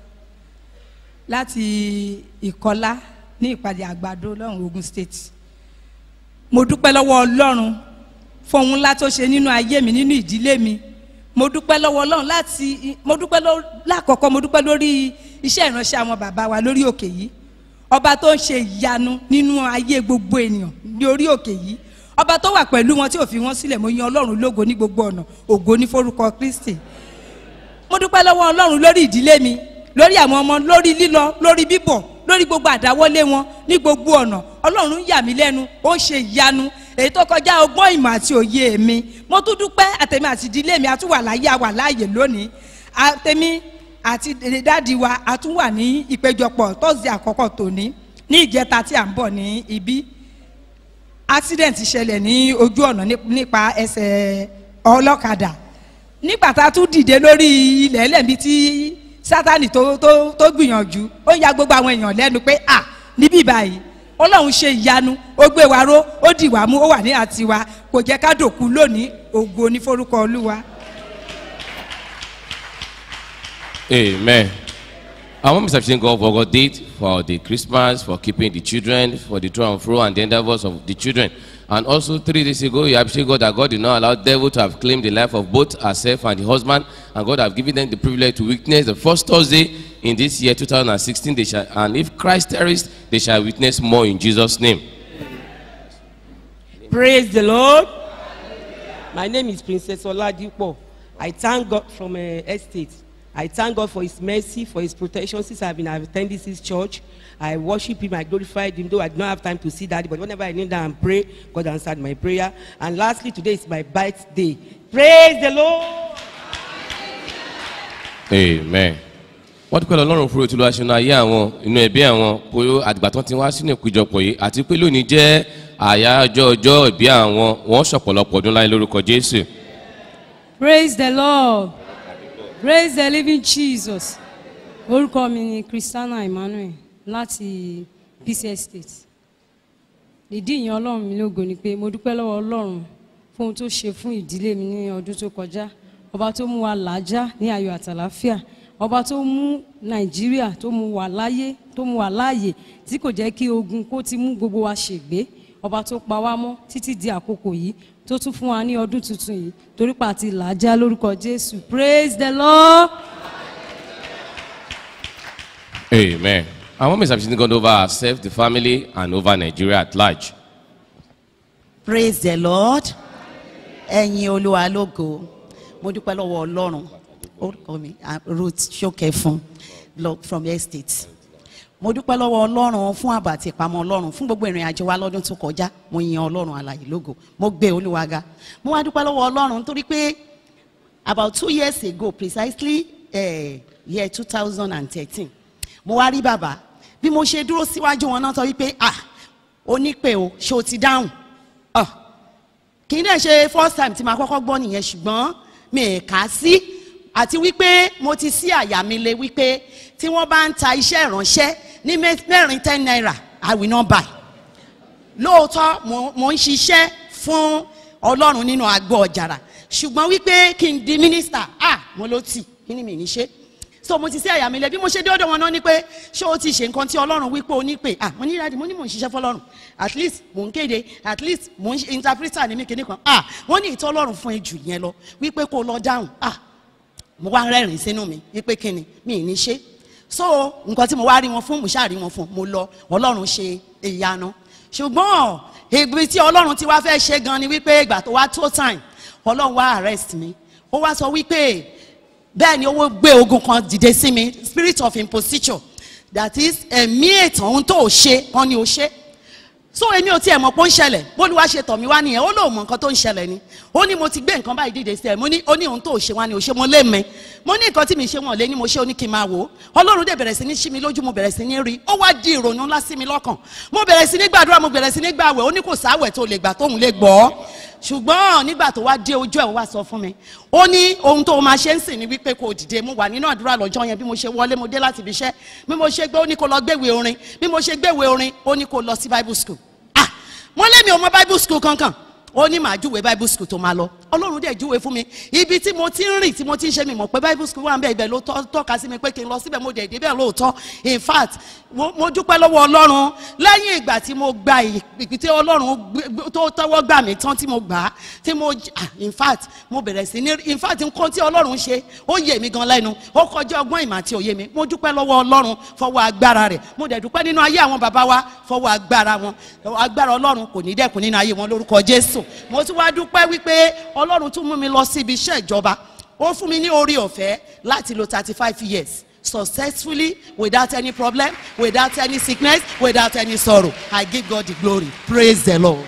láti ìkọlá ní ìpàdé àgbàdo lọ́run ogun state mo dúpẹ́ lọ́wọ́ ọlọ́run fún ohun ńlá tó ṣe nínú ayé mi nínú ìdílé mi mo dúpẹ́ lọ́wọ́ ọlọ́run láti mo dúpẹ́ lọ́- lákọ̀ọ́kọ́ mo dúpẹ́ lórí iṣẹ́ ìránṣẹ́ àwọn bàbá wa lórí òkè yìí ọba tó ń ṣe ìyanu nínú ayé gbogbo ènìyàn ní orí òkè yìí ọba tó wà pẹ̀lú wọn tí ò fi wọn sílẹ̀ mo yan ọlọ́run lógo ní gbogbo ọ̀nà ògo ní forúkọ kristi mo dúpẹ́ lọ́wọ́ ọlọ́run lórí ìdílé mi lórí àwọn ọmọ lórí lílọ lórí bíbọ̀ lórí gbogbo àdáwọ́lé wọn ní gbogbo ọ̀nà ọlọ́run yà mí lẹ́nu ó ṣe ìyanu èyí tó kọjá ọgbọ́n ìmọ̀ àti òye mi mo tún dúpẹ́ àtẹ̀mí àti ìdílé mi àtúwà láyé àwà láàyè lónìí àtẹ̀mí àti dáàdi wa àtúwà ní ìpéjọpọ̀ tọ́sí àkọ́kọ́ tòní ní ìjẹta tí à ń bọ̀ ní ibí accident ṣẹlẹ̀ ní ojú ọ̀nà ní- nípa ẹsẹ̀ ọlọ́kadà nígbà tá a tún dìde lórí ilẹ̀ ẹlẹ́mí tí sátani tó tó tó gbìyànjú ó ya gbogbo àwọn èèyàn lẹ́nu pé à níbí báyìí ọlọ́run ṣe ìyanu ó gbé wa ró ó dì wá mú ó wà ní àtiwá kò jẹ́ ká dòkú lónìí ògo ní forúkọ olúwa. Amen. Our mom is appreciating God for God did for the Christmas, for keeping the children, for the to and fro and the endeavors of the children. And also three days ago, you appreciate God that God did not allow devil to have claimed the life of both herself and the husband, and God have given them the privilege to witness the first Thursday in this year 2016. They shall, and if Christ tarries, they shall witness more in Jesus' name. Praise the Lord. My name is Princess Oladipo. I thank God from uh, estate. I thank God for His mercy, for His protection since I've been attending this church. I worship Him, I glorified Him, though I do not have time to see that. But whenever I kneel down and pray, God answered my prayer. And lastly, today is my birthday. Praise the Lord. amen wọ́n dúpẹ́ lọ́rùn fún ètò ìlúwaṣẹ́nu ayé àwọn inú ẹbí àwọn pé àdìgbà tán ti wá sínú ìpéjọpọ̀ yìí àti pé lónìí jẹ́ àyájọ́ ọjọ́ ìbí àwọn wọ́n ṣọ̀pọ̀lọpọ̀ ọdún láyé lórúkọ jésù. praise the lord praise the living jesus orúkọ mi ni christiana emmanuel láti peace estate ìdí ìyẹn ọlọ́run mi lógo ni pé mo dúpẹ́ lọ́wọ́ ọlọ́run fún ohun tó ṣe fún ìdílé mi ní ọdún tó kọjá ọba tó mú wa làájá ní ayọ̀ àtàláfíà ọba tó mú nàìjíríà tó mú wa láyé tó mú wa láàyè tí kò jẹ́ kí ogun kó ti mú gbogbo wa ṣègbé ọba tó pa wá mọ́ títí di àkókò yìí tó tún fún wa ní ọdún tuntun yìí torí pa àti làájá lórúkọ jésù praise the lord. amen our mom is appreciating God over herself the family and over Nigeria at large. praise the lord ẹ̀yin olúwa lógo mo dúpẹ́ lọ́wọ́ ọlọ́run orúkọ mi ah, ruth ṣókẹ́fún lọ from estate mo dúpẹ́ lọ́wọ́ ọlọ́run fún ààbò àti ìpamọ́ ọlọ́run fún gbogbo ìrìn àjò wa lọ́dún tó kọjá mo yan ọlọ́run àlàyé lógo mo gbé olúwa ga mo wá dúpẹ́ lọ́wọ́ ọlọ́run nítorí pé about two years ago precisely uh, year two thousand and thirteen mo wá rí bàbá bí mo ṣe dúró síwájú wọn náà sọ wípé ah onípè o ṣé o ti dáhùn ọ kì í dẹ̀ ṣe first time tí màá kọ́kọ́ gbọ́ nìyẹn ṣùgbọ́n mi ì kà á sí àti wípé mo ti sí àyà mi le wípé tí wọ́n bá ń ta iṣẹ́ ìránṣẹ́ ní mẹ́- mẹ́rin ten naira i will not buy lóòótọ́ mo mo ń ṣiṣẹ́ fún ọlọ́run nínú àgọ́ ọ̀jàrà ṣùgbọ́n wípé kí n di mínísítà ah mo ló tì kí ni mi ní ṣe so mo ti sí àyà mi lẹ bí mo ṣe dé ọ̀dọ̀ wọn náà ni pé ṣé o ti ṣe nǹkan tí ọlọ́run wípé o ní pè ah mo ní ìdájí mo ní mò ń ṣiṣẹ́ fọlọ́run at least mò ń kéde at least mò ń ṣe interpreter ní mi kìíní kan ah wọ́n ní ìtọ́ ọlọ́run fún ẹ jù yẹn lọ wípé kó o lọ dáhùn ah mo wá rẹ́rìn sínú mi wípé kí ni mi ì ní ṣe so nǹkan tí mo wá rí wọn fún mo ṣáà rí wọn fún mo lọ ọlọ́run ṣe ìyanu ṣùgbọ́n ibi tí ọlọ́run ti wá fẹ́ ṣe gan ni wípé ìgbà tó wá tó time ọlọ́run wá arrest mi ó wá sọ wípé bẹ́ẹ̀ ni owó gbé ogun kan dìde sí mi spirit of imposition that is ẹ̀mí ètò ohun tó o ṣe wọn ni o ṣe so èmi ò tiẹ̀ mọ̀ pé ó ń ṣẹlẹ̀ bólúwa ṣe tọ̀ mí wá nìyẹn ó lóun mọ̀ nǹkan tó ń ṣẹlẹ̀ ni ó ní mo ti gbé nǹkan báyìí dìde sí ẹ̀ mo ní ó ní ohun tó ṣe wá ni ò ṣe mo lé mi mo ní nǹkan tí mi ṣe wọ̀n lé ni mo ṣe ó ní kí n máa wò ó ọlọ́run dẹ̀ bẹ̀rẹ̀ sí ní ṣí mi lójú mo bẹ̀rẹ̀ sí ní rí ó wá di ìrònú ńlá sí mi lọ́kàn mo bẹ̀rẹ̀ sí ní gbàdúrà mo bẹ̀rẹ̀ sí ní gbàwẹ̀ ó ní kò sáwẹ̀ tó lè gbà tóun lè gbọ́ ṣùgbọ́n nígbà tó wá dé ojú ẹ̀ ó wá sọ fún mi ó ní ohun tó máa ṣe ń sìn ní wípé kò dìde mo wà nínú àdúrà lọ́jọ́ yẹn bí mo ṣe wọlé mo dé láti ibi iṣẹ́ bí mo ṣe gbé ó ní kó lọ gbéwèé orin bí mo ṣe gbéwèé orin ó ní kó lọ sí bible school mo lémi ò mọ bible school kankan ó ní màá júwe bible school tó máa lọ ọlọ́run dẹ̀ júwe fún mi ibi tí mo ti ń rìn tí mo ti ń ṣe mi mọ̀ pé bible school wà ń bẹ̀ ibẹ̀ ló tọ́- tọ́ka sí mi pé kí n lọ síbẹ̀ mo dẹ̀ débẹ̀ lóòótọ́ in fact mo mo dúpẹ́ lọ́wọ́ ọlọ́run lẹ́yìn ìgbà tí mo gba ìpè tí ọlọ́run gbé- gbé- tó tẹ́wọ́ gbà mí tán tí mo gbà á tí mo j- ah, in fact mo bẹ̀rẹ̀ sí ní in fact nǹkan tí ọlọ́run ṣe ó yé mi gan lẹ́nu ó kọjá ọgbọ́n ìmọ̀ àti òye mi mo dúpẹ́ lọ́wọ́ ọlọ́run fọwọ́ agbára rẹ̀ mo dẹ̀ dúpẹ́ nínú ayé àwọn bàbá wa fọwọ́ agbára wọn agbára ọlọ́run kò ní dẹ́kun nínú ayé wọn lórúkọ jésù mo tún wá dúpẹ́ wípé ọlọ́run tún mú mi lọ sí ibi iṣẹ́ ìjọba ó fún mi ní orí ọ̀fẹ́ láti lo thirty five years successfully without any problem without any sickness without any sorrow i give god the glory praise the lord.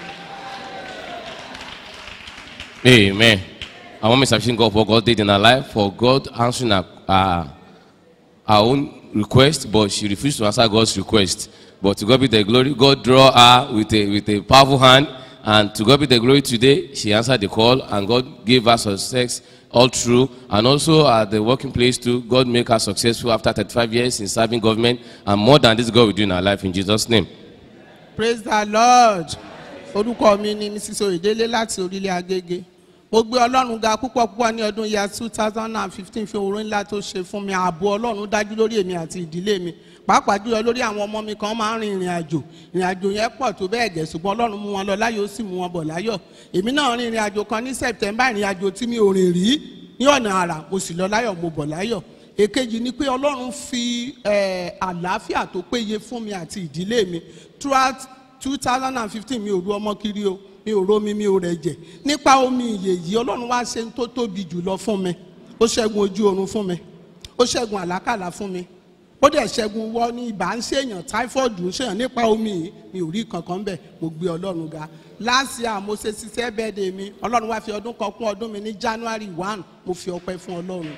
Amen. I want to appreciate God for God did in her life, for God answering her, uh, her own request, but she refused to answer God's request. But to God be the glory. God draw her with a, with a powerful hand, and to God be the glory today. She answered the call, and God gave her success all through. And also at the working place too, God make her successful after 35 years in serving government, and more than this, God will do in her life in Jesus' name. praise the lord orúkọ mi ni mrs oyedele láti orílẹ̀ agége mo gbé ọlọ́run ga púpọ̀ púpọ̀ ní ọdún year two thousand and fifteen fi òwúrọ̀ ńlá tó ṣe fún mi ààbò ọlọ́run dájú lórí èmi àti ìdílé mi pàápàá jùlọ lórí àwọn ọmọ mi kan máa ń rin ìrìn àjò ìrìn àjò yẹn pọ̀ tó bẹ́ẹ̀ gẹ̀ ṣùgbọ́n ọlọ́run mú wọn lọ láyọ̀ ó sì mú wọn bọ̀ láyọ̀ èmi náà rin ìrìn àjò kan ní september ìrìn àjò tí mi ò rìn rí ní ọ̀nà àrà mo sì lọ láyọ̀ mo bọ̀ láyọ̀ èkejì ni pé ọlọ́run fi eh, àlàáfíà tó péye fún mi àti ìdílé mi throughout two thousand and fifteen mi ò ru ọmọ kiri o mi ò romi mi ò rẹ̀jẹ̀ nípa omi ìyè yìí ọlọ́run wá ṣe ń tó tóbi jù lọ fún mi ó ṣẹ́gun ojú oorun fún mi ó ṣẹ́gun àlákàlà fún mi ó dẹ̀ ṣẹ́gun wọ ní ibà ń ṣèyàn typhoid ń ṣèyàn nípa omi yìí mi ò rí kankan bẹ́ẹ̀ mo gbé ọlọ́run ga last year mo ṣe ṣiṣẹ́ bẹ́ẹ̀dẹ̀ mi ọlọ́run wá fi ọdún kan kún ọdún mi ní january one mo fi ọpẹ́ fún ọlọ́run.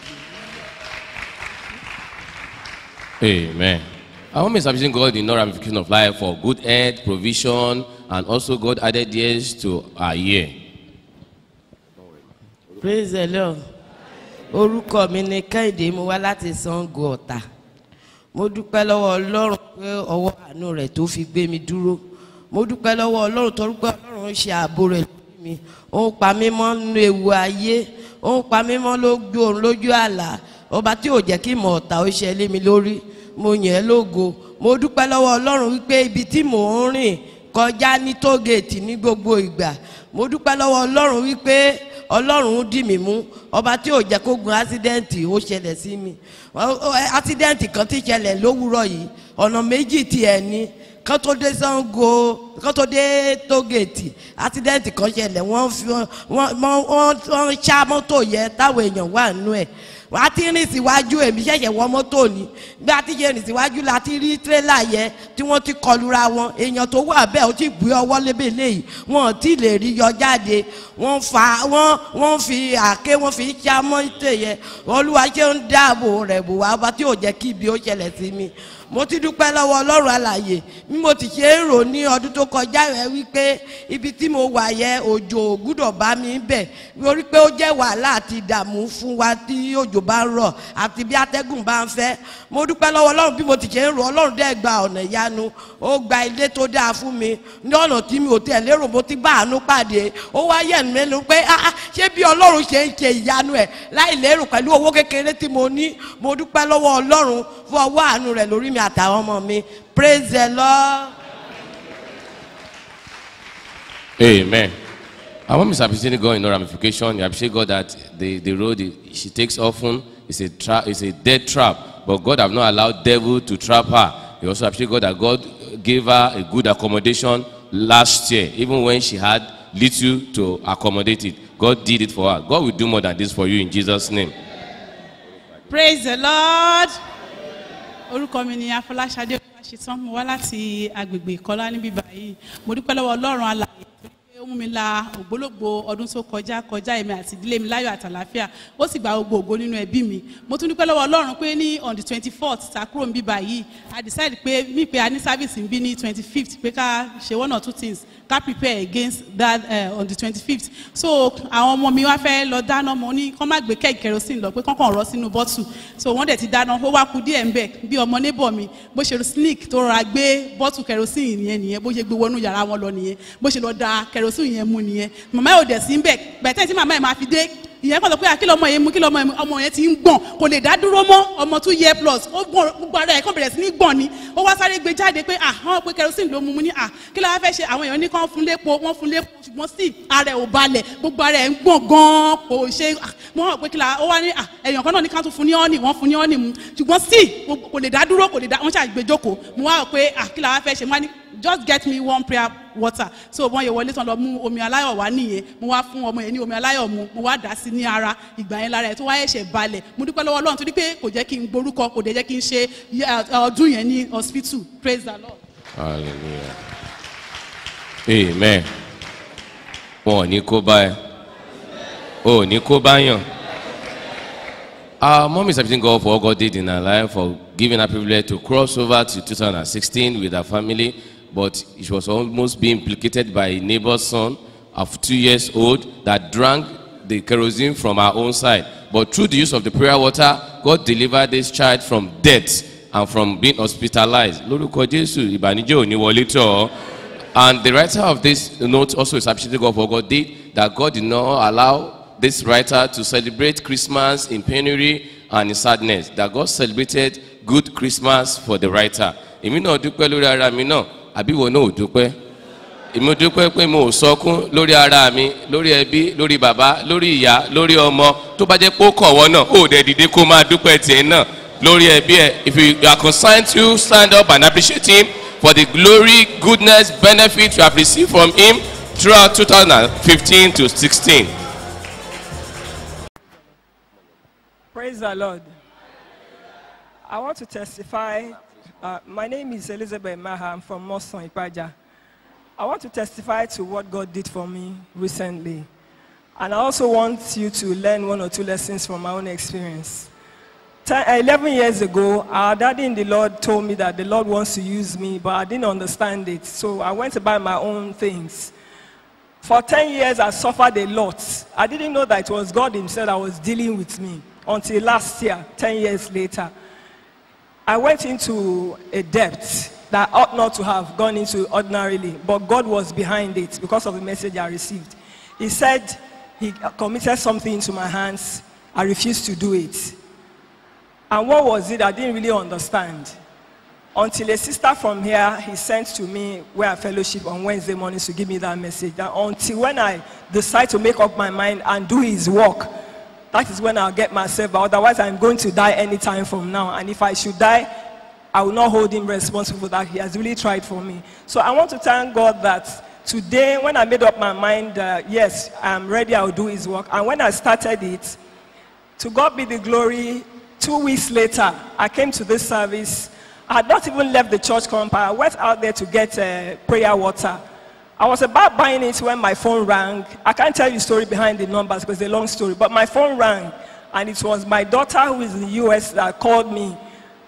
Amen. I want to appreciate God in no ramification of life for good health, provision, and also God added years to our year. praise the lord orúkọ mi ni kẹ́hìndé mo wá láti sango ọ̀tà mo dúpẹ́ lọ́wọ́ ọlọ́run pé ọwọ́ àánú rẹ̀ tó fi gbé mi dúró mo dúpẹ́ lọ́wọ́ ọlọ́run torí pé ọlọ́run ń ṣe ààbò rẹ̀ lórí mi ó ń pa mí mọ́ nínú ewu ayé ó ń pa mí mọ́ lójú òun lójú àlá ọba tí ò jẹ́ kí ìmọ̀ ọ̀tá ó ṣe lé mi lórí mo yàn ẹ́ lógo mo dúpẹ́ lọ́wọ́ ọlọ́run wípé ibi tí mò ń rìn kọjá ní tógèètì ní gbogbo ìgbà mo dúpẹ́ lọ́wọ́ ọlọ́run wípé ọlọ́run dì mí mú ọba tí ò jẹ́ kó gun ásídẹ́ǹtì ó ṣẹlẹ̀ sí mi Ọ- ọ- ásídẹ́ǹtì kan ti ṣẹlẹ̀ lówùúrọ̀ yìí ọ̀nà méjì tiẹ̀ ní kán tó dé sango kán tó dé tógèètì ásídẹ́ǹtì kan ṣẹlẹ̀ wọ́n fi wọ́n wọ́n wọ́n wọ́n ṣá mọ́tò yẹn táwọn èèyàn wà nínú ẹ̀ wọ́n á ti rìn síwájú èmi ṣẹ̀ṣẹ̀ wọ mọ́tò ni bí a ti ṣe rìn síwájú la ti rí tírélà yẹn tí wọ́n ti kọlura wọn èèyàn tó wà bẹ́ẹ̀ ó ti gbé ọwọ́ lébè léyìí wọn ò tí ì lè rí yọ jáde wọ́n fa wọ́n wọ́n fi àáké wọ́n fi ṣá mọ́tò yẹn olúwa ṣe ń dáàbò rẹ̀ bò wá bá tí ò jẹ́ kí ibi ó ṣẹlẹ̀ sí mi mo ti dúpẹ́ lọ́wọ́ ọlọ́run alàyè bí mo ti ṣe ń rò ní ọdún tó kọjá rẹ wípé ibi tí mo wà yẹ òjò ò gbúdọ̀ bá mi bẹ̀ lórí pé ó jẹ́ wàhálà àti ìdààmú fún wa tí òjò bá ń rọ̀ àti bí atẹ́gùn bá ń fẹ́ mo dúpẹ́ lọ́wọ́ ọlọ́run bí mo ti ṣe ń rò ọlọ́run dẹ́ gba ọ̀nà ìyanu ó gba ilé tó dáa fún mi ní ọ̀nà tí mi ò tẹ̀ lérò mo ti bá àánú pàdé ó wá yẹ̀ mí lẹ́nu pé ah ah, ṣé bí ọlọ́run ṣe ń ṣe ìyanu ẹ̀ láì lérò pẹ̀lú owó kékeré tí mo ní mo dúpẹ́ lọ́wọ́ ọlọ́run fún ọwọ́ àánú rẹ̀ lórí mi àtàwọn ọmọ mi praise the lord. Amen. Our mom is appreciating God in no ramification. You appreciate God that the, the road i- she takes often is a tra- is a dead trap, but God have not allowed devil to trap her. You also appreciate God that God gave her a good accommodation last year, even when she had little to accommodate it. God did it for her. God will do more than this for you in Jesus' name. praise the lord orúkọ mi ni afọláṣadé ọlásítán mo wá láti agbègbè ìkọlá níbí báyìí mo dúpẹ́ lọ́wọ́ ọlọ́run alàyè torí pé ó mú mi la ògbólógbò ọdún tó kọjá kọjá èmi àti ìdílé mi láyọ̀ àtàláfíà ó sì gba gbogbo ògo nínú ẹbí mi mo tún dúpẹ́ lọ́wọ́ ọlọ́run pé ní on the twenty fourth ta kúrò níbí báyìí i decide pé mí pé a ní service ń bí ní twenty fifth pé ká ṣe one or two things ká prepare against that uh, on the twenty fifth so àwọn ọmọ mi wá fẹ́ lọ dáná mo ní kọ́ má gbé kẹ́ẹ̀kì kerosene lọ pé kọ́kàn rọ́ sínú bọ́tù so wọ́n dẹ̀ ti dáná ó wá ku díẹ̀ ńbẹ̀ bí ọmọ neighbor mi bó ṣe sneak tó rọra gbé bọ́tù kerosene yẹn nìyẹn bó ṣe gbé wọnú yàrá wọn lọ nìyẹn bó ṣe lọ da kerosene yẹn mu nìyẹn màmá yóò dẹ̀ sí ńbẹ̀ gbẹ̀tẹ́ tí màmá yẹn máa fi dé ìyẹn kọ́ sọ pé àkìlọ̀ ọmọ yẹn mú kílọ̀ ọmọ yẹn mú ọmọ yẹn ti ń gbọ̀n kò lè dá dúró mọ́ ọmọ two year plus ó gbọ̀n gbogbo ara ẹ̀ kàn bẹ̀rẹ̀ sí ní gbọ̀n ni ó wá sáré gbé jáde pé àhán pé kerosene ló mu mu ní à kí ló wá fẹ́ ṣe àwọn èèyàn ní kàn fún lépo wọ́n fún lépo ṣùgbọ́n sí ara ẹ̀ ò balẹ̀ gbogbo ara ẹ̀ ń gbọ̀n gan kò ṣe mo hàn pé kí la ó wá ní à èèyàn kan náà ní ká tún fún ní ọ́nì wọ́n fún ní ọ́nì mu ṣùgbọ́n sí kò lè dá dúró kò lè dá wọ́n ṣàgbé jókòó mo wá rò pé à kí la wá fẹ́ ṣe mo wá ní just get me one prayer water so wọ́n yẹ wọlé tán lọ mú omi aláyọ̀ wá nìyẹn mo wá fún ọmọ yẹn ní omi aláyọ̀ mu mo wá dà sí ní ara ìgbà yẹn lára ẹ̀ tó wá ẹ̀ṣẹ̀ balẹ̀ mo dúpẹ́ lọ́wọ́ ọlọ́run torí pé kò jẹ́ kí n gborúkọ kò dẹ̀ jẹ́ kí n ṣe ọdún yẹn ní hospital praise the lord. Hallelujah. Amen. Wọn ò ní kó bá ẹ. O ò ní kó bá yàn. Our mom is appreciating God for what God did in her life, for giving her privilege to cross over to 2016 with her family, but she was almost being implicated by a neighbor's son of two years old that drank the kerosene from her own side. But through the use of the prayer water, God delivered this child from death and from being hospitalized. Lórúkọ Jésù, ìbànújẹ́ ò ní wọlé tọ̀ ọ́. And the writer of this note also is appreciating God for what God did, that God did not allow this writer to celebrate Christmas in penury and in sadness, that God celebrated good Christmas for the writer. Èmi náà dúpẹ́ lórí ara mi náà, àbí ìwọ náà ò dúpẹ́? Èmi dúpẹ́ pé mo ò sọkún lórí ara mi, lórí ẹbí, lórí bàbá, lórí ìyá, lórí ọmọ. Tó bá jẹ́ pé ó kọ̀ wọ́n náà, ó dẹ̀ dìde kó máa dúpẹ́ tiẹ̀ náà lórí ẹbí ẹ̀. If you are concerned to stand up and appreciate him for the glory, goodness, benefit you have received from him throughout 2015 to 16. Praise the Lord. I want to testify. Uh, my name is Elizabeth Maha. I'm from Moson, Ipaja. I want to testify to what God did for me recently. And I also want you to learn one or two lessons from my own experience. Ten, 11 years ago, our daddy in the Lord told me that the Lord wants to use me, but I didn't understand it. So I went to buy my own things. For 10 years, I suffered a lot. I didn't know that it was God Himself that was dealing with me until last year, 10 years later. I went into a debt that I ought not to have gone into ordinarily, but God was behind it because of the message I received. He said He committed something into my hands. I refused to do it. And what was it? I didn't really understand. Until a sister from here, he sent to me where I fellowship on Wednesday mornings to give me that message. And until when I decide to make up my mind and do his work, that is when I'll get myself. But otherwise, I'm going to die anytime from now. And if I should die, I will not hold him responsible for that. He has really tried for me. So I want to thank God that today, when I made up my mind, uh, yes, I'm ready, I'll do his work. And when I started it, to God be the glory, two weeks later, I came to this service. I had not even left the church compound. I went out there to get uh, prayer water. I was about buying it when my phone rang. I can't tell you the story behind the numbers because it's a long story, but my phone rang, and it was my daughter who is in the US that called me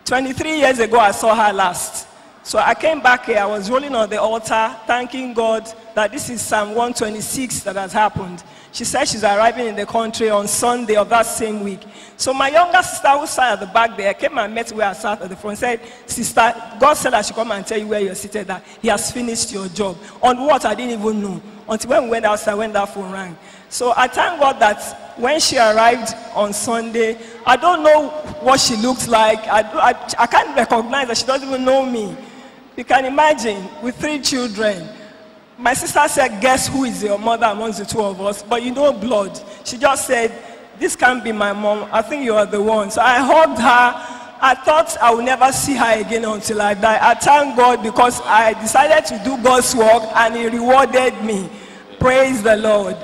23 years ago, I saw her last. So I came back here, I was rolling on the altar, thanking God that this is Psalm 126 that has happened. She said she's arriving in the country on Sunday of that same week. So my younger sister who sat at the back there came and met where I sat at the front said, Sister, God said I should come and tell you where you're seated that He has finished your job. On what I didn't even know. Until when we went outside, when that phone rang. So I thank God that when she arrived on Sunday, I don't know what she looked like. I, do- I, I can't recognize her. She doesn't even know me. You can imagine with three children. My sister said, Guess who is your mother amongst the two of us? But you know blood. She just said, This can't be my mom. I think you are the one. So I hugged her. I thought I would never see her again until I die. I thank God because I decided to do God's work and He rewarded me. Praise the Lord.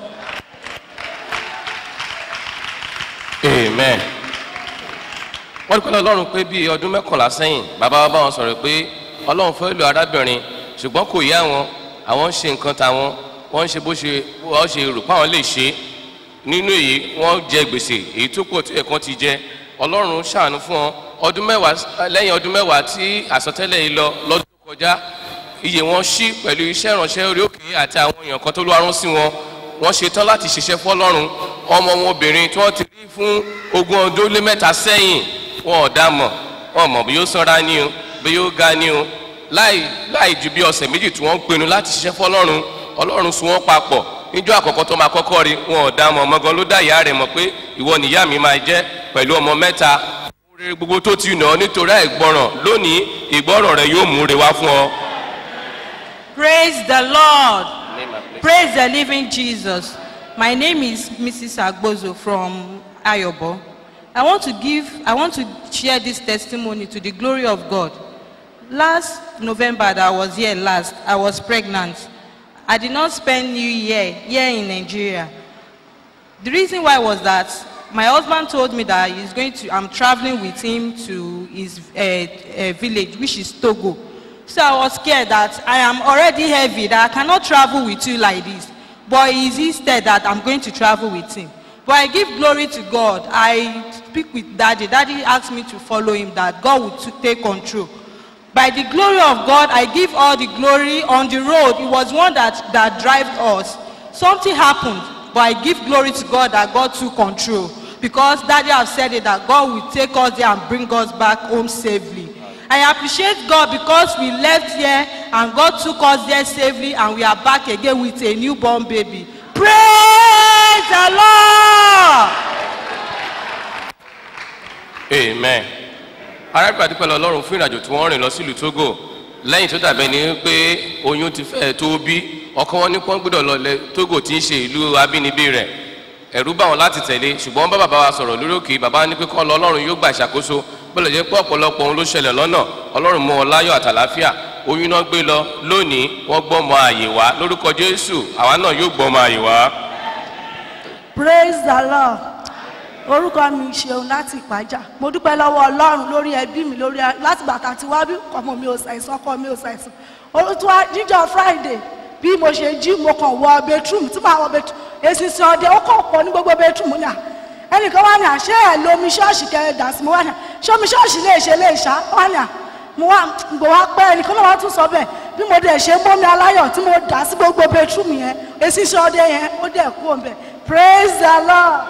amen wọ́n dúpẹ́ lọ́rùn pé bíi ọdún mẹ́kànlá sẹ́yìn bàbá wa bá wọn sọ̀rọ̀ pé ọlọ́run fẹ́ lo arábìnrin ṣùgbọ́n kò yá wọn àwọn ń ṣe nǹkan tàwọn wọ́n ń ṣe bó ṣe wọ́n ṣe rò pé àwọn lè ṣe nínú èyí wọ́n jẹ gbèsè èyí tó pọ̀ tí ẹ̀kan ti jẹ ọlọ́run ṣàánú fún wọn ọdún mẹ́wàá lẹ́yìn ọdún mẹ́wàá tí àsọtẹ́lẹ̀ yìí lọ lọ́dún tó kọjá iye wọn ṣí pẹ̀lú iṣẹ́ ìránṣẹ́ orí òkè àti àwọn èèyàn kan tó ló arún sí wọn wọ́n ṣetán láti ṣiṣẹ́ fọlọ́run ọmọ wọn obìnrin tí wọ́n ti rí fún ogún ọdún lé mẹ́ta sẹ́yìn wọn ò dá mọ̀ wọn mọ̀ bí yóò sanra ní o bí yóò ga ní o láì láì ju bí ọ̀sẹ̀ méjì tí wọ́n ń pinnu láti ṣiṣẹ́ fọlọ́run ọlọ́run sún wọn papọ̀ níjọ́ àkọ́kọ́ tó máa kọ́kọ́ rí wọn ò dá mọ̀ ọmọgan ló dá ìyá rẹ̀ mọ̀ pé ìwọ nìyá mi máa jẹ́ pẹ̀lú ọmọ mẹ́ta rere gbogbo tó ti nà ọ́ nítorí àìgbọràn lónìí ìgbọràn rẹ yóò mú re wá fún ọ. Praise the Lord. Praise the living Jesus. My name is Mrs. Agbozo from Ayobo. I want to give, I want to share this testimony to the glory of God. Last November that I was here last, I was pregnant. I did not spend New Year here in Nigeria. The reason why was that my husband told me that he's going to, I'm traveling with him to his uh, uh, village, which is Togo. So I was scared that I am already heavy, that I cannot travel with you like this. But he insisted that I'm going to travel with him. But I give glory to God. I speak with daddy. Daddy asked me to follow him, that God would to take control. By the glory of God, I give all the glory on the road. It was one that, that drive us. Something happened, but I give glory to God that God took control. Because daddy have said it, that God will take us there and bring us back home safely. I appreciate God because we left here and God took us there safely and we are back again with a newborn baby. Praise the Lord! amen arábìnrin àdúpẹ́ lọ ọlọ́run fún ìrìnàjò tí wọ́n rìn lọ sílùú togo lẹ́yìn tó dàbẹ́ ni pé oyún ti fẹ́ tó bí ọkọ wọn ní pọ́n gbọ́dọ̀ lọ lẹ togo tí ń ṣe ìlú abínibí rẹ̀ ẹ̀rú bá wọn láti tẹ̀lé ṣùgbọ́n wọ́n bá bàbá wa sọ̀rọ̀ lórí òkè bàbá ní pé kọ́ lọ ọlọ́run yóò gbà ìṣàkóso bọ́lẹ̀ jẹ́ pé ọ̀pọ̀lọpọ̀ ohun ló ṣẹlẹ̀ lọ́nà ọlọ́run mú wọn láyọ̀ àtàláfíà oyún náà gbé lọ lónìí wọ́n gbọ́ ọmọ àyè wá lórúkọ jésù àwa náà yóò gbọ́ ọmọ àyè wá. praise the lord orúkọ mi ṣeun láti ìpájà mo dúpẹ́ lọ́wọ́ ọlọ́run lórí ẹbí mi lórí láti bàtà tí wá bí ọmọ mi ò ṣàìsàn ọkọ mi ò ṣàìsàn olùtúwà jíjọ friday bí mo ṣe jí mo kàn wọ bedroom tí màá wọ bedroom èsì sí ọdẹ ó kàn pọ̀ ní gbogbo bedroom ní à ẹnìkan wá ní à ṣé ẹ lomi ṣọ́ọ̀ṣì kẹrẹ dà sí mo wá ní à ṣé omi ṣọ́ọ̀ṣì lè ṣe lè ṣá wá ní à mo wá gbò wá pẹ́ ẹnìkan náà wá tún sọ bẹ́ẹ̀ bí mo dẹ̀ ṣe mọ́mi aláyọ̀ tí mo dà sí gbogbo bedroom yẹn èsì sí ọdẹ yẹn ó dẹ̀ kú òun bẹ̀ praise the lord.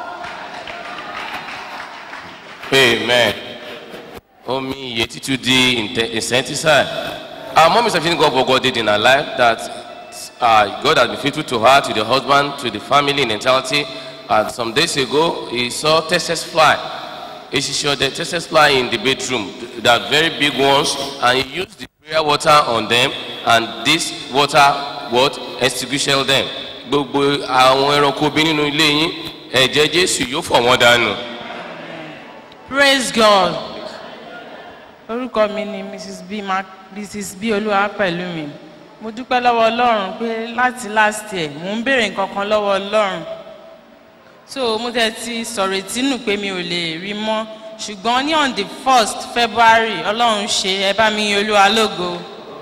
Amen. Omi iye títú di inte- insecticide. Our mom is appreciating God for what God did in her life that uh, God has been faithful to her, to the husband, to the family in entirety. And some days ago, he saw Texas fly. He showed the Texas fly in the bedroom, that very big ones, and he used the prayer water on them, and this water, what, extinguished them. Gbogbo àwọn ẹranko bí nínú ilé yín, ẹ̀jẹ̀ Jésù yóò fọ̀ wọ́n dànù. praise god orúkọ mi ni mrs b Mark, mrs b olúwa pẹ̀lú mi mo dúpẹ́ lọ́wọ́ ọlọ́run pé láti last year mò ń béèrè nǹkan kan lọ́wọ́ ọlọ́run so mo tẹ́ ti sọ̀rọ̀ ìtínú pé mi ò lè rí mọ́ ṣùgbọ́n ní on the first february ọlọ́run ṣe ẹ bá mi yin olúwa lógo.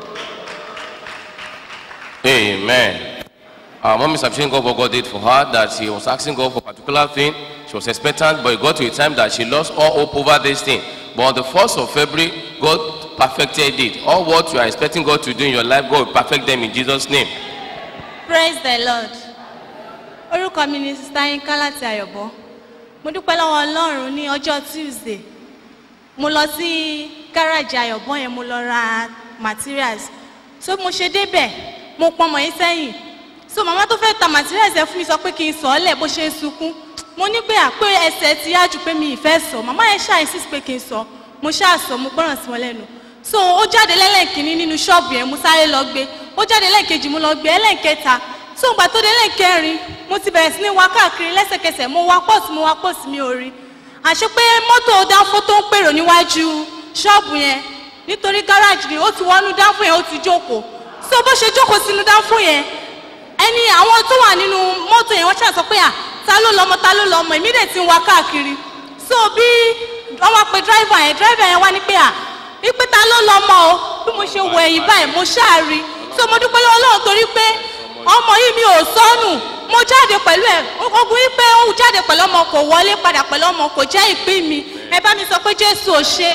Amen. Our mom is appreciating God what God did for her, that she was asking God for a particular thing. She was expectant, but it got to a time that she lost all hope over this thing. but on the 1st of February, God perfected it. All what you are expecting God to do in your life, God will perfect them in Jesus' name. praise the lord orúkọ mi ni sista yinka láti àyọ̀bọ mo dúpẹ́ lọ́wọ́ ọlọ́run ní ọjọ́ tuesday mo lọ sí gáràjì àyọ̀bọ yẹn mo lọ ra materials so mo ṣe débẹ̀ mo pọn ọmọ yín sẹ́yìn so màmá tó fẹ́ ta materials yẹn fún mi sọ pé kí n sọ ọ́ lẹ̀ bó ṣe ń sunkún mo ní pé àpé ẹsẹ̀ ti yá jù pé mi ì fẹ́ sọ màmá yẹn ṣáà insist pé kí n sọ mo ṣáà sọ mo gbọ́ràn sí wọn lẹ́nu so ó jáde lẹ́lẹ́kìnní nínú ṣọ́ọ̀bù yẹn mo sáré lọ gbé ó jáde lẹ́ẹ̀kejì mo lọ gbé ẹlẹ́ẹ̀kẹta so ìgbà tó dé lẹ́ẹ̀kẹrin mo ti bẹ̀rẹ̀ sí ní wá káàkiri lẹ́sẹ̀kẹsẹ̀ mo wá pọ́ọ̀sì mo wá pọ́ọ̀sì mi ò rí àṣé pé mọ́tò dánfó tó ń pèrò níwájú ṣọ́ọ̀bù yẹn nítorí gáràjì ni ó ti wọnú dánfó yẹn ó ti jókòó so bó ṣe jókòó sínú dánfó yẹn ẹni àwọn tó wà nínú mọ́tò yẹn wọ́n ṣàṣọ pé à ta ló lọ́mọ ta ló lọ́mọ èmi dẹ̀ ti ń wá káàkiri so bí wọ́n wá pe dráìvà yẹn dráìvà yẹn wá ní pé à wípé ta ló lọ́mọ o bí mo ṣe wọ ẹ̀yìn báyìí mo ṣáà rí so mo dúpẹ́ lọ́wọ́ lọ́wọ́ torí pé ọmọ yìí mi ò sọnù mo jáde pẹ̀lú ẹ̀ ogun wípé ó jáde pẹ̀lú ọmọ kò wọlé padà pẹ̀lú ọmọ kò jẹ́ ìpín mi ẹ bá mi sọ pé jésù ò ṣe.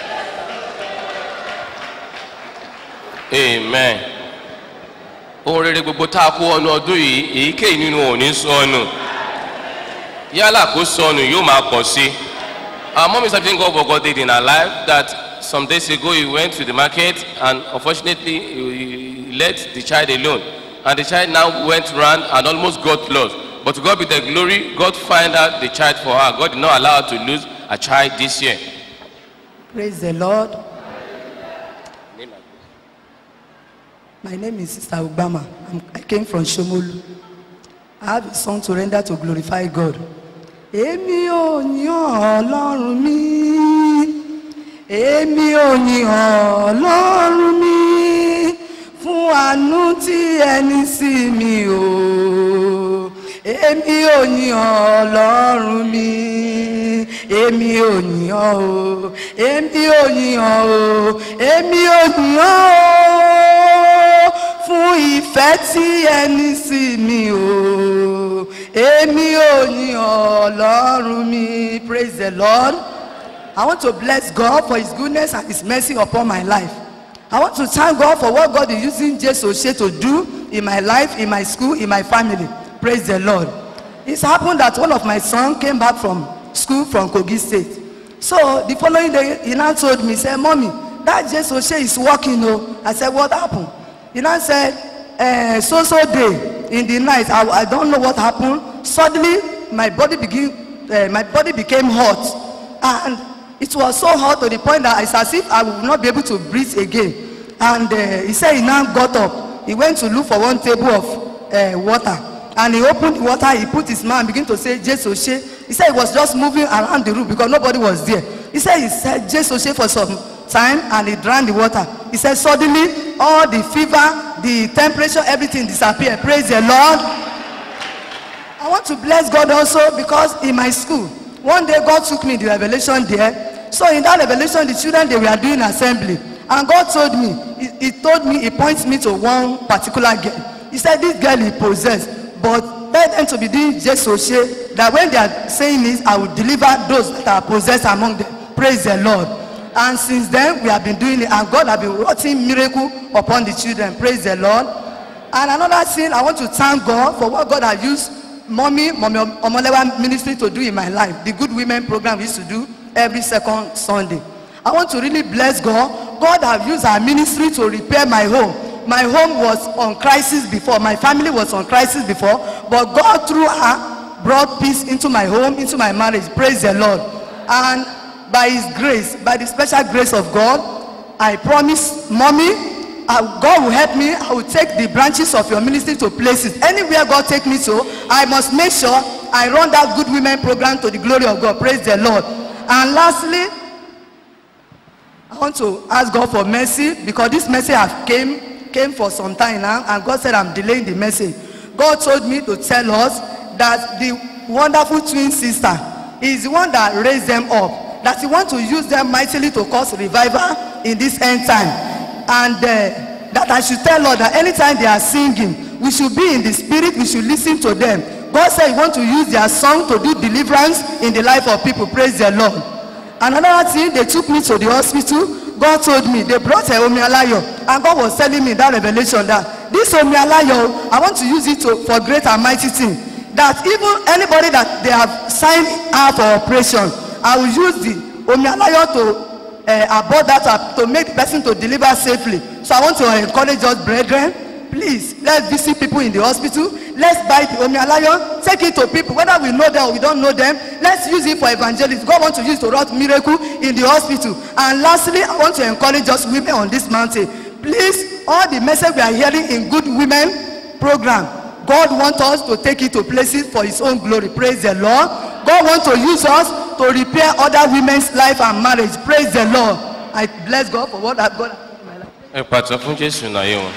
amen ohun rere gbogbo tá a kó ọnu ọdún yìí èyíkéyìí nínú wọn ò ní sọnù yálà kó sọnù yóò máa pọ̀ sí i our mom is something God God did in her life that some days ago he went to the market and unfortunately he, he let the child alone and the child now went round and almost got lost but to God be the glory God find out the child for her God did not allow her to lose a child this year. Praise the Lord. My name is Sister Obama. I'm, I came from Shomolu. I have a song to render to glorify God. Èmi ò yàn Ọlọ́run mi. Èmi ò yàn Ọlọ́run mi. Fún àánú tí ẹni sí mi o. Èmi ò yàn Ọlọ́run mi. Èmi ò yàn o. Èmi ò yàn o. Èmi ò yàn o. Fún ìfẹ́ tí ẹni sí mi o. Èmi ò yàn Ọlọ́run mi. Praise the Lord. I want to bless God for his goodness and his mercy upon my life. I want to thank God for what God is using Jesus Oshe to do in my life, in my school, in my family. Praise the Lord. It's happened that one of my sons came back from school from Kogi State. So the following day, he now told me, he said, Mommy, that Jesus Oshe is working. Oh. I said, What happened? He now said, uh, so so day in the night, I, I don't know what happened. Suddenly, my body begin, uh, my body became hot. And it was so hot to the point that it's as if I would not be able to breathe again. And uh, he said he now got up. He went to look for one table of uh, water. And he opened the water, he put his mouth and began to say, Jesus, he said he was just moving around the room because nobody was there. He said he said Jesus for some time and he drank the water. He said suddenly all the fever, the temperature, everything disappeared. Praise the Lord. I want to bless God also because in my school, one day God took me the revelation there. So in that revelation, the children they were doing assembly. And God told me, he, he told me, he points me to one particular girl. He said, this girl is possessed. But let them to be doing just so that when they are saying this, I will deliver those that are possessed among them. Praise the Lord. And since then, we have been doing it, and God has been working miracle upon the children. Praise the Lord. And another thing, I want to thank God for what God has used mommy, mommy Omolewa ministry to do in my life. The Good Women program we used to do every second Sunday. I want to really bless God. God have used our ministry to repair my home. My home was on crisis before. My family was on crisis before. But God through her brought peace into my home, into my marriage. Praise the Lord. And by his grace, by the special grace of God, I promise mommy uh, God will help me. I will take the branches of your ministry to places. Anywhere God take me to, I must make sure I run that good women program to the glory of God. Praise the Lord. And lastly, I want to ask God for mercy because this message have came came for some time now, and God said I'm delaying the message. God told me to tell us that the wonderful twin sister is the one that raised them up. That He want to use them mightily to cause revival in this end time. and uh, that I should tell Lord that anytime they are singing, we should be in the spirit, we should listen to them. God said He want to use their song to do deliverance in the life of people. Praise the Lord. Another thing, they took me to the hospital. God told me they brought a Omi Alayo, and God was telling me that revelation that this Omi Alayo, I want to use it to, for great and mighty thing. That even anybody that they have signed out for operation, I will use the Omi Alayo to uh, abort that uh, to make the person to deliver safely. So I want to encourage us, brethren, please let's visit people in the hospital let's buy the omi alayo take it to people whether we know them or we don't know them let's use it for evangelism god want to use to wrought miracle in the hospital and lastly i want to encourage us women on this mountain please all the message we are hearing in good women program god want us to take it to places for his own glory praise the lord god want to use us to repair other women's life and marriage praise the lord i bless god for what i god. ẹ pàtó fún jésù náyé wọn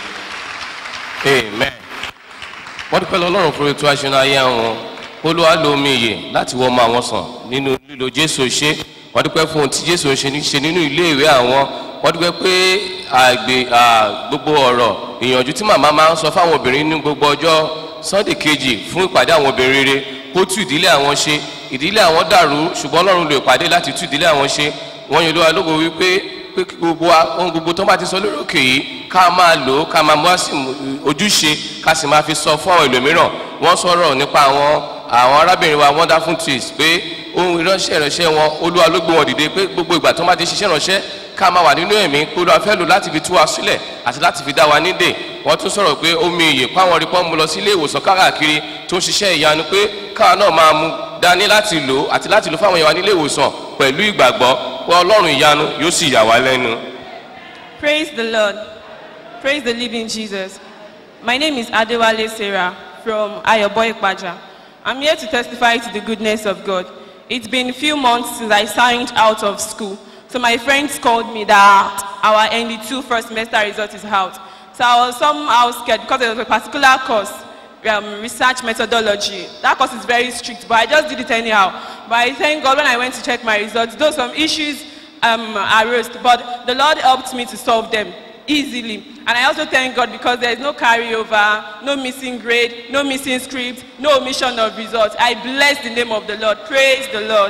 amen wọ́n dúpẹ́ lọ ọlọ́run fún ètò aṣọ ayé wọn olúwa lo omi ìyè láti wọ́n ọmọ àwọn sàn nínú lílo jésù ṣe wọ́n dúpẹ́ fún ohun tí jésù ṣe ní ṣe nínú iléèwé àwọn wọ́n dúpẹ́ pé àgbè gbogbo ọ̀rọ̀ ìyànjú tí màmá máa ń sọ fáwọn obìnrin ní gbogbo ọjọ́ sunday kejì fún ìpàdé àwọn obìnrin rere kó tú ìdílé àwọn ṣe ìdílé àwọn dàrú ṣùgbọ́n ọlọ́run lo ìpàdé láti tú ìdílé àwọn ṣe wọ́n yẹ olúwa lógo wípé pé kí gbogbo wa ohun gbogbo tó bá ti sọ lórí òkè yìí ká máa lò ó ká máa mú àsì ojúṣe ká sì máa fi sọ fún àwọn ẹlòmíràn wọ́n sọ̀rọ̀ nípa àwọn àwọn arábìnrin wa wonderful twins pé ohun ìránṣẹ́ ìránṣẹ́ wọn olúwa ló gbé wọn dìde pé gbogbo ìgbà tó bá ti ṣiṣẹ́ ìránṣẹ́ ká máa wà nínú ẹ̀mí pé olúwa fẹ́ lò láti fi tú wa sílẹ̀ àti láti fi dá wa nídè wọ́n tún sọ̀rọ̀ pé omi ìyè páwọn rí pọ́n mu lọ sí ilé ìwòsàn káàkiri tó ń ṣiṣẹ́ ìyanu pé káwa náà máa mu dání láti lò àti láti lò fáwọn èèyàn wa nílé ìwòsàn pẹ̀lú ìgbàgbọ́ pé ọlọ́run ìyanu yóò sì yà wá lẹ́nu. Praise the Lord. Praise the living Jesus. My name is Adewale Sarah from Ayoboy Paja. I'm here to testify to the goodness of God. It's been a few months since I signed out of school. So my friends called me that our ND2 first semester result is out. So I was somehow scared because there was a particular course, um, research methodology. That course is very strict, but I just did it anyhow. But I thank God when I went to check my results, though some issues um, arose, but the Lord helped me to solve them easily. And I also thank God because there is no carryover, no missing grade, no missing script, no omission of results. I bless the name of the Lord. Praise the Lord.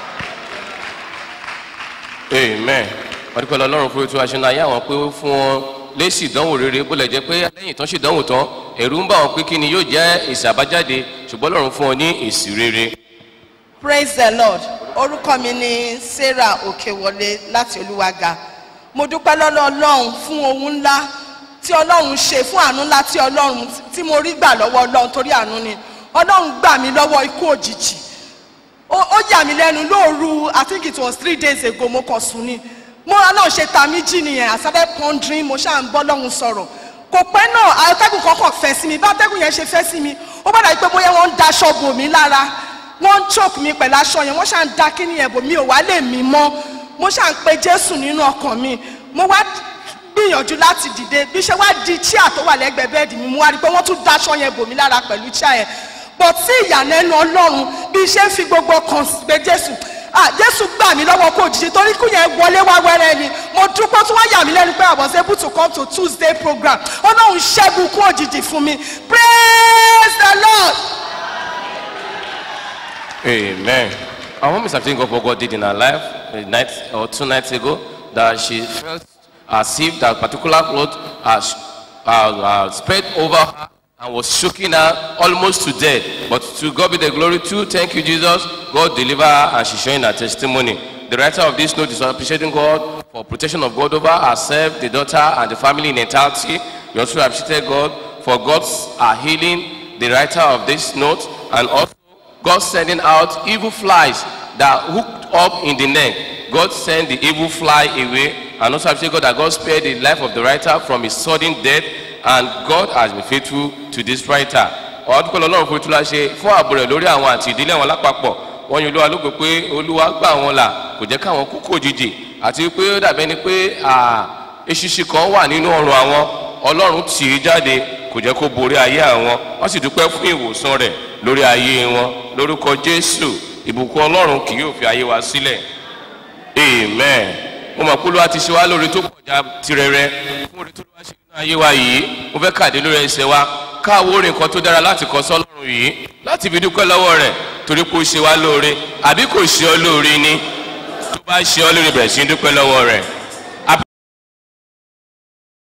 amen wọ́n dúpẹ́ lọ́rùn fún ètò aṣọ ayé àwọn pé ó fún wọn lésì ìdánwò rere bó lẹ̀ jẹ́ pé lẹ́yìn tán ṣe ìdánwò tán ẹ̀rù ń bà wọn pé kí ni yóò jẹ́ èsì àbájáde ṣùgbọ́n lọ́rùn fún wọn ní èsì rere. praise the lord orúkọ mi ni sarah òkèwọlé láti olúwaga mo dúpẹ́ lọ́lọ́ ọlọ́run fún ohun ńlá tí ọlọ́run ṣe fún àánú ńlá tí ọlọ́run tí mo rí gbà lọ́wọ́ ọlọ́run torí àánú ni ọlọ́run gbà mí lọ́wọ́ ikú òjijì ó ó yà mí lẹ́nu lóòru i think it was three days ago mo kàn sùn ni mo ọlọ́run ṣe ta mí jí nìyẹn i started pondering mo ṣáà ń bọ́ lọ́hùn sọ̀rọ̀ kò pẹ́ náà atẹ́gùn kọ́kọ́ fẹ́ sí mi bá atẹ́gùn yẹn ṣe fẹ́ sí mi ó bá dàbí pé bóyá wọ́n ń daṣọ bò mí lára wọ́n ń choke mi pẹ̀lú aṣọ yẹn wọ́n ṣáà ń da kíní yẹn bò mí ò wá lè mí mọ́ mo ṣáà ń pe jésù nínú ọkàn mi mo wá gbìyànjú láti dìde bí ṣe wá di chair tó wà lẹ́gbẹ̀ẹ́ bẹ́ẹ̀dì mi mo wá rí i pé wọ́n tún daṣọ yẹn bò mí lára pẹ̀lú chair yẹn but sí ìyàlẹ́nu ọlọ́run bí iṣẹ́ ń fi gbogbo ọkàn pé jésù ah jésù gbà mí lọ́wọ́ kó jíjí torí kú yẹn wọlé wá wẹ́rẹ́ ni mo dúpọ́ tí wọ́n yà mí lẹ́nu pé i was able to come to tuesday program ọlọ́run ṣẹ́gun kú òjijì fún mi praise the lord. Amen. Our mom is thanking God for what God did in her life a night or two nights ago that she felt as if that particular cloth has uh, uh, spread over her and was shaking her almost to death. But to God be the glory too. Thank you, Jesus. God deliver her and she's showing her testimony. The writer of this note is appreciating God for protection of God over herself, the daughter, and the family in entirety. We also appreciate God for God's uh, healing, the writer of this note, and also God sending out evil flies that hooked up in the neck. God sent the evil fly away, and also appreciate God that God spared the life of the writer from his sudden death, and God has been faithful to this writer. ọdún ọlọ́run fún ìtura ṣe fún ààbò rẹ̀ lórí àwọn àti ìdílé wọn lápapọ̀ wọ́n yin olúwa lógo pé olúwa gbà wọn là kò jẹ́ káwọn kú kò jìjì àti pé ó dàbẹ́ ni pé eṣinṣin kan wà nínú ọrùn àwọn ọlọ́run tì í jáde kò jẹ́ kó borí ayé àwọn wọ́n sì dúpẹ́ fún ìwòsàn rẹ̀ lórí ayé wọn lórúkọ jésù ìbùkún ọlọ́run kì yóò fi ayé wa sílẹ̀ amen mo mọ̀ pé olúwa ti ṣe wá lórí tó pọ̀já tirẹ̀rẹ̀ fún orí tó lọ́wọ́ ṣe nínú ayé wa yìí mo fẹ́ kàdé lórí ẹsẹ̀ wa káàwó orin kan tó dára láti kọ sọ́lọ́run yìí láti fi dúpẹ́ lọ́wọ́ rẹ̀ torí pé ó ṣe wá lóore àbí kò ṣe ọ́ lóore ni tó bá ṣe ọ́ lórí bẹ̀rẹ̀ sí í dúpẹ́ lọ́wọ́ rẹ̀.